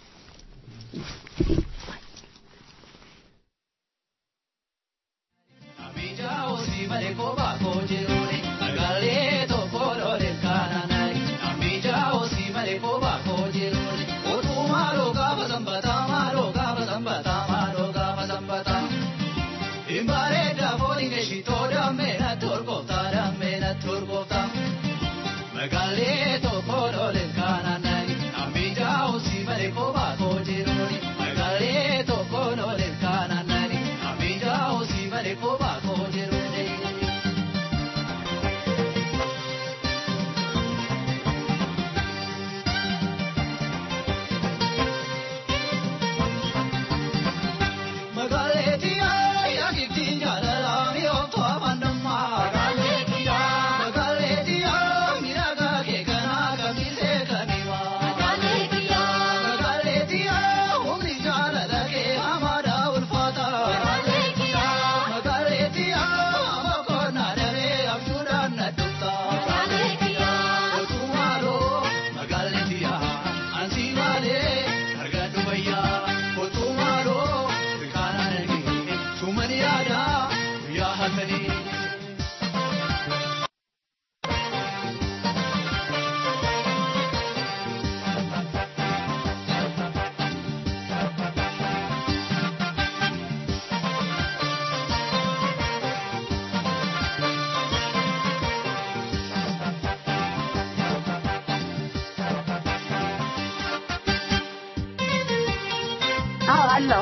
Magalee tokko looleen kaananani ammiija osii malee kophaa koo jiruuni. Magalee tokko looleen kaananani ammiija osii malee kophaa koo jiruuni. Magalee tiyaa yaakifti jaalalaa mi'ooftu amandummaa. Magalee tiyaa magalee tiyaa miidhagaa kee kanaa kamisee kamimaa. Magalee tiyaa magalee tiyaa humni jaalala kee hamaadhaa ulfaataa. Magalee tiyaa magalee tiyaa amma koonaa daree abjuudhaan na dhuftaa. Magalee tiyaa otuumaaloo magalee tiyaa ansii maalee argadhu bayyaa otuumaaloo bikaanaan argee sumani yaadaa guyyaa halkanii. አዎ አለው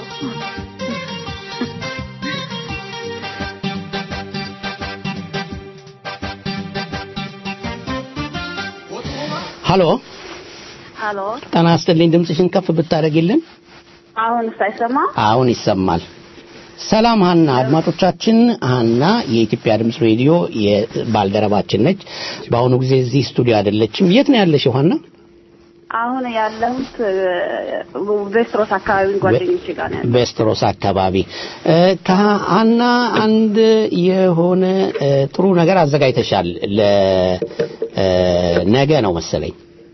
ሀሎ ሀሎ ጤና ይስጥልኝ። ድምፅሽን ከፍ ብታደርጊልን። አሁን ሳይሰማ አሁን ይሰማል። ሰላም ሀና፣ አድማጮቻችን ሀና የኢትዮጵያ ድምፅ ሬዲዮ የባልደረባችን ነች። በአሁኑ ጊዜ እዚህ ስቱዲዮ አይደለችም። የት ነው ያለሽው ሀና? አሁን ያለሁት ቬስትሮስ አካባቢ ጓደኞቼ ጋር ነው ያለሁት። በስትሮስ አካባቢ እ፣ ከሀና አንድ የሆነ እ፣ ጥሩ ነገር አዘጋጅተሻል። ለነገ ነው መሰለኝ።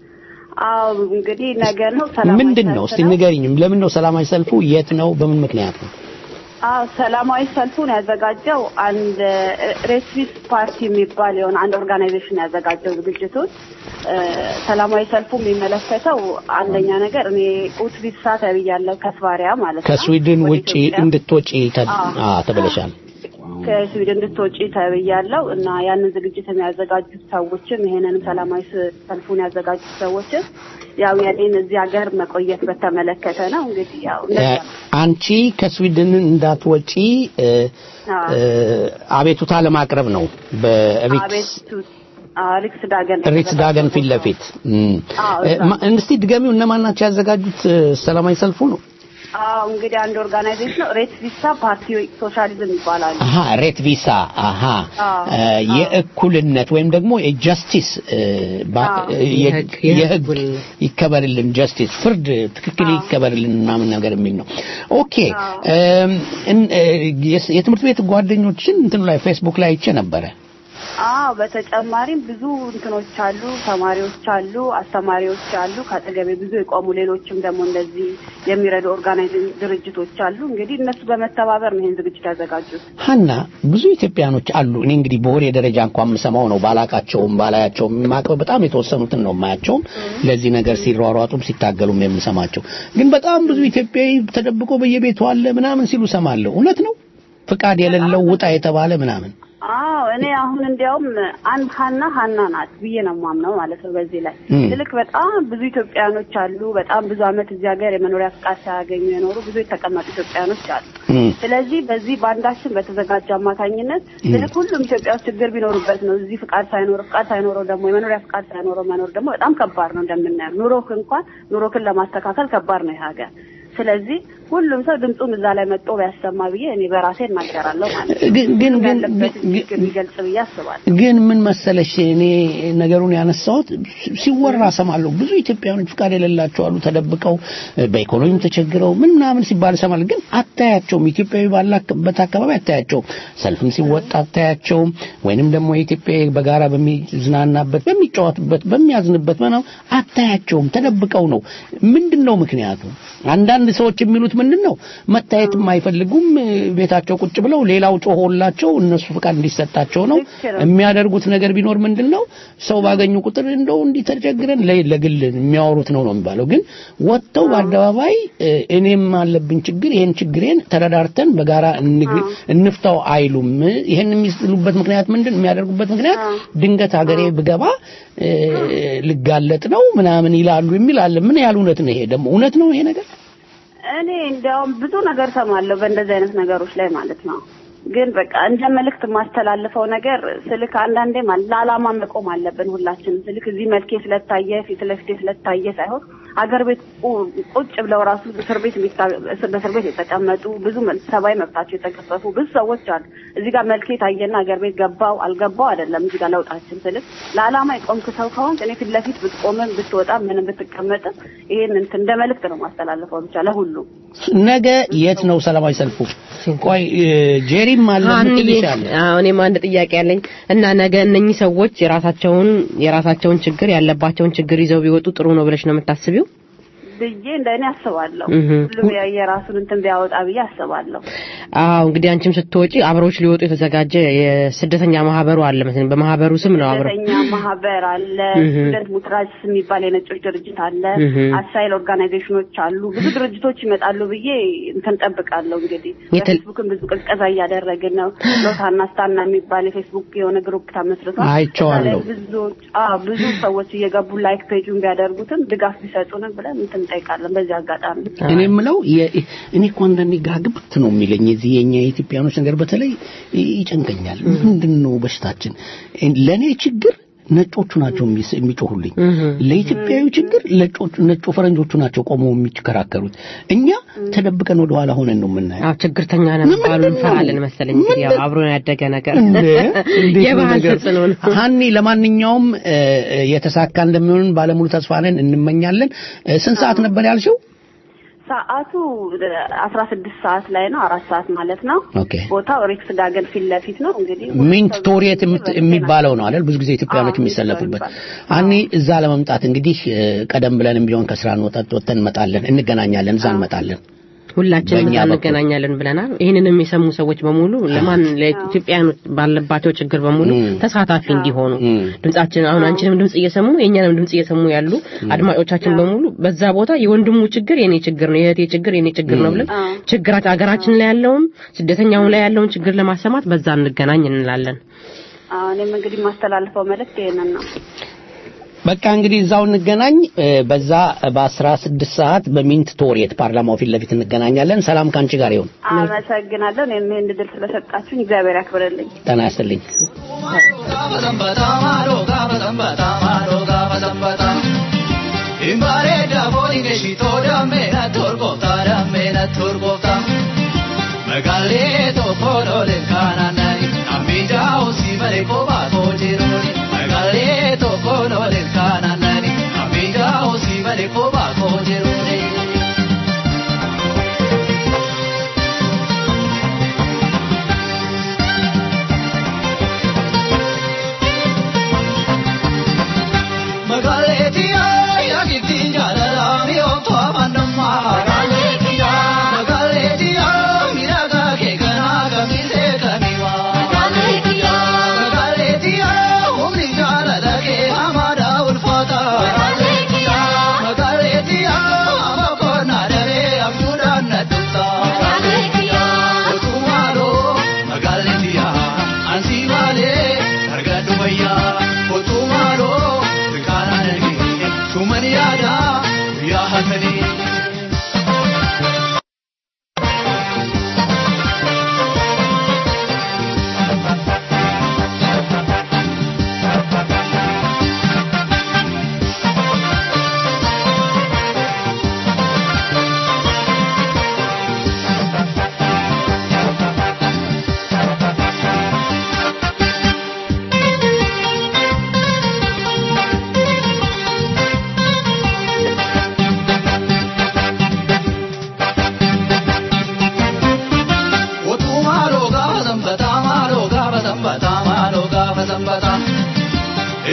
አዎ እንግዲህ ነገ ነው ሰላማዊ ምንድን ነው? ሰልፍ እስቲ ንገሪኝም። ለምን ነው ሰላማዊ ሰልፉ? የት ነው? በምን ምክንያት ነው? አዎ ሰላማዊ ሰልፉን ያዘጋጀው አንድ ሬትቪስ ፓርቲ የሚባል የሆነ አንድ ኦርጋናይዜሽን ያዘጋጀው ዝግጅቱን እ፣ ሰላማዊ ሰልፉ የሚመለከተው አንደኛ ነገር እኔ ኡትቪሳ ተብያለሁ ከስቫሪያ ማለት ነው ከስዊድን ወደ ውጪ ኢትዮጵያ። እንድትወጪ ተ- አዎ። አ፣ ተብለሻል። ከስዊድን እንድትወጪ ተብያለሁ እና ያንን ዝግጅት የሚያዘጋጁት ሰዎችም ይሄንንም ሰላማዊ ስ- ሰልፉን ያዘጋጁት ሰዎችም ያው የኔን እዚህ ሀገር መቆየት በተመለከተ ነው። እንግዲህ ያው እ፣ እንደዛ ነው። አንቺ ከስዊድን እንዳትወጪ እ፣ አዎ። እ፣ አቤቱታ ለማቅረብ ነው በሪክስ አቤቱ አዎ፣ ሪክስ ዳገን ሪትስ ዳገን ፊት ለፊት እም። አዎ፣ እ፣ እዛ። ማ- እስቲ ድገሚው እነማን ናቸው ያዘጋጁት እ፣ ሰላማዊ ሰልፉ ነው? አዎ እንግዲህ አንድ ኦርጋናይዜሽን ነው ሬት ቪሳ ፓርቲ ሶሻሊዝም ይባላሉ። አሃ ሬት ቪሳ አሃ አዎ፣ እ፣ የእኩልነት ወይም ደግሞ የጃስቲስ እ፣ ባ- አዎ። እ፣ የ- የህግ ይከበርልን ጃስቲስ ፍርድ ትክክል ይከበርልን ምናምን ነገር የሚል ነው። ኦኬ እም፣ እን- እ፣ የስ- የትምህርት ቤት ጓደኞችን እንትኑ ላይ ፌስቡክ ላይ አይቼ ነበረ። አዎ በተጨማሪም ብዙ እንትኖች አሉ፣ ተማሪዎች አሉ፣ አስተማሪዎች አሉ፣ ከአጠገቤ ብዙ የቆሙ ሌሎችም ደግሞ እንደዚህ የሚረዱ ኦርጋናይዜሽን ድርጅቶች አሉ። እንግዲህ እነሱ በመተባበር ነው ይህን ዝግጅት ያዘጋጁት። ሀና ብዙ ኢትዮጵያኖች አሉ። እኔ እንግዲህ በወሬ ደረጃ እንኳን የምሰማው ነው። ባላቃቸውም ባላያቸውም የማውቀው በጣም የተወሰኑትን ነው የማያቸውም ለዚህ ነገር ሲሯሯጡም ሲታገሉም የምሰማቸው። ግን በጣም ብዙ ኢትዮጵያዊ ተደብቆ በየቤቱ አለ ምናምን ሲሉ ሰማለሁ። እውነት ነው? ፍቃድ የሌለው ውጣ የተባለ ምናምን አዎ እኔ አሁን እንዲያውም አንድ ሀና ሀና ናት ብዬ ነው የማምነው ማለት ነው። በዚህ ላይ እም። ትልቅ በጣም ብዙ ኢትዮጵያኖች አሉ። በጣም ብዙ ዓመት እዚህ ሀገር የመኖሪያ ፍቃድ ሳያገኙ የኖሩ ብዙ የተቀመጡ ኢትዮጵያኖች አሉ። እም። ስለዚህ በዚህ ባንዳችን በተዘጋጀ አማካኝነት ትልቅ ሁሉም ኢትዮጵያ ውስጥ ችግር ቢኖርበት ነው እዚህ ፍቃድ ሳይኖር ፍቃድ ሳይኖረው ደግሞ የመኖሪያ ፍቃድ ሳይኖረው መኖር ደግሞ በጣም ከባድ ነው። እንደምናየው ኑሮክ እንኳን ኑሮክን ለማስተካከል ከባድ ነው ይህ ሀገር። ስለዚህ ሁሉም ሰው ድምፁን እዛ ላይ መጥቶ ቢያሰማ ብዬ እኔ በራሴ እናገራለሁ ማለት ነው። ግን ግን ግን ያለበትን ችግር ሊገልጽ ብዬ አስባለሁ። ግን ምን መሰለሽ እኔ ነገሩን ያነሳሁት ሲወራ ሰማለሁ። ብዙ ኢትዮጵያውያኖች ፍቃድ የሌላቸው አሉ ተደብቀው እ፣ በኢኮኖሚም ተቸግረው ምን ምናምን ሲባል ሰማለሁ። ግን አታያቸውም። ኢትዮጵያዊ ባላበት አካባቢ አታያቸውም። ሰልፍም ሲወጣ አታያቸውም። ወይንም ደግሞ የኢትዮጵያ በጋራ በሚዝናናበት፣ በሚጫወትበት፣ በሚያዝንበት ምናምን አታያቸውም። ተደብቀው ነው። ምንድን ነው ምክንያቱ? አንዳንድ ሰዎች የሚሉት ምንድን ነው መታየትም አይፈልጉም። እ፣ ቤታቸው ቁጭ ብለው ሌላው ጮሆላቸው እነሱ ፍቃድ እንዲሰጣቸው ነው የሚያደርጉት ነገር ቢኖር ምንድን ነው ሰው ባገኙ ቁጥር እንደው እንዲህ ተቸግረን ለ- ለግል የሚያወሩት ነው ነው የሚባለው። ግን ወጥተው በአደባባይ እ፣ እኔም አለብኝ ችግር ይሄን ችግሬን ተረዳርተን በጋራ እንግ- እንፍታው አይሉም። ይሄን የሚሉበት ምክንያት ምንድን የሚያደርጉበት ምክንያት ድንገት ሀገሬ ብገባ እ፣ ልጋለጥ ነው ምናምን ይላሉ የሚል አለ። ምን ያህል እውነት ነው ይሄ ደግሞ እውነት ነው ይሄ ነገር? እኔ እንዲያውም ብዙ ነገር ሰማለሁ በእንደዚህ አይነት ነገሮች ላይ ማለት ነው። ግን በቃ እንደ መልእክት የማስተላልፈው ነገር ስልክ አንዳንዴ ማለት ለዓላማ መቆም አለብን ሁላችንም። ስልክ እዚህ መልኬ ስለታየ ፊት ለፊቴ ስለታየ ሳይሆን አገር ቤት ቁ- ቁጭ ብለው ራሱ እስር ቤት የሚታ- እስር- በእስር ቤት የተቀመጡ ብዙ መ- ሰብአዊ መብታቸው የተገፈፉ ብዙ ሰዎች አሉ። እዚህ ጋር መልኬ ታየና አገር ቤት ገባው አልገባው አይደለም እዚህ ጋር ለውጣችን ስልክ ለዓላማ የቆምክ ሰው ከሆንክ እኔ ፊት ለፊት ብትቆምም ብትወጣም ምንም ብትቀመጥም ይሄን እንትን እንደ መልእክት ነው ማስተላልፈው ብቻ ለሁሉም ነገ የት ነው ሰላማዊ ሰልፉ? ቆይ እ፣ ጄሪም አለ አንዬ ምትልሽ አለ አዎ እኔም አንድ ጥያቄ ያለኝ እና ነገ እነኚህ ሰዎች የራሳቸውን የራሳቸውን ችግር ያለባቸውን ችግር ይዘው ቢወጡ ጥሩ ነው ብለሽ ነው የምታስቢው? ብዬ እንደኔ አስባለሁ። እህ። ሁሉም የ- የራሱን እንትን ቢያወጣ ብዬ አስባለሁ። አዎ እንግዲህ አንቺም ስትወጪ አብረውች ሊወጡ የተዘጋጀ የስደተኛ ማህበሩ አለ መሰለኝ። በማህበሩ ስም ነው አብረው ስደተኛ ማህበር አለ፣ እህ። ስቱደንት ሙትራጅስ የሚባል የነጮች ድርጅት አለ፣ እህ። አሳይል ኦርጋናይዜሽኖች አሉ። ብዙ ድርጅቶች ይመጣሉ ብዬ እንትን ጠብቃለሁ። እንግዲህ የተ- በፌስቡክም ብዙ ቅስቀሳ እያደረግን ነው። ሎታና ስታና የሚባል የፌስቡክ የሆነ ግሩፕ ተመስርቷል። አይቼዋለሁ። እዛ ላይ ብዙዎች አዎ ብዙ ሰዎች እየገቡ ላይክ ፔጁን ቢያደርጉትም ድጋፍ ቢሰጡንም ብለን እንትን እንጠይቃለን። በዚህ አጋጣሚ እኔ የምለው የ- እኔ እኮ አንዳንዴ ግራ ግብት ነው የሚለኝ የዚህ የኛ የኢትዮጵያኖች ነገር በተለይ ይ- ይጨንቀኛል። ምንድን ነው በሽታችን? ለእኔ ችግር ነጮቹ ናቸው የሚስ- የሚጮሁልኝ። ለኢትዮጵያዊ ችግር ለጮቹ ነጮ ፈረንጆቹ ናቸው ቆመው የሚከራከሩት። እኛ ተደብቀን ወደ ኋላ ሆነን ነው የምናየው። አዎ ችግርተኛ ነን ባሉ እንፈራለን መሰለኝ። እንግዲህ ያው አብሮን ያደገ ነገር የባህል ተጽዕኖ ነው። ሀኒ ለማንኛውም እ፣ እ፣ የተሳካ እንደሚሆን ባለሙሉ ተስፋ ነን፣ እንመኛለን። እ፣ ስንት ሰዓት ነበር ያልሽው? ሰዓቱ አስራ ስድስት ሰዓት ላይ ነው። አራት ሰዓት ማለት ነው። ኦኬ ቦታው ሪክስ ጋገን ፊት ለፊት ነው። እንግዲህ ሚንት ቶሪየት የምት- የሚባለው ነው አይደል? ብዙ ጊዜ ኢትዮጵያኖች የሚሰለፉበት። አኒ እዛ ለመምጣት እንግዲህ እ፣ ቀደም ብለንም ቢሆን ከስራ እንወጣት ወጥተን እንመጣለን፣ እንገናኛለን፣ እዛ እንመጣለን። ሁላችንም በእኛ እዛ በኩል። እንገናኛለን ብለናል። ይህንንም የሰሙ ሰዎች በሙሉ ለማን ለኢትዮጵያውያኖች ባለባቸው ችግር በሙሉ ተሳታፊ እንዲሆኑ ድምጻችን አሁን አንቺንም ድምጽ እየሰሙ የእኛንም ድምጽ እየሰሙ ያሉ አድማጮቻችን በሙሉ በዛ ቦታ የወንድሙ ችግር የኔ ችግር ነው፣ የእህቴ ችግር የኔ ችግር ነው ብለን ችግራችን ሀገራችን ላይ ያለውም ስደተኛው ላይ ያለውን ችግር ለማሰማት በዛ እንገናኝ እንላለን። አዎ፣ እኔም እንግዲህ የማስተላልፈው መልእክት ይሄንን ነው። በቃ እንግዲህ እዛው እንገናኝ። እ፣ በዛ በአስራ ስድስት ሰዓት በሚንት ቶሪየት ፓርላማው ፊት ለፊት እንገናኛለን። ሰላም ከአንቺ ጋር ይሁን። አመሰግናለሁ። እኔም ይህን እድል ስለሰጣችሁኝ እግዚአብሔር ያክብርልኝ። ጤና ይስጥልኝ። Imbareeda boodinge shitooda meena torgoofta meena torgoofta. Magaalee tokko looleen kaanaanani ammiijaa osii malee kophaa koo jiruuni. Magaalee tokko looleen kaanaanani ammiijaa osii malee kophaa koo jiruuni. Magaalee tiyaa yaa giftiin jaalalaa mi'ooftu amannummaa. Magaalee tiyaa magaalee tiyaa miidhagaa kee kanaa kamisee kamiwaa. Magaalee tiyaa magaalee tiyaa humni jaalala kee hamaadhaa ulfaata. Magaalee tiyaa magaalee tiyaa amma koonaa daree abjuudhaan na dhufta. Magaalee tiyaa otuumaaloo magaalee tiyaa ansii maalee argadhu fayyaa otuumaaloo. Kanan ergi cuman yaada guyyaa hatanii.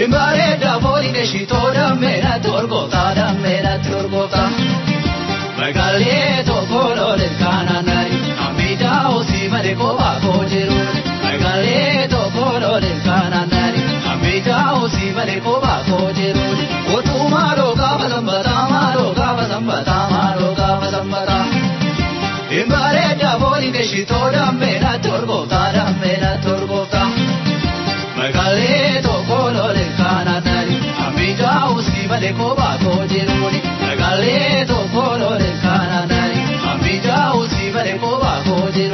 Imbareeda fooli keeshitoo dammeedha torgoota dammeedha torgoota. Magaalee tokko loolee kaananari amiidhaa osii malee kophaa koo jiru. Magaalee tokko loolee kaananari amiidhaa osii malee kophaa koo jiru. Otuu maaloo gaafa sanbataa maaloo gaafa sanbataa maaloo gaafa sanbataa. Imbareeda fooli keeshitoo dammeedha torgoota dammeedha torgoota. Magaalee tokko loolee kaananari amiidhaa osii malee kophaa koo jiru. Magaalee tokko loolee kaananari amiidhaa osii malee kophaa koo jiru.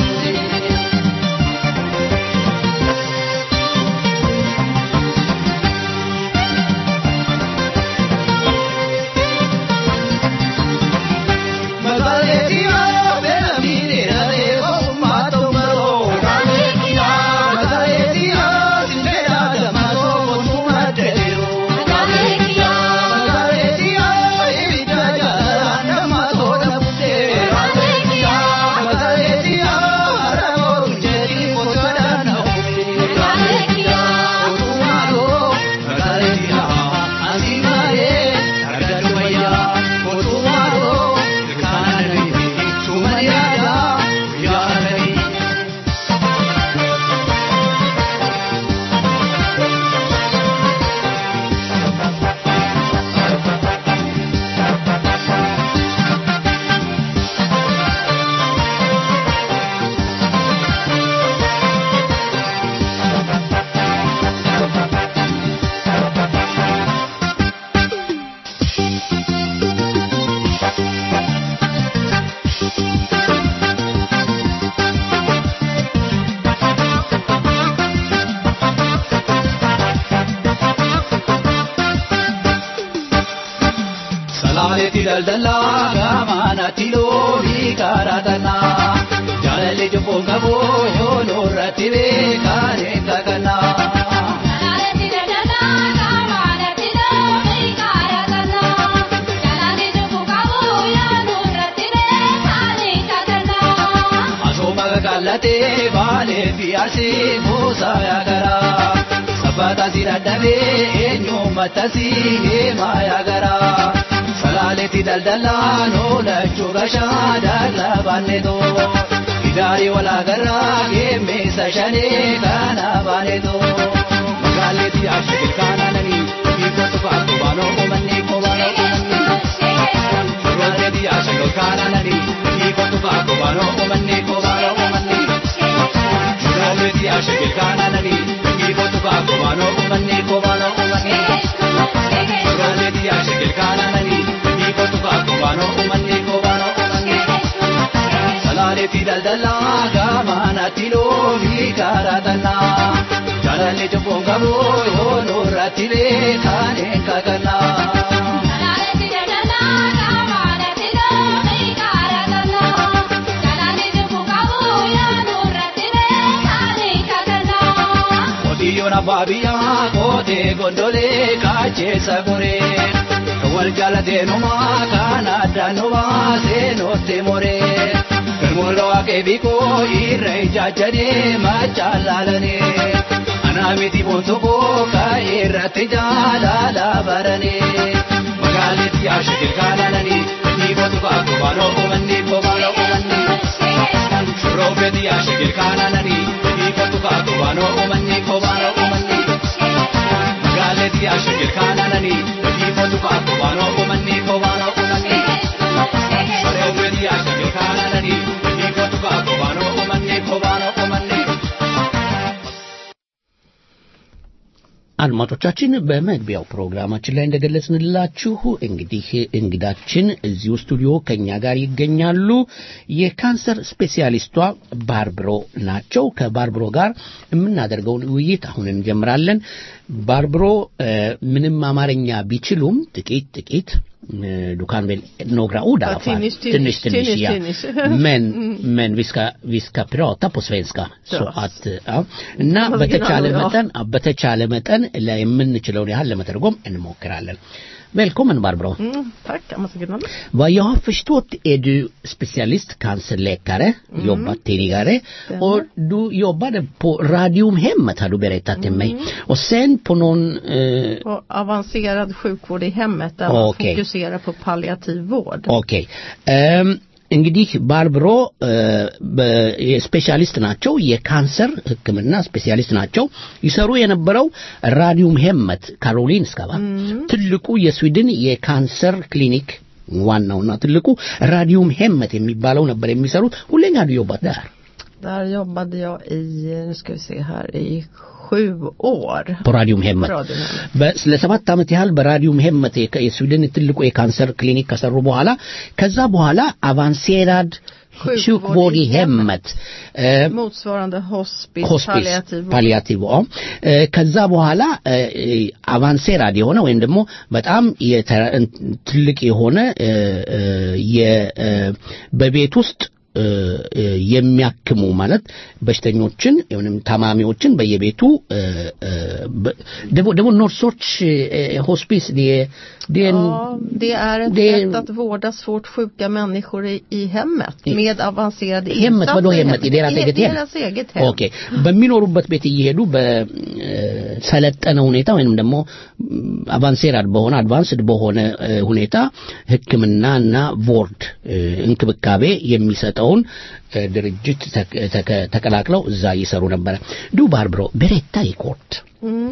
Salaaleetti daldalaa gaamaanatti loonii kaaratanaa jaalalli jubbuun qabuu yoo nurratti beekaan hin kakannaa. Salaaleetti daldalaa gaamaanatti loonii kaaratanaa jaalalli jubbuun qabuu yoo nurratti beekaan hin kakannaa. Asooma kakaallatee baalee fi arsii buusaa yaagaraa. Sabbata si dadhabee eenyummatta si heemaa yaagaraa. Salaaleetti daldalaa noolachuu gashaa dallaa baanetoo. Idaarii walaagarraa geemmeessa shanee kana baanetoo. Magaaleetti ashee kaanananii hiikotu faatu baanoo uummanni kobaanoo uummanni. Magaaleetti ashee kaanananii hiikotu faatu baanoo uummanni kobaanoo uummanni. Magaaleetti ashee kaanananii hiikotu faatu baanoo uummanni kobaanoo uummanni. Magaaleetti ashee kaanananii hiikotu faatu baanoo uummanni kobaanoo uummanni. Salaaleetti daldalaa gaamaanatti loonii kaaratanaa. Jaalalli jubbuun qabuu yoo nurratti beekaan hin kakannaa. Salaaleetti daldalaa gaamaanatti loonii kaaratanaa jaalalli jubbuun qabuu yoo nurratti beekaan hin kakannaa. Qotiyyoon abbaa biyyaa kootee gondolee kaacheessa goree. Wal jaalateenumaa kan addaan nu baasee nootti moree. Firmooloo akeebikoo irra ijaajjanee machaan laalanee. Anaa miti boontukoo ka'ee irratti jaalala baranee. Magaaleetti yaashikil kaalalanii ni botu kaakuu baanoo uummanni koo baanoo uummanni. Shuroobeetti yaashikil kaalalanii ni botu kaakuu baanoo uummanni koo baanoo uummanni. Magaaleetti yaashikil kaalalanii ni botu kaakuu baanoo uummanni koo baanoo uummanni. Shuroobeetti yaashikil kaalalanii ni botu kaakuu baanoo uummanni koo baanoo uummanni. አድማጮቻችን በመግቢያው ፕሮግራማችን ላይ እንደገለጽንላችሁ እንግዲህ እንግዳችን እዚሁ ስቱዲዮ ከኛ ጋር ይገኛሉ። የካንሰር ስፔሲያሊስቷ ባርብሮ ናቸው። ከባርብሮ ጋር የምናደርገውን ውይይት አሁን እንጀምራለን። ባርብሮ እ፣ ምንም አማርኛ ቢችሉም ጥቂት ጥቂት እ፣ ዱካን ቬል några ord i alla fall. Tinnish, Tinnish, tinnish, tinnish, ja. tinnish. Men, Mm. men vi ska, vi ska prata på svenska. Så Bra. att, ja. እና Original, በተቻለ ja. መጠን በተቻለ መጠን ላይ የምንችለውን ያህል ለመተርጎም እንሞክራለን። Välkommen Barbro. Mm, tack, Amazon Vad jag har förstått är du specialist cancerläkare, Mm. jobbat tidigare Stämmer. och du jobbade på Radiumhemmet har du berättat till mig. Mm. Och sen på någon eh, Och avancerad sjukvård i hemmet där man Okej. fokuserar på palliativ vård. ኦኬ እም፣ እንግዲህ ባርብሮ እ፣ በ- ስፔሻሊስት ናቸው የካንሰር ህክምና ስፔሻሊስት ናቸው ይሰሩ የነበረው ራዲዮም ሄመት ካሮሊንስካ ባ ትልቁ የስዊድን የካንሰር ክሊኒክ ዋናውና ትልቁ ራዲዮም ሄመት የሚባለው ነበር የሚሰሩት ሁሌኛ ዱ ዮባት ዳር Där jobbade jag i, nu ska vi se här, i sju år. በራዲዮም ሄመት På Radiumhemmet. በ- ለሰባት ዓመት ያህል በራዲዮም ሄመት የከ- የስዊድን ትልቁ የካንሰር ክሊኒክ ከሰሩ በኋላ ከዛ በኋላ አቫንሴራድ sjukvård i hemmet eh, Motsvarande hospice, ሆስፒስ palliativ vård. ፓሊያቲቭ እ፣ ከዛ በኋላ አቫንሴራድ የሆነ ወይም ደግሞ በጣም የተ- ትልቅ የሆነ እ፣ እ፣ የ- እ፣ በቤት ውስጥ እ፣ እ፣ የሚያክሙ ማለት በሽተኞችን ወይም ታማሚዎችን በየቤቱ እ፣ እ፣ በ- ደግሞ ደግሞ ኖርሶች እ፣ ሆስፒስ det- det är en- Ja, det är ett det- sätt att vårda svårt sjuka människor i, i hemmet med avancerade hemmet, vadå insatser hemmet? I deras eget hem? deras eget hem. ኦኬ በሚኖሩበት ቤት እየሄዱ በሰለጠነ ሁኔታ ወይንም ደግሞ አቫንሴራድ በሆነ አድቫንስድ በሆነ እ፣ ሁኔታ ሕክምናና ቮርድ እ፣ እንክብካቤ የሚሰጠውን እ፣ ድርጅት ተክ- ተከ- ተቀላቅለው እዛ ይሰሩ ነበረ ዱ ባርብሮ berätta i kort Mm.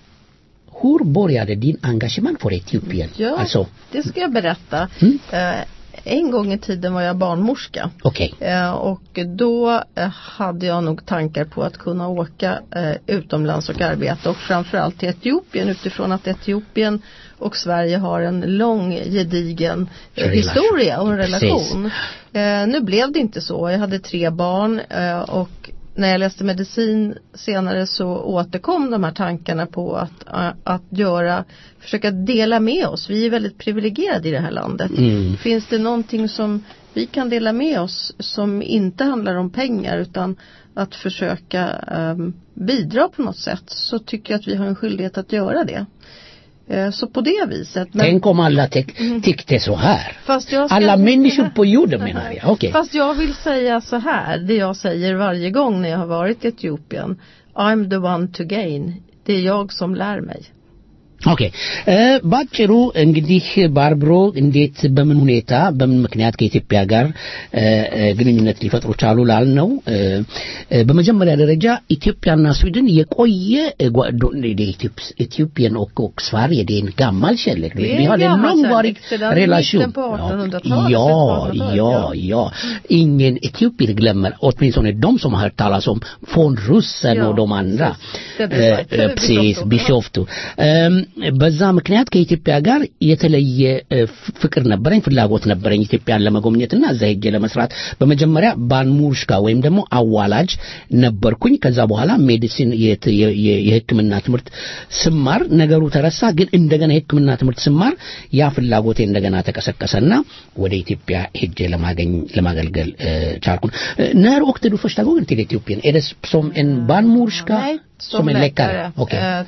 hur började din engagemang för Etiopien Ja, alltså det ska jag berätta. Eh, en gång i tiden var jag barnmorska. okej Eh, och då eh, hade jag nog tankar på att kunna åka eh, utomlands och arbeta och framförallt till Etiopien utifrån att Etiopien och Sverige har en lång gedigen eh, Relation. historia och en Precis. relation. Eh, nu blev det inte så. Jag hade tre barn eh, och när jag läste medicin senare så återkom de här tankarna på att, eh, att göra, försöka dela med oss. Vi är väldigt privilegierade i det här landet. Mm. Finns det någonting som vi kan dela med oss som inte handlar om pengar utan att försöka ehm, bidra på något sätt så tycker jag att vi har en skyldighet att göra det. Eh, så på det viset. men- tänk om alla tyck- tyckte så här Fast jag ska alla inte- människor på jorden menar jag okej Fast jag vill säga så här, det jag säger varje gång när jag har varit i Etiopien. I'm the one to gain. Det är jag som lär mig. ኦኬ እ፣ ባጭሩ እንግዲህ ባርብሮ እንዴት በምን ሁኔታ በምን ምክንያት ከኢትዮጵያ ጋር እ፣ እ፣ ግንኙነት ሊፈጥሩ ቻሉ ላልነው እ፣ እ፣ በመጀመሪያ ደረጃ ኢትዮጵያና ስዊድን የቆየ እ፣ ጓ- ዶ- det är Etiops- Etiopien och, och Sverige det är en gammal kärlek Det är vi en hade en gammal långvarig kärlek, sedan relation mitten på 1800-talet, ja, slutet på ja, 1800-talet, ja ingen etiopier glömmer åtminstone de som har hört talas om von Russen Ja, och de andra Det blir Eh, eh, precis ቢሾፍቱ እም፣ በዛ ምክንያት ከኢትዮጵያ ጋር የተለየ እ፣ ፍ- ፍቅር ነበረኝ ፍላጎት ነበረኝ ኢትዮጵያን ለመጎብኘትና እዛ ሄጄ ለመስራት በመጀመሪያ ባንሙርሽካ ወይም ደግሞ አዋላጅ ነበርኩኝ ከዛ በኋላ ሜዲሲን የት- የ- የ- የህክምና ትምህርት ስማር ነገሩ ተረሳ ግን እንደገና የህክምና ትምህርት ስማር ያ ፍላጎቴ እንደገና ተቀሰቀሰና ወደ ኢትዮጵያ ሄጄ ለማገኝ ለማገልገል እ፣ ቻልኩን እ፣ när åkte du första gången till Etiopien är det som en barnmorska som en läkare okej Eh,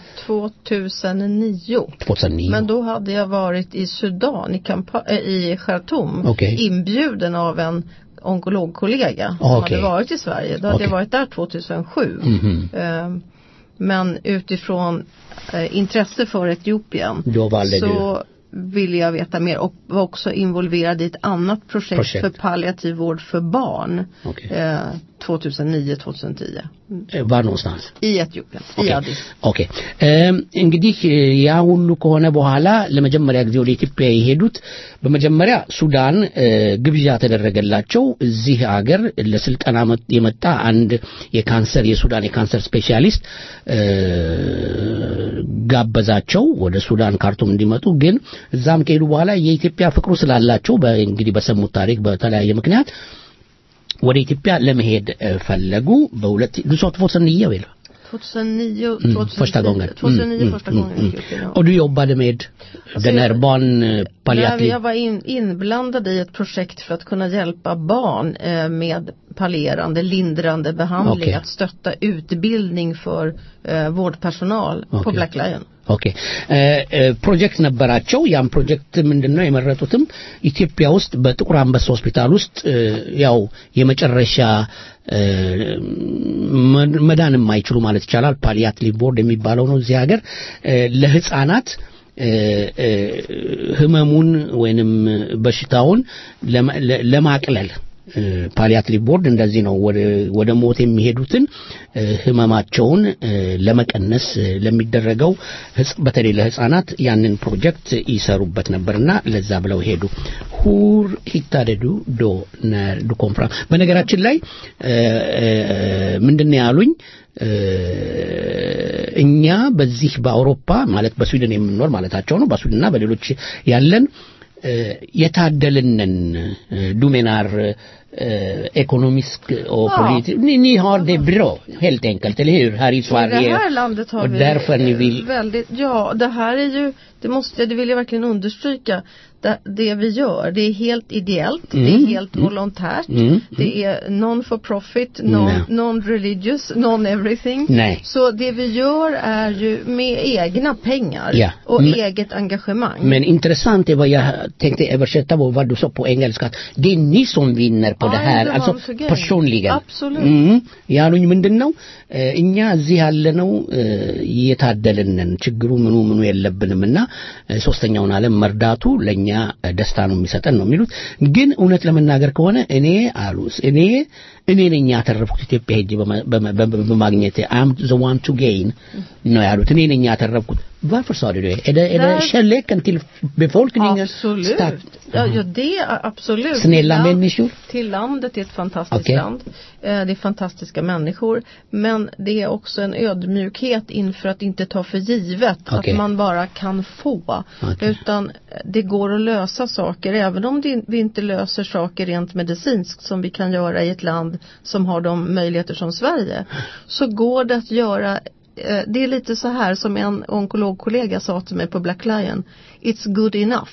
2009. 2009 Men då hade jag varit i Sudan, i, Kampa- eh, i Khartoum, Okej. inbjuden av en onkologkollega som Ah, okej. hade varit i Sverige. Då hade Okej. jag varit där 2007. Mhm. Eh, men utifrån eh, intresse för Etiopien Då valde så du- ville jag veta mer och var också involverad i ett annat projekt, Projekt. för palliativ vård för barn Okej. eh, 2009-2010 Eh, var någonstans i Etiopien, i ኦኬ Addis. ኦኬ እም፣ እንግዲህ እ፣ ያ ሁሉ ከሆነ በኋላ ለመጀመሪያ ጊዜ ወደ ኢትዮጵያ የሄዱት በመጀመሪያ ሱዳን እ፣ ግብዣ ተደረገላቸው እዚህ አገር ለስልጠና መ- የመጣ አንድ የካንሰር የሱዳን የካንሰር ስፔሻሊስት እ፣ ጋበዛቸው ወደ ሱዳን ካርቱም እንዲመጡ ግን እዛም ከሄዱ በኋላ የኢትዮጵያ ፍቅሩ ስላላቸው በ- እንግዲህ በሰሙት ታሪክ በተለያየ ምክንያት ወደ ኢትዮጵያ ለመሄድ እ፣ ፈለጉ በሁለት du sa 2009 väl? 2009, Mm, 2010, första gången. 2009 Mm, första mm, gången i mm. Etiopien. Ja. Och du jobbade med den här barn eh, Nej, palliativ... jag var in, inblandad i ett projekt för att kunna hjälpa barn eh, med pallerande, lindrande behandling, Okej. att stötta utbildning för eh, vårdpersonal på Okej. Black Lion. ኦኬ ፕሮጀክት ነበራቸው። ያም ፕሮጀክት ምንድነው የመረጡትም ኢትዮጵያ ውስጥ በጥቁር አንበሳ ሆስፒታል ውስጥ ያው የመጨረሻ መዳን የማይችሉ ማለት ይቻላል ፓሊያትሊቭ ቦርድ የሚባለው ነው እዚህ ሀገር ለህፃናት ህመሙን ወይንም በሽታውን ለማቅለል ፓሊያትሊቭ ቦርድ እንደዚህ ነው ወደ ሞት የሚሄዱትን ህመማቸውን ለመቀነስ ለሚደረገው በተለይ ለህፃናት ያንን ፕሮጀክት ይሰሩበት ነበርና ለዛ ብለው ሄዱ ሁር ሂታደዱ ዶ ዱ ኮንፍራንስ በነገራችን ላይ ምንድን ያሉኝ እኛ በዚህ በአውሮፓ ማለት በስዊድን የምንኖር ማለታቸው ነው በስዊድንና በሌሎች ያለን የታደልንን ዱሜናር ekonomisk och Ja. politisk. Ni, ni har det bra helt enkelt, eller hur? Här i I Sverige. det här landet har och vi därför ni vill... väldigt, ja det här är ju, det måste, det vill jag verkligen understryka. Det, det vi gör, det är helt ideellt, det är Mm, helt mm. volontärt, Mm, det är non for profit, non, Nej. non-religious, non-everything. Nej. Så det vi gör är ju med egna pengar Ja. och Men- eget engagemang. Men intressant är vad jag tänkte översätta vad vad du sa på engelska. Att det är ni som vinner på Ja, det här. det var Alltså så grej. personligen. Absolut. Mm. ያሉኝ ምንድን ነው እ፣ እኛ እዚህ ያለነው እ፣ እየታደልንን ችግሩ ምኑ ምኑ የለብንም እና እ፣ ሶስተኛውን ዓለም መርዳቱ ለእኛ እ፣ ደስታ ነው የሚሰጠን ነው የሚሉት ግን እውነት ለመናገር ከሆነ እኔ አሉ እኔ እኔ ነኝ ያተረፍኩት ኢትዮጵያ ሄጄ በማ- በማ- በማ- በማግኘቴ አም ዘ ዋን ቱ ጌይን ነው ያሉት እኔ ነኝ ያተረፍኩት varför sa du det är det, är det Där- kärleken till befolkningen Absolut. starkt? Ja, ja, det är absolut. Snälla Till land- människor? Till landet är ett fantastiskt Okej. land. Eh, Det är fantastiska människor. Men det är också en ödmjukhet inför att inte ta för givet Okej. att man bara kan få. Okej. Utan det går att lösa saker även om det, vi inte löser saker rent medicinskt som vi kan göra i ett land som har de möjligheter som Sverige. Så går det att göra eh, det är lite så här som en onkologkollega sa till mig på Black Lion. It's good enough.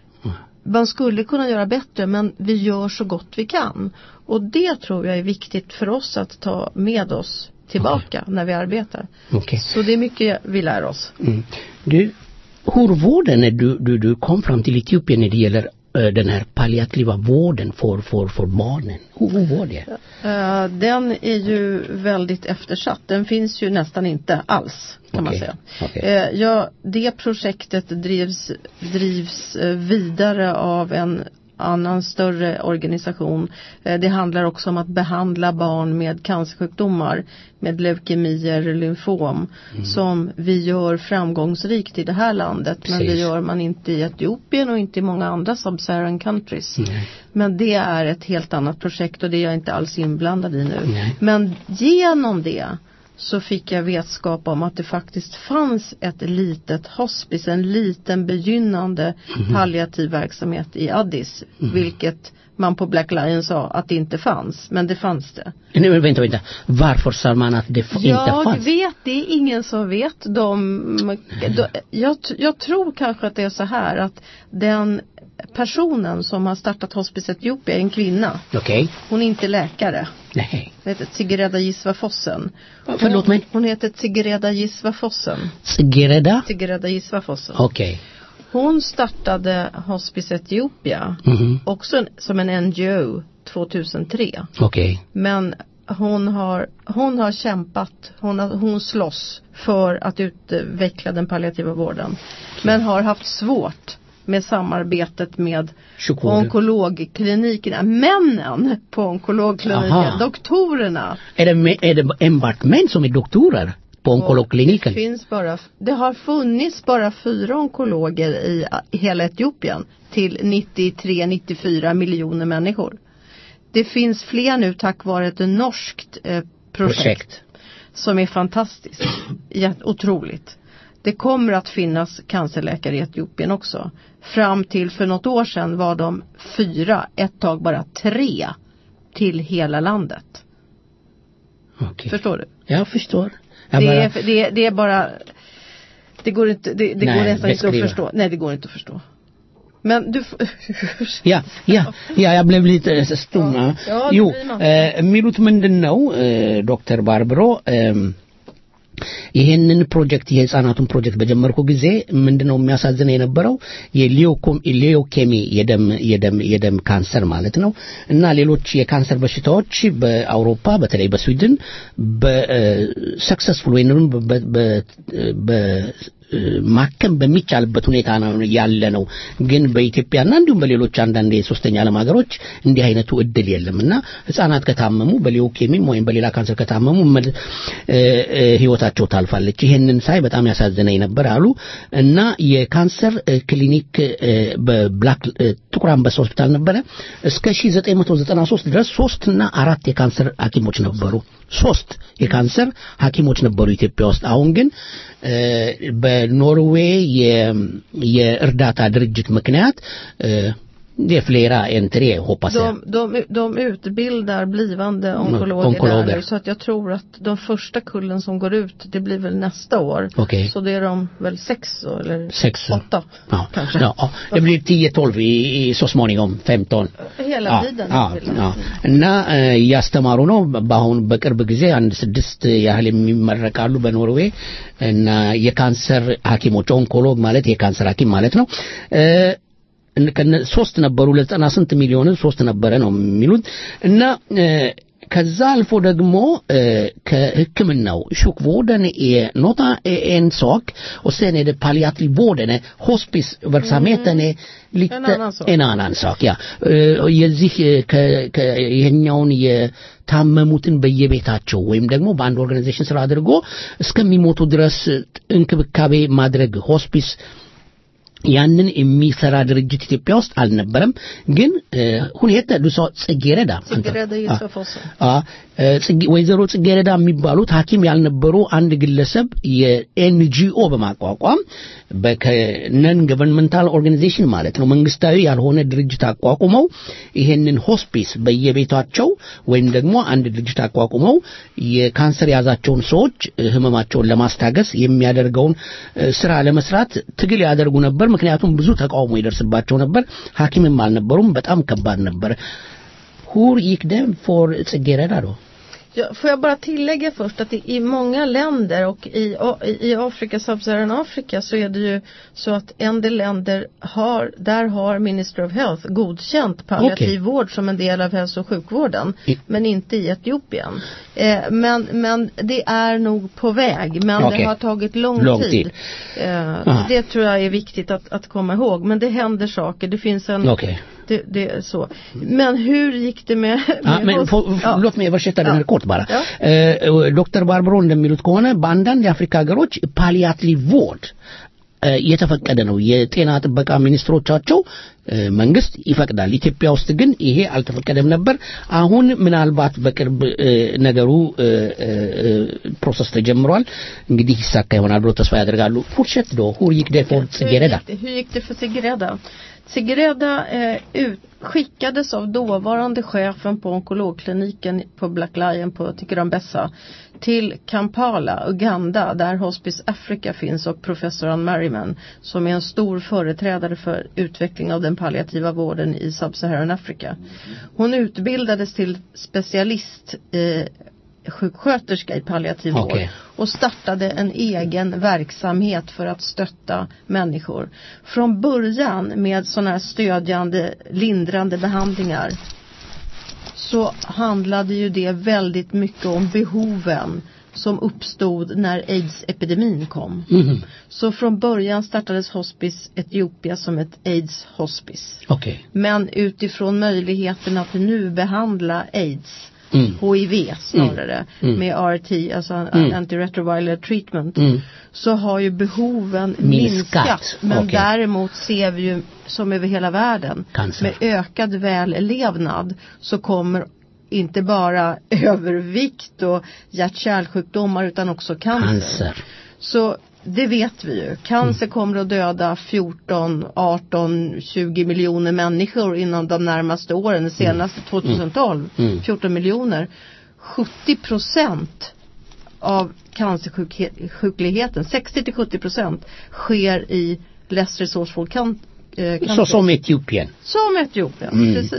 Man skulle kunna göra bättre men vi gör så gott vi kan. Och det tror jag är viktigt för oss att ta med oss tillbaka när vi arbetar. Okej. Så det är mycket vi lär oss. Mm. Du, hur var det när du, du, du kom fram till Etiopien när det gäller eh, den här palliativa vården för, för, för barnen? Hur, hur var det? Eh, den är ju väldigt eftersatt. Den finns ju nästan inte alls kan man Okej. säga. Okej. Eh, ja, det projektet drivs, drivs eh, vidare av en annan större organisation. Eh, Det handlar också om att behandla barn med cancersjukdomar, med leukemier, lymfom, som vi gör framgångsrikt i det här landet. Men det Precis. gör man inte i Etiopien och inte i många andra sub-Saharan countries. Men det är ett helt annat projekt och det är jag inte alls inblandad i nu. Nej. Men genom det så fick jag vetskap om att det faktiskt fanns ett litet hospice, en liten begynnande palliativ verksamhet i Addis. Vilket man på Black Lion sa att det inte fanns, men det fanns det. Nej, men vänta, vänta. Varför sa man att det f- inte Jag fanns? vet, det är ingen som vet. De, de, jag, jag tror kanske att det är så här att den personen som har startat Hospice Etiopia är en kvinna. Okej. Hon är inte läkare. Nej. Hon heter Tsigereda Gisvafossen. Va- förlåt mig? Hon heter Tsigereda Gisvafossen. Tsigereda? Tsigereda Gisvafossen. Okej. Hon startade Hospice Etiopia Mhm. också en, som en NGO 2003. Okej. Men hon har, hon har kämpat, hon, har, hon slåss för att utveckla den palliativa vården. Men har haft svårt med samarbetet med Sjukvården. onkologklinikerna. Männen på onkologkliniken, Aha. doktorerna. Är det, me- är det enbart män som är doktorer på onkologkliniken? Det finns bara, det har funnits bara fyra onkologer i, i hela Etiopien till 93-94 miljoner människor. Det finns fler nu tack vare ett norskt eh, projekt, Projekt. som är fantastiskt. Jätte, otroligt. Det kommer att finnas cancerläkare i Etiopien också. Fram till för något år sedan var de fyra, ett tag bara tre till hela landet. Okej. Förstår du? Jag förstår. Jag det, bara- är, det, är, det är bara Det går inte, det, det Nej, går nästan inte att beskriva. förstå. Nej, det går inte att förstå. Men du f- Ja, ja, ja, jag blev lite eh, stum. Ja, ja, det jo, blir man. eh, የሚሉት ምንድን ነው ዶክተር ባርብሮ እም፣ ይሄንን ፕሮጀክት የህፃናቱን ፕሮጀክት በጀመርኩ ጊዜ ምንድነው የሚያሳዝነው የነበረው የሊዮኬሚ የደም የደም የደም ካንሰር ማለት ነው እና ሌሎች የካንሰር በሽታዎች በአውሮፓ በተለይ በስዊድን በሰክሰስፉል ወይንም በ- በ- በ- ማከም በሚቻልበት ሁኔታ ነው ያለ ነው። ግን በኢትዮጵያና እንዲሁም በሌሎች አንዳንድ የሶስተኛ ዓለም ሀገሮች እንዲህ አይነቱ እድል የለም እና ህጻናት ከታመሙ በሊዮኬሚም ወይም በሌላ ካንሰር ከታመሙ መል- እ- እ- ህይወታቸው ታልፋለች። ይሄንን ሳይ በጣም ያሳዝነኝ ነበር አሉ እና የካንሰር እ፣ ክሊኒክ እ፣ በብላክ እ፣ ጥቁር አንበሳ ሆስፒታል ነበረ እስከ 1993 ድረስ ሶስት እና አራት የካንሰር ሐኪሞች ነበሩ። ሶስት የካንሰር ሐኪሞች ነበሩ ኢትዮጵያ ውስጥ። አሁን ግን እ፣ በኖርዌይ የ- የእርዳታ ድርጅት ምክንያት እ፣ det är flera än tre hoppas jag. De, de, de utbildar blivande onkologer, onkologer. där, så att jag tror att de första kullen som går ut, det blir väl nästa år. Okej. Så det är de väl sex år, eller Sex. åtta Ja. kanske. Ja, ja. det blir 10-12 i, i, så småningom, 15. Hela Ja, tiden. ja, ja. እና እ፣ እያስተማሩ ነው። በአሁን በቅርብ ጊዜ አንድ ስድስት ያህል የሚመረቃሉ በኖርዌይ እና የካንሰር ሐኪሞች ኦንኮሎግ ማለት የካንሰር ሐኪም ማለት ነው። እ፣ እን- ከነ- ሶስት ነበሩ ለዘጠና ስንት ሚሊዮን ሶስት ነበረ ነው የሚሉት እና እ፣ ከዛ አልፎ ደግሞ እ፣ ከሕክምናው sjukvården är något är en sak och sen är det palliativvården, är hospiceverksamheten är lite En annan sak. en annan sak ja እ፣ የዚህ እ፣ ከ- ከ- ይሄኛውን የታመሙትን በየቤታቸው ወይም ደግሞ በአንድ ኦርጋናይዜሽን ስራ አድርጎ እስከሚሞቱ ድረስ እንክብካቤ ማድረግ ሆስፒስ ያንን የሚሰራ ድርጅት ኢትዮጵያ ውስጥ አልነበረም። ግን እ፣ ሁኔታ ዱሶ ጽጌረዳ አንተ- Sigrid አ- Josef Fosse. አ፣ እ፣ ጽጌ- ወይዘሮ ጽጌረዳ የሚባሉት ሐኪም ያልነበሩ አንድ ግለሰብ የኤንጂኦ በማቋቋም በነን ገቨርንመንታል ኦርጋናይዜሽን ማለት ነው መንግስታዊ ያልሆነ ድርጅት አቋቁመው ይሄንን ሆስፒስ በየቤታቸው ወይም ደግሞ አንድ ድርጅት አቋቁመው የካንሰር የያዛቸውን ሰዎች እ፣ ህመማቸውን ለማስታገስ የሚያደርገውን እ፣ ስራ ለመስራት ትግል ያደርጉ ነበር። ምክንያቱም ብዙ ተቃውሞ ይደርስባቸው ነበር። ሐኪምም አልነበሩም። በጣም ከባድ ነበር። Hur gick det för ጽጌረዳ då? Ja, får jag bara tillägga först att i, i många länder och i, A- i, i Afrika, Sub-Saharan Afrika så är det ju så att en del länder har, där har Ministry of Health godkänt palliativ Okej. vård som en del av hälso och sjukvården. Men inte i Etiopien. Eh, men, men det är nog på väg. Men Okej. det har tagit lång, Lång tid. tid. Eh, Ah. det tror jag är viktigt att, att komma ihåg. Men det händer saker. Det finns en Okej. det, det är så. Men hur gick det med, አ፣ med ምን- ፎ- ፎ- ሎት ሜ በርሸታ ደነር ኮት ባራ Ja. እ፣ ዶክተር ባርበሮ እንደሚሉት ከሆነ በአንዳንድ የአፍሪካ ሀገሮች ፓሊያቲቭ ቮርድ እ፣ የተፈቀደ ነው። የጤና ጥበቃ ሚኒስትሮቻቸው እ፣ መንግስት ይፈቅዳል። ኢትዮጵያ ውስጥ ግን ይሄ አልተፈቀደም ነበር። አሁን ምናልባት በቅርብ እ፣ ነገሩ እ፣ እ፣ እ፣ ፕሮሰስ ተጀምሯል። እንግዲህ ይሳካ ይሆናል ብሎ ተስፋ ያደርጋሉ። ፉርሸት ዶ ሁር ይክ ደ ፎር ጽጌረዳ Hur gick det, hur gick det för Sigreda? Sigreda eh, ut, skickades av dåvarande chefen på onkologkliniken på Black Lion på Tikirambessa till Kampala, Uganda, där Hospice Africa finns och professor Ann Merriman som är en stor företrädare för utveckling av den palliativa vården i Sub-Saharan Afrika. Hon utbildades till specialist eh, sjuksköterska i palliativ vård Okej. och startade en egen verksamhet för att stötta människor. Från början med sådana här stödjande, lindrande behandlingar så handlade ju det väldigt mycket om behoven som uppstod när aids-epidemin kom. Mhm. Så från början startades Hospice Etiopia som ett aids-hospice. ኦኬ Men utifrån möjligheten att nu behandla aids, Mm. HIV snarare, Mm. med RT, alltså Mm. antiretroviral treatment, Mm. så har ju behoven Minskat. minskat. Men Okej. däremot ser vi ju, som över hela världen, Cancer. med ökad vällevnad så kommer inte bara övervikt och hjärt-kärlsjukdomar utan också cancer. Cancer. Så det vet vi ju. Cancer kommer att döda 14, 18, 20 miljoner människor inom de närmaste åren. Det senaste 2012, Mm. 14 miljoner. 70 procent av cancersjukligheten, 60 till 70 procent, sker i less resourceful can- eh, Så countries. som Etiopien. Som Etiopien, Mm. precis.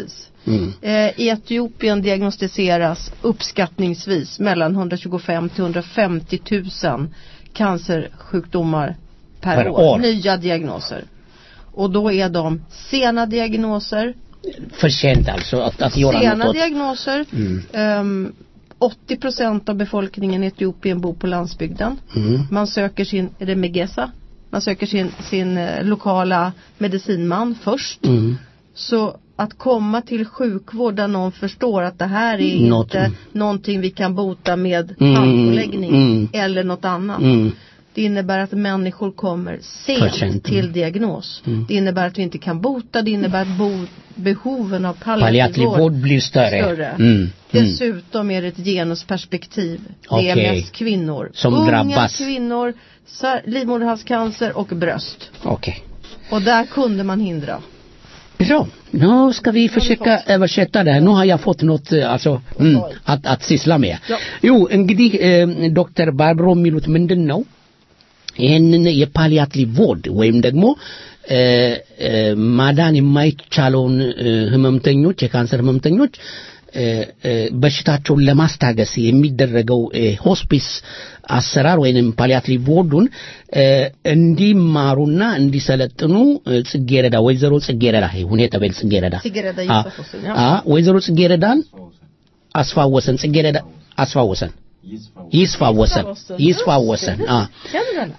Mm. Eh, I Etiopien diagnostiseras uppskattningsvis mellan 125 till 150 000 cancersjukdomar per, Per år. år. Nya diagnoser. Och då är de sena diagnoser, För sent alltså att, att göra sena något åt. diagnoser. Mm. Ehm, 80 procent av befolkningen i Etiopien bor på landsbygden. Mm. Man söker sin, är det Megesa? Man söker sin, sin eh, lokala medicinman först. Mm. Så att komma till sjukvård där någon förstår att det här är Något- inte någonting vi kan bota med Mm, handpåläggning mm. eller något annat. Mm. Det innebär att människor kommer För sent sent, till mm. diagnos. Mm. Det innebär att vi inte kan bota, det innebär att bo, behoven av Palliativ palliativ vård vård blir större. större. Mm. Mm. Dessutom är det ett genusperspektiv. Det är Okej. mest kvinnor. Som Unga drabbas. kvinnor, sa- livmoderhalscancer och bröst. Okej. Och där kunde man hindra. Bra, nu ska vi försöka översätta det här. Nu har jag fått något eh, alltså, mm, att, att syssla med. Jo, እንግዲህ ዶክተር ባርብሮ የሚሉት ምንድን ነው ይህንን የፓሊያቲቭ ቮርድ ወይም ደግሞ እ፣ እ፣ ማዳን የማይቻለውን እ፣ ህመምተኞች የካንሰር ህመምተኞች እ፣ እ፣ በሽታቸውን ለማስታገስ የሚደረገው እ፣ ሆስፒስ አሰራር ወይንም ፓሊያቲቭ ቦርዱን እ፣ እንዲማሩና እንዲሰለጥኑ እ፣ ጽጌረዳ ወይዘሮ ጽጌረዳ ይሁን የተበል ጽጌረዳ Sigrid አ Josefsson, አ ja. ወይዘሮ ጽጌረዳን አስፋወሰን ጽጌረዳ አስፋወሰን ይስፋወሰን ይስፋወሰን አ Känner du henne?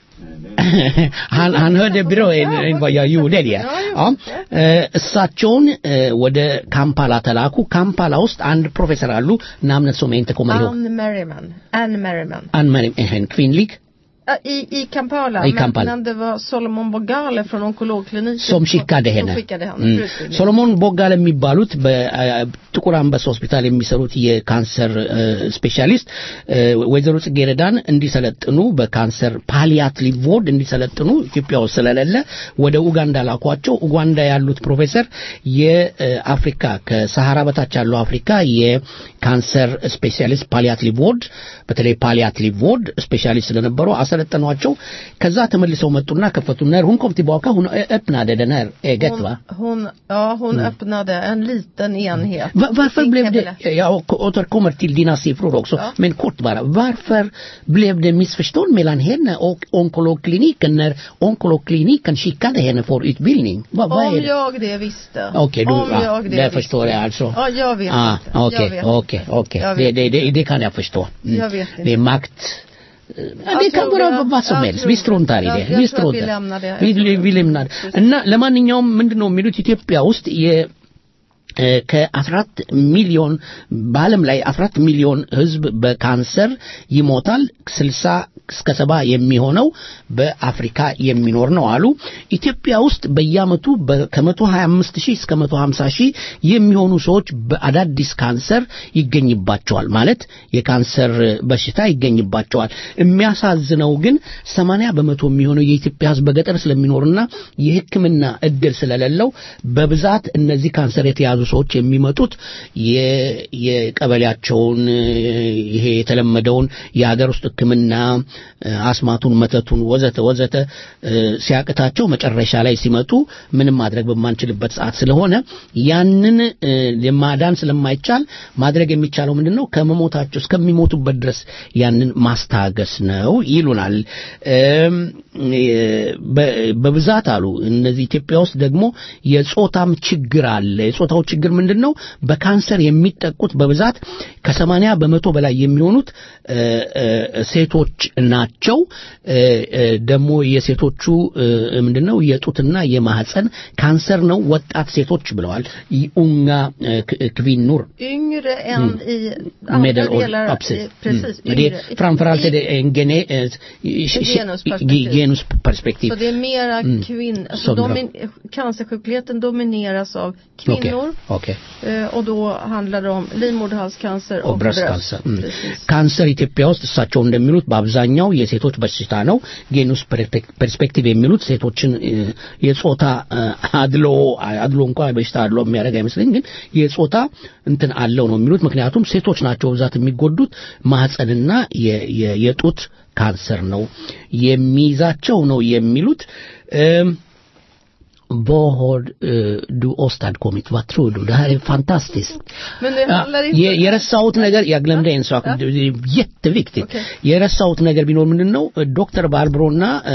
han, han hörde bra än, än vad jag gjorde det. Ja. Eh, እሳቸውን እ፣ ወደ ካምፓላ ተላኩ። ካምፓላ ውስጥ አንድ ፕሮፌሰር አሉ namnet som jag inte kommer ihåg. Ann Merriman. Ann Merriman. Ann-Marie, en kvinnlig Ja, I, I Kampala. I Kampala. Men, men det var Solomon Bogale från onkologkliniken. som skickade henne. Som skickade henne Mm. för utbildning. ሶሎሞን ቦጋለ የሚባሉት በጥቁር አንበሳ ሆስፒታል የሚሰሩት የካንሰር እ፣ ስፔሻሊስት እ፣ ወይዘሮ ጽጌረዳን እንዲሰለጥኑ በካንሰር ፓሊያቲቭ ቦርድ እንዲሰለጥኑ ኢትዮጵያ ውስጥ ስለሌለ ወደ ኡጋንዳ ላኳቸው። ኡጋንዳ ያሉት ፕሮፌሰር የአፍሪካ ከሰሃራ በታች ያለው አፍሪካ የካንሰር ስፔሻሊስት ፓሊያቲቭ ቦርድ በተለይ ፓሊያቲቭ ቦርድ ስፔሻሊስት ስለነበሩ አሰለጠኗቸው። ከዛ ተመልሰው መጡና ከፈቱ när hon kom tillbaka hon öppnade den här eget va? Hon, ja, hon öppnade en liten enhet. Va- varför i blev det, Kebele. jag återkommer till dina siffror också, men kort bara, varför blev det missförstånd mellan henne och onkologkliniken när onkologkliniken skickade henne för utbildning? Vad, vad Om är det? jag det visste. Okej, du, Om ja, jag det det visste. förstår jag alltså. Ja, jag vet ah, inte. Jag Okej, vet okej, inte. okej. Jag Det, vet det, det, det kan jag förstå. Mm. Jag vet inte. Det är makt. Ja, Jag det kan tror vara jag- vad som jag helst. tror- Vi struntar i jag- det. jag vi tror att vi struntar. lämnar det. Vi, vi lämnar እና ለማንኛውም ምንድነው የሚሉት ኢትዮጵያ ውስጥ የ እ፣ ከአስራት ሚሊዮን በዓለም ላይ አስራት ሚሊዮን ህዝብ በካንሰር ይሞታል። ስልሳ እስከ ሰባ የሚሆነው በአፍሪካ የሚኖር ነው አሉ። ኢትዮጵያ ውስጥ በየአመቱ በ- ከመቶ ሀያ አምስት ሺህ እስከ መቶ ሀምሳ ሺህ የሚሆኑ ሰዎች በአዳዲስ ካንሰር ይገኝባቸዋል። ማለት የካንሰር በሽታ ይገኝባቸዋል። የሚያሳዝነው ግን ሰማንያ በመቶ የሚሆነው የኢትዮጵያ ህዝብ በገጠር ስለሚኖርና የሕክምና እድል ስለሌለው በብዛት እነዚህ ካንሰር የተያዙ ሰዎች የሚመጡት የ- የቀበሌያቸውን እ፣ ይሄ የተለመደውን የሀገር ውስጥ ሕክምና እ፣ አስማቱን፣ መተቱን ወዘተ ወዘተ እ፣ ሲያቅታቸው መጨረሻ ላይ ሲመጡ ምንም ማድረግ በማንችልበት ሰዓት ስለሆነ ያንን እ፣ ለማዳን ስለማይቻል ማድረግ የሚቻለው ምንድን ነው? ከመሞታቸው እስከሚሞቱበት ድረስ ያንን ማስታገስ ነው ይሉናል። እም፣ እ፣ በ- በብዛት አሉ እነዚህ ኢትዮጵያ ውስጥ ደግሞ የጾታም ችግር አለ። የጾታው ችግር ምንድን ነው? በካንሰር የሚጠቁት በብዛት ከሰማንያ በመቶ በላይ የሚሆኑት እ፣ እ፣ ሴቶች ናቸው። እ፣ እ፣ ደግሞ የሴቶቹ እ፣ ምንድን ነው የጡትና የማህፀን ካንሰር ነው። ወጣት ሴቶች ብለዋል። ኡንጋ ክቪኑር Yngre än Mm. i andra medelålder. delar. Ja, precis. i- precis Mm. Det, yngre. är- framförallt är det en gene, eh, genusperspektiv. genusperspektiv. Så det är mera Mm. kvinnor. Alltså Som drar. domin, cancersjukligheten domineras av kvinnor. Okej. Eh, och då handlar det om livmoderhalscancer och, och bröstcancer bröst. Mm. Precis. ካንሰር ኢትዮጵያ ውስጥ እሳቸው እንደሚሉት በአብዛኛው የሴቶች በሽታ ነው። ጌኑስ ፐርስፔክቲቭ የሚሉት ሴቶችን እ፣ የጾታ እ፣ አድሎ አድሎ እንኳን በሽታ አድሎ የሚያደርግ አይመስለኝ፣ ግን የጾታ እንትን አለው ነው የሚሉት። ምክንያቱም ሴቶች ናቸው ብዛት የሚጎዱት ማህፀንና የ- የ- የጡት ካንሰር ነው የሚይዛቸው ነው የሚሉት። እም፣ vad har eh, du åstadkommit? Vad tror du? Det här är fantastiskt. Men det handlar inte... የ- የረሳሁት ነገር ያግለምደ እንሷቅ jätteviktigt የረሳሁት ነገር ቢኖር ምንድን ነው ዶክተር ባርብሮና እ፣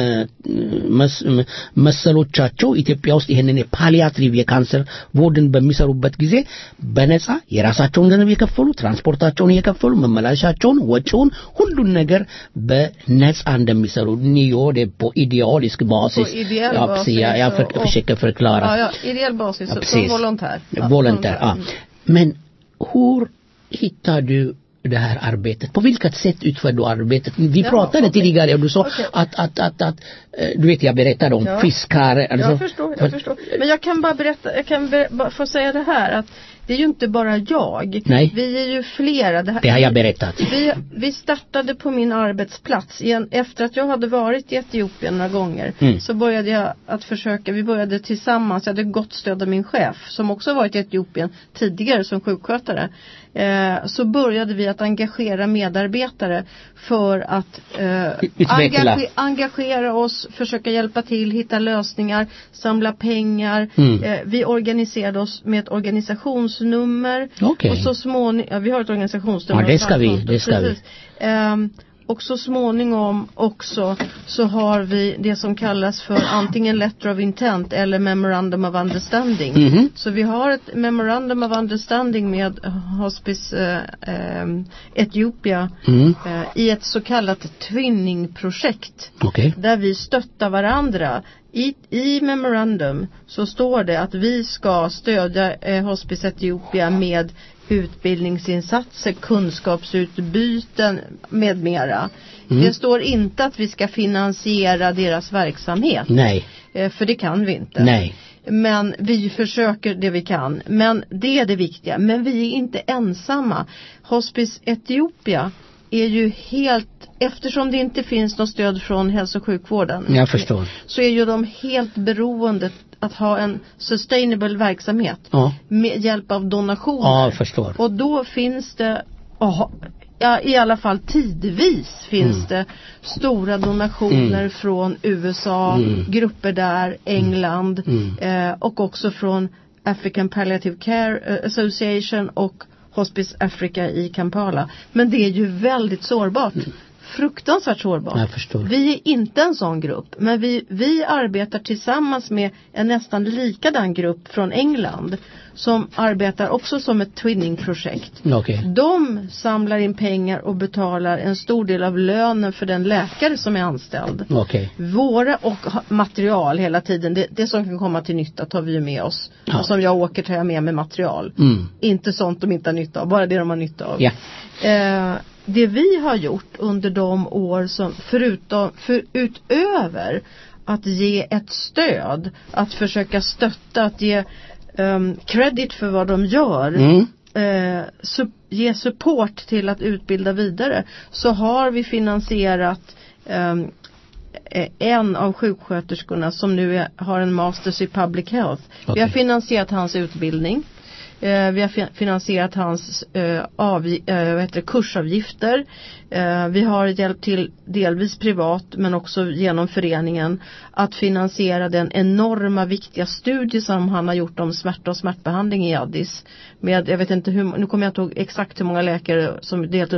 መስ- ም- መሰሎቻቸው ኢትዮጵያ ውስጥ ይህንን የፓሊያትሪቭ የካንሰር ቦርድን በሚሰሩበት ጊዜ በነፃ የራሳቸውን ገንዘብ እየከፈሉ ትራንስፖርታቸውን እየከፈሉ መመላለሻቸውን ወጪውን ሁሉን ነገር በነፃ እንደሚሰሩ ኒዮ på idealisk basis På ideell ja, basis precis, jag, jag för, och- försöker förklara Ja, ja, ideell basis, Ja, som precis. volontär. Ja, volontär. Ja. Men hur hittar du det här arbetet? På vilket sätt utför du arbetet? Vi Ja, pratade okej. tidigare och du sa Okej. att, att, att, att, eh, du vet jag berättade om Ja. fiskar. Alltså, Jag förstår, jag förstår. Men jag kan bara berätta, jag kan ber, bara få säga det här att det är ju inte bara jag. Nej. Vi är ju flera. Det, här, Det har jag berättat. Vi, vi startade på min arbetsplats. Igen, efter att jag hade varit i Etiopien några gånger Mm. så började jag att försöka, vi började tillsammans, jag hade gott stöd av min chef som också varit i Etiopien tidigare som sjukskötare. Eh, så började vi att engagera medarbetare för att eh, Utveckla. engage- engagera oss, försöka hjälpa till, hitta lösningar, samla pengar. Mm. Eh, vi organiserade oss med ett organisationsnummer. Okej. Och så småningom, ja, vi har ett organisationsnummer. Ja, det ska vi, Samtal. det ska vi. Precis. Ehm, och så småningom också så har vi det som kallas för antingen letter of intent eller memorandum of understanding. Mhm. Så vi har ett memorandum of understanding med Hospice eh, ehm, Etiopia Mm. eh, i ett så kallat twinningprojekt Okej. där vi stöttar varandra. I, I memorandum så står det att vi ska stödja eh, Hospice Etiopia med utbildningsinsatser, kunskapsutbyten med mera. Mm. Det står inte att vi ska finansiera deras verksamhet. Nej. Eh, för det kan vi inte. Nej. Men vi försöker det vi kan. Men det är det viktiga. Men vi är inte ensamma. Hospice Etiopia är ju helt, eftersom det inte finns något stöd från hälso och sjukvården. Jag förstår. Så är ju de helt beroende att ha en sustainable verksamhet. Ja. Med hjälp av donationer. Ja, jag förstår. Och då finns det, aha, ja, i alla fall tidvis finns Mm. det stora donationer Mm. från USA, Mm. grupper där, England Mm. eh, och också från African Palliative Care eh, Association och Hospice Africa i Kampala. Men det är ju väldigt sårbart. Fruktansvärt sårbart. Jag förstår. Vi är inte en sån grupp, men vi, vi arbetar tillsammans med en nästan likadan grupp från England som arbetar också som ett twinningprojekt. Okej. De samlar in pengar och betalar en stor del av lönen för den läkare som är anställd. Okej. Våra och ha- material hela tiden, det, det som kan komma till nytta tar vi ju med oss. Ja. Och som jag åker tar jag med mig material. Mm. Inte sånt de inte har nytta av, bara det de har nytta av. Ja. Eh, det vi har gjort under de år som förutom, för, utöver att ge ett stöd, att försöka stötta, att ge um, credit för vad de gör, Mm. eh, su- ge support till att utbilda vidare, så har vi finansierat ehm, eh, en av sjuksköterskorna som nu är, har en masters i public health. Vi Okej. har finansierat hans utbildning. Eh, vi har fi- finansierat hans eh, avgi- eh, vad heter det, kursavgifter. Eh, vi har hjälpt till delvis privat men också genom föreningen att finansiera den enorma viktiga studie som han har gjort om smärta och smärtbehandling i Addis. Med, jag vet inte hur, nu kommer jag inte ihåg exakt hur många läkare som deltog,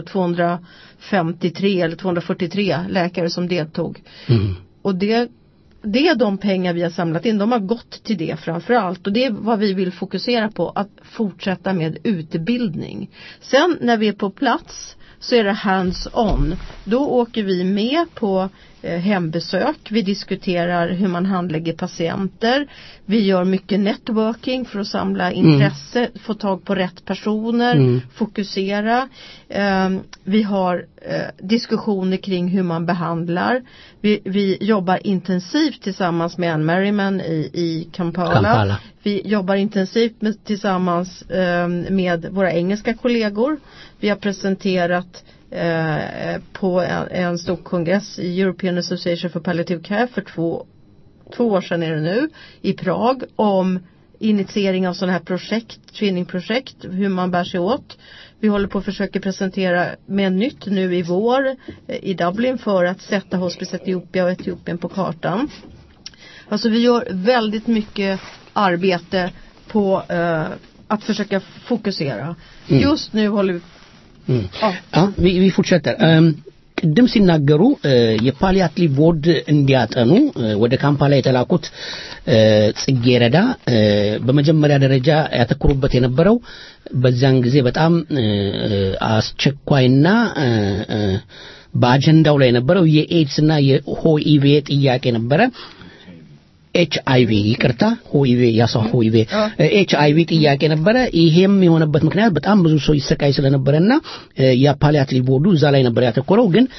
253 eller 243 läkare som deltog. Mm. Och det, det är de pengar vi har samlat in, de har gått till det framförallt. Och det är vad vi vill fokusera på, att fortsätta med utbildning. Sen när vi är på plats så är det hands-on. Då åker vi med på eh, hembesök. Vi diskuterar hur man handlägger patienter. Vi gör mycket networking för att samla intresse, få tag på rätt personer, Mm. fokusera. Ehm, vi har eh, diskussioner kring hur man behandlar. Vi, vi jobbar intensivt tillsammans med Anne Merriman i, i Kampala. Kampala. Vi jobbar intensivt med, tillsammans eh, med våra engelska kollegor. Vi har presenterat eh, på en, en stor kongress i European Association for Palliative Care för två, två år sedan är det nu i Prag om initiering av sådana här projekt, twinningprojekt, hur man bär sig åt. Vi håller på att försöka presentera med nytt nu i vår eh, i Dublin för att sätta Hospice Etiopia och Etiopien på kartan. Alltså vi gör väldigt mycket arbete på eh, att försöka fokusera. Mm. Just nu håller vi Mm. Ja, vi, vi fortsätter. Um, ቅድም ሲናገሩ እ፣ የፓሊያቲቭ ቦርድ እንዲያጠኑ እ፣ ወደ ካምፓላ የተላኩት እ፣ ጽጌረዳ እ፣ በመጀመሪያ ደረጃ ያተኮሩበት የነበረው በዚያን ጊዜ በጣም እ፣ እ፣ አስቸኳይና እ፣ እ፣ በአጀንዳው ላይ የነበረው የኤድስና የሆኢቬ ጥያቄ ነበረ። ኤች አይቪ ይቅርታ ሆኢቬ ያሰው ሆኢቬ ኤች አይቪ ጥያቄ ነበረ። ይሄም የሆነበት ምክንያት በጣም ብዙ ሰው ይሰቃይ ስለነበረና የፓሊያቲቭ ቦርዱ እዛ ላይ ነበር ያተኮረው። ግን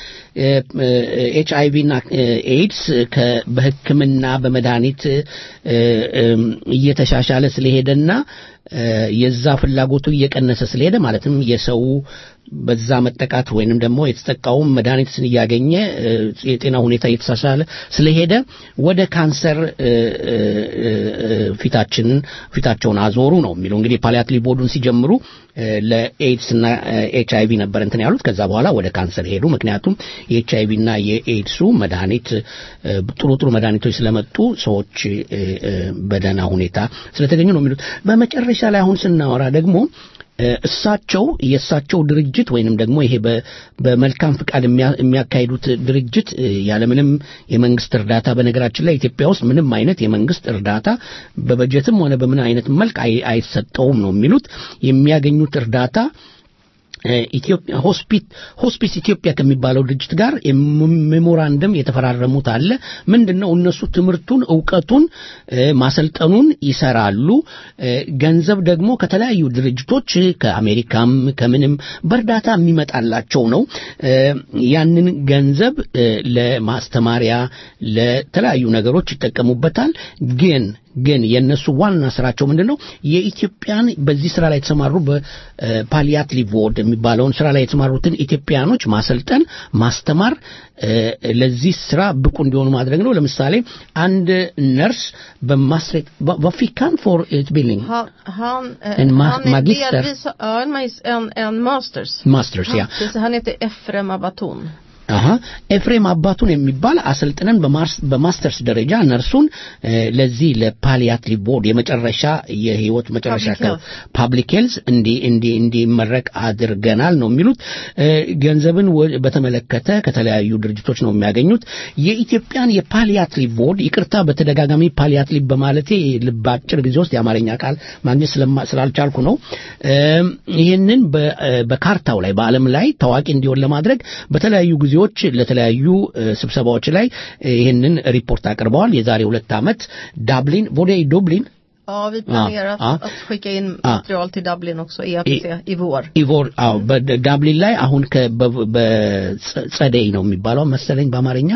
ኤች አይቪ እና ኤድስ ከ- በሕክምና በመድኃኒት እ፣ እም፣ እየተሻሻለ ስለሄደና እ፣ የዛ ፍላጎቱ እየቀነሰ ስለሄደ ማለትም የሰው በዛ መጠቃት ወይንም ደግሞ የተጠቃውም መድኃኒት እያገኘ እ፣ የጤና ሁኔታ እየተሻሻለ ስለሄደ ወደ ካንሰር እ፣ እ፣ እ፣ ፊታችንን ፊታቸውን አዞሩ ነው የሚለው እንግዲህ ፓሊያቲቭ ቦርዱን ሲጀምሩ እ፣ ለኤድስ እና ኤች አይቪ ነበር እንትን ያሉት ከዛ በኋላ ወደ ካንሰር ሄዱ ምክንያቱም የኤች አይቪ እና የኤድሱ መድኃኒት እ፣ ጥሩ ጥሩ መድኃኒቶች ስለመጡ ሰዎች እ፣ እ፣ በደህና ሁኔታ ስለተገኙ ነው የሚሉት በመጨረሻ ላይ አሁን ስናወራ ደግሞ እ፣ እሳቸው የእሳቸው ድርጅት ወይንም ደግሞ ይሄ በ- በመልካም ፍቃድ የሚያ- የሚያካሂዱት ድርጅት እ፣ ያለምንም የመንግስት እርዳታ በነገራችን ላይ ኢትዮጵያ ውስጥ ምንም አይነት የመንግስት እርዳታ በበጀትም ሆነ በምን አይነት መልክ አይ- አይሰጠውም ነው የሚሉት የሚያገኙት እርዳታ እ፣ ኢትዮጵያ ሆስፒት ሆስፒስ ኢትዮጵያ ከሚባለው ድርጅት ጋር የም- ሜሞራንደም የተፈራረሙት አለ። ምንድነው እነሱ ትምህርቱን እውቀቱን እ፣ ማሰልጠኑን ይሰራሉ። እ፣ ገንዘብ ደግሞ ከተለያዩ ድርጅቶች ከአሜሪካም ከምንም በእርዳታ የሚመጣላቸው ነው። እ፣ ያንን ገንዘብ እ፣ ለማስተማሪያ ለተለያዩ ነገሮች ይጠቀሙበታል። ግን ግን የእነሱ ዋና ስራቸው ምንድን ነው? የኢትዮጵያን በዚህ ስራ ላይ የተሰማሩ በፓሊያቲቭ ቦርድ የሚባለውን ስራ ላይ የተሰማሩትን ኢትዮጵያኖች ማሰልጠን፣ ማስተማር፣ እ፣ ለዚህ ስራ ብቁ እንዲሆኑ ማድረግ ነው። ለምሳሌ አንድ ነርስ በማስሬት በፊካን ፎር utbildning Han, han, eh, En ma- han är magister. delvis, ja, en, magis- en, en masters. Masters, ja. Han, han heter Efrem Abaton. አሀ ኤፍሬም አባቱን የሚባል አሰልጥነን በማርስ- በማስተርስ ደረጃ ነርሱን እ፣ ለዚህ ለፓሊያቲቭ ቦርድ የመጨረሻ የህይወት መጨረሻ Public health. ፓብሊክ ሄልዝ እንዲ እንዲ እንዲመረቅ አድርገናል ነው የሚሉት። እ፣ ገንዘብን ወ- በተመለከተ ከተለያዩ ድርጅቶች ነው የሚያገኙት። የኢትዮጵያን የፓሊያቲቭ ቦርድ ይቅርታ፣ በተደጋጋሚ ፓሊያቲቭ በማለቴ ልብ አጭር ጊዜ ውስጥ የአማርኛ ቃል ማግኘት ስለማ- ስላልቻልኩ ነው። እም፣ ይህንን በ- እ፣ በካርታው ላይ በዓለም ላይ ታዋቂ እንዲሆን ለማድረግ በተለያዩ ጊዜዎች ለተለያዩ እ፣ ስብሰባዎች ላይ እ፣ ይህንን ሪፖርት አቅርበዋል። የዛሬ ሁለት ዓመት ዳብሊን ቦዴ ዱብሊን Ja, vi planerar ja. att, att skicka in Ja. material till Dublin också, EAPC, i vår. ኢቮር አዎ በዳብሊን ላይ አሁን ከ- በ- በጸደይ ነው የሚባለው መሰለኝ በአማርኛ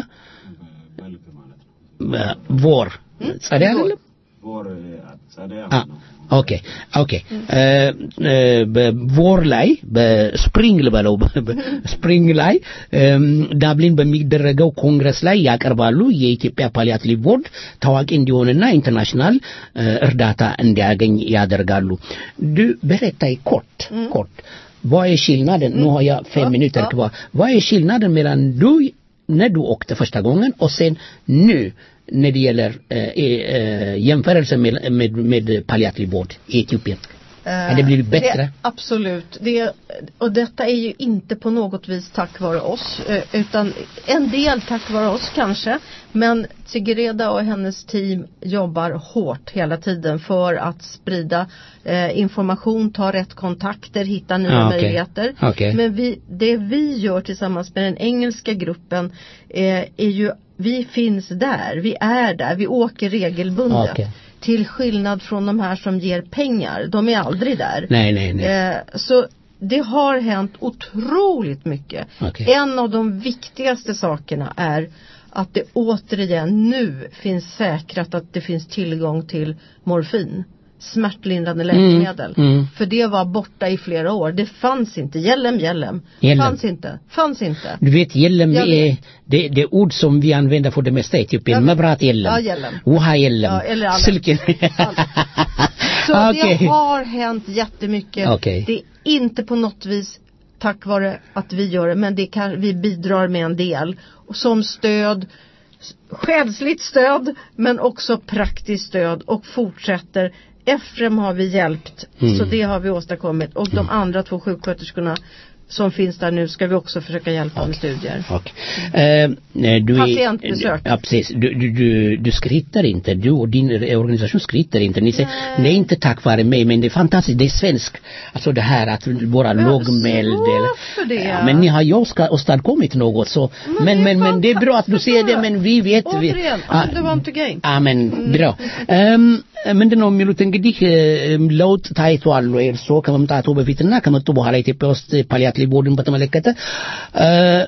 በ- ቮር ጸደይ አይደለም አ- ኦኬ ኦኬ እ፣ እ፣ በቮር ላይ በስፕሪንግ ልበለው በስፕሪንግ ላይ እም፣ ዳብሊን በሚደረገው ኮንግረስ ላይ ያቀርባሉ። የኢትዮጵያ ፓሊያቲቭ ቦርድ ታዋቂ እንዲሆንና ኢንተርናሽናል እ፣ እርዳታ እንዲያገኝ ያደርጋሉ። ዱ berätta i kort, kort. Vad är skillnaden? Nu har jag fem minuter kvar. Vad är skillnaden mellan du när du åkte första gången och sen nu när det gäller eh, eh, jämförelse med, med, med palliativ vård i Etiopien? Har det blivit bättre? Det, absolut. Det, och detta är ju inte på något vis tack vare oss. eh, Utan en del tack vare oss kanske. Men Tiggereda och hennes team jobbar hårt hela tiden för att sprida eh, information, ta rätt kontakter, hitta nya Ah, okej. möjligheter. Okej. Men vi, det vi gör tillsammans med den engelska gruppen eh, är ju, vi finns där, vi är där, vi åker regelbundet. Okej. Till skillnad från de här som ger pengar. De är aldrig där. Nej, nej, nej. Eh, så det har hänt otroligt mycket. Okej. En av de viktigaste sakerna är att det återigen nu finns säkrat att det finns tillgång till morfin. Smärtlindrande läkemedel. mm. För det var borta i flera år. Det fanns inte. Hjälem, hjälem. Hjälem. Fanns inte. Fanns inte. Du vet, gällem Jag är det, det är ord som vi använder för det mesta i Etiopien. Ja, Mabrat gällem. ja, gällem. Woha gällem. Ja, eller alla. Silken. Så Okej. det har hänt jättemycket. Okej. Det är inte på något vis tack vare att vi gör det men det kan, vi bidrar med en del. Och som stöd s- själsligt stöd men också praktiskt stöd och fortsätter. Efrem har vi hjälpt Mm. så det har vi åstadkommit och de andra två sjuksköterskorna som finns där nu ska vi också försöka hjälpa med studier. Okej. Eh, du är, Patientbesök. Ja, precis. Du, du, du, du skryter inte. Du och din organisation skryter inte. Ni säger, nej inte tack vare mig, men det är fantastiskt. Det är svensk. Alltså det här att vara lågmäld. eller- För det. Ja, men ni har ju åska- åstadkommit något så. Men, men, men det är bra att du säger det, men vi vet. Vi, Återigen, Ah, I'm the one to gain. አሜን ብለው ምንድን ነው የሚሉት እንግዲህ እም፣ ለውጥ ታይቷል ወይ እርስዎ ከመምጣቱ በፊትና ከመጡ በኋላ ኢትዮጵያ ውስጥ ፓሊያትሊ ቦርድን በተመለከተ እ፣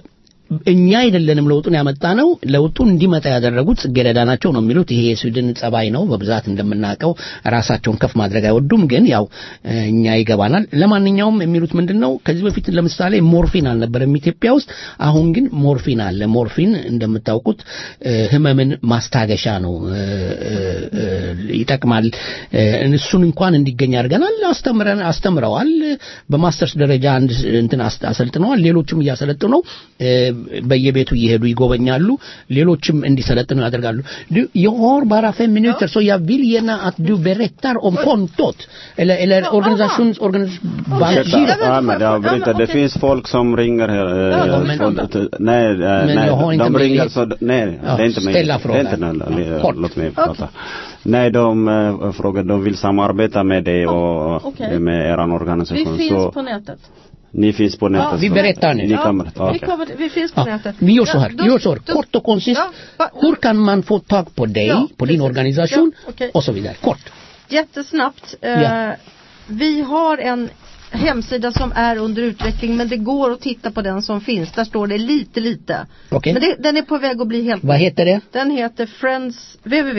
እኛ አይደለንም ለውጡን ያመጣ ነው ለውጡን እንዲመጣ ያደረጉት ጽጌረዳ ናቸው ነው የሚሉት ይሄ የስዊድን ጸባይ ነው በብዛት እንደምናውቀው ራሳቸውን ከፍ ማድረግ አይወዱም ግን ያው እ፣ እኛ ይገባናል ለማንኛውም የሚሉት ምንድን ነው ከዚህ በፊት ለምሳሌ ሞርፊን አልነበረም ኢትዮጵያ ውስጥ አሁን ግን ሞርፊን አለ ሞርፊን እንደምታውቁት እ፣ ህመምን ማስታገሻ ነው እ፣ እ፣ እ፣ ይጠቅማል እ፣ እሱን እንኳን እንዲገኝ አድርገናል አስተምረን አስተምረዋል በማስተርስ ደረጃ አንድ እንትን አስ- አሰልጥነዋል ሌሎችም እያሰለጥኑ ነው እ፣ በየቤቱ እየሄዱ ይጎበኛሉ ሌሎችም እንዲሰለጥኑ ያደርጋሉ Du, jag har bara fem minuter så jag vill gärna att du berättar om kontot eller, eller organisations, organisations Ursäkta, Ahmed, jag avbryter. Det finns folk som ringer här. eh, Ja, men- från- nej, eh, Men nej, jag har inte de ringer möjlighet. så, nej, Ja, det är inte mig. ställa Det är frågan. inte någon, Kort. låt mig prata. Nej, de eh, frågar, de vill samarbeta med dig och okej. eh, med eran Vi organisation. finns Så på nätet. ni finns på nätet. vi så- berättar nu. Ni kan Ja, berätta, vi, okej. kommer, vi finns på Ja, nätet. vi gör så här, Ja, vi gör så här. då- kort och koncist. Ja, va- Hur kan man få tag på dig, Ja, på din precis. organisation Ja, okej. och så vidare? Kort. Jättesnabbt. Eh, Ja. Vi har en hemsida som är under utveckling men det går att titta på den som finns. Där står det lite lite. Okej. Men det, den är på väg att bli helt Vad heter det? Den heter Friends, www.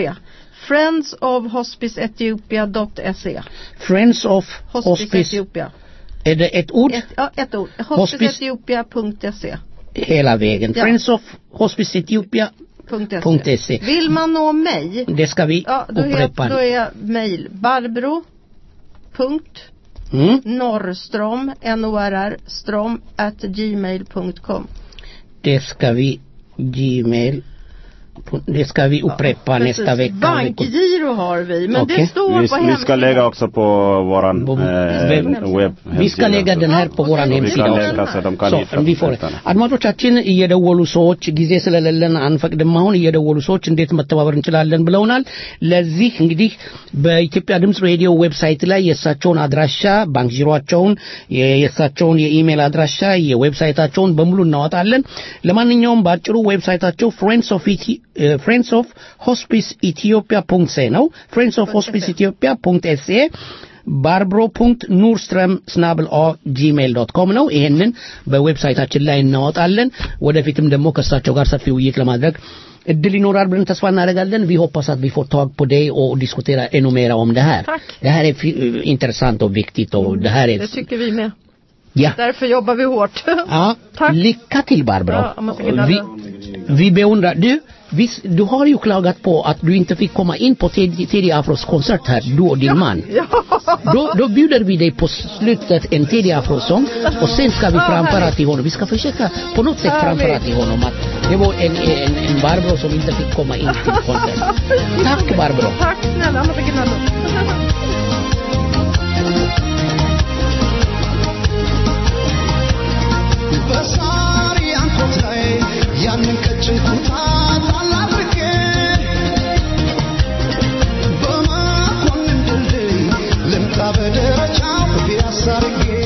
friendsofhospiceethiopia.se Friends of Hospice, Hospice. Etiopia. Är det ett ord? Ett, ja, ett ord. Hospice- Hospiceetiopia.se Hela vägen. Ja. Friends of Hospice Ethiopia. Punkt .se. .se. Vill man nå mig Det ska vi Ja, då är, upprepa. då är mail barbro punkt Mm. norrstrom n-o-r-r strom at gmail.com Det ska vi Gmail. Det ska vi upprepa nästa vecka. Bankgiro har vi men Okej. det står på Vi, vi ska hemsidan. lägga också på våran eh, webb- webb Vi ska lägga den här på våran Vi hemsida kan också. lägga så de kan Så, hitta vi får det. detta. አድማጮቻችን እየደወሉ ሰዎች ጊዜ ስለሌለን አንፈቅድም አሁን እየደወሉ ሰዎች እንዴት መተባበር እንችላለን ብለውናል ለዚህ እንግዲህ በኢትዮጵያ ድምፅ ሬዲዮ ዌብሳይት ላይ የእሳቸውን አድራሻ ባንክ ጂሮቸውን የእሳቸውን የኢሜል አድራሻ የዌብሳይታቸውን በሙሉ እናወጣለን ለማንኛውም በአጭሩ ዌብሳይታቸው ፍሬንድስ ኦፍ ፍሬንድስ ኦፍ ሆስፒስ ኢትዮጵያ ፑንክት ሴ ነው ፍሬንድስ ኦፍ ሆስፒስ ኢትዮጵያ ፑንክት ኤስኤ ባርብሮ.ኑርስትረም ስናብል ኦ ጂሜል ዶት ኮም ነው ይሄንን በዌብሳይታችን ላይ እናወጣለን ወደፊትም ደግሞ ከእሳቸው ጋር ሰፊ ውይይት ለማድረግ እድል ይኖራል ብለን ተስፋ እናደርጋለን vi hoppas att vi får tag på dig och diskutera ännu mer om det här det här är fi- intressant och viktigt och det här är Det tycker vi med. Ja. Därför jobbar vi hårt. Ja, lycka till Barbro. Ja, man ska gilla vi, det. vi beundrar, du, visst, du har ju klagat på att du inte fick komma in på Teddy Teddy Afros konsert här, du och din man. Då, då bjuder vi dig på slutet en Teddy Afro-sång och sen ska vi Ja, framföra härligt. till honom. Vi ska försöka på något sätt Härligt. framföra till honom att det var en, en, en Barbro som inte fick komma in till konserten. Tack Barbro. Tack snälla, አመሰግናለሁ። በሳር ያንኮት ላይ ያንን ቀጭን ኩታ ጣል አድርጌ በመኮንን ድልድይ ልምጣ በደረጃው ፒያሳ አድርጌ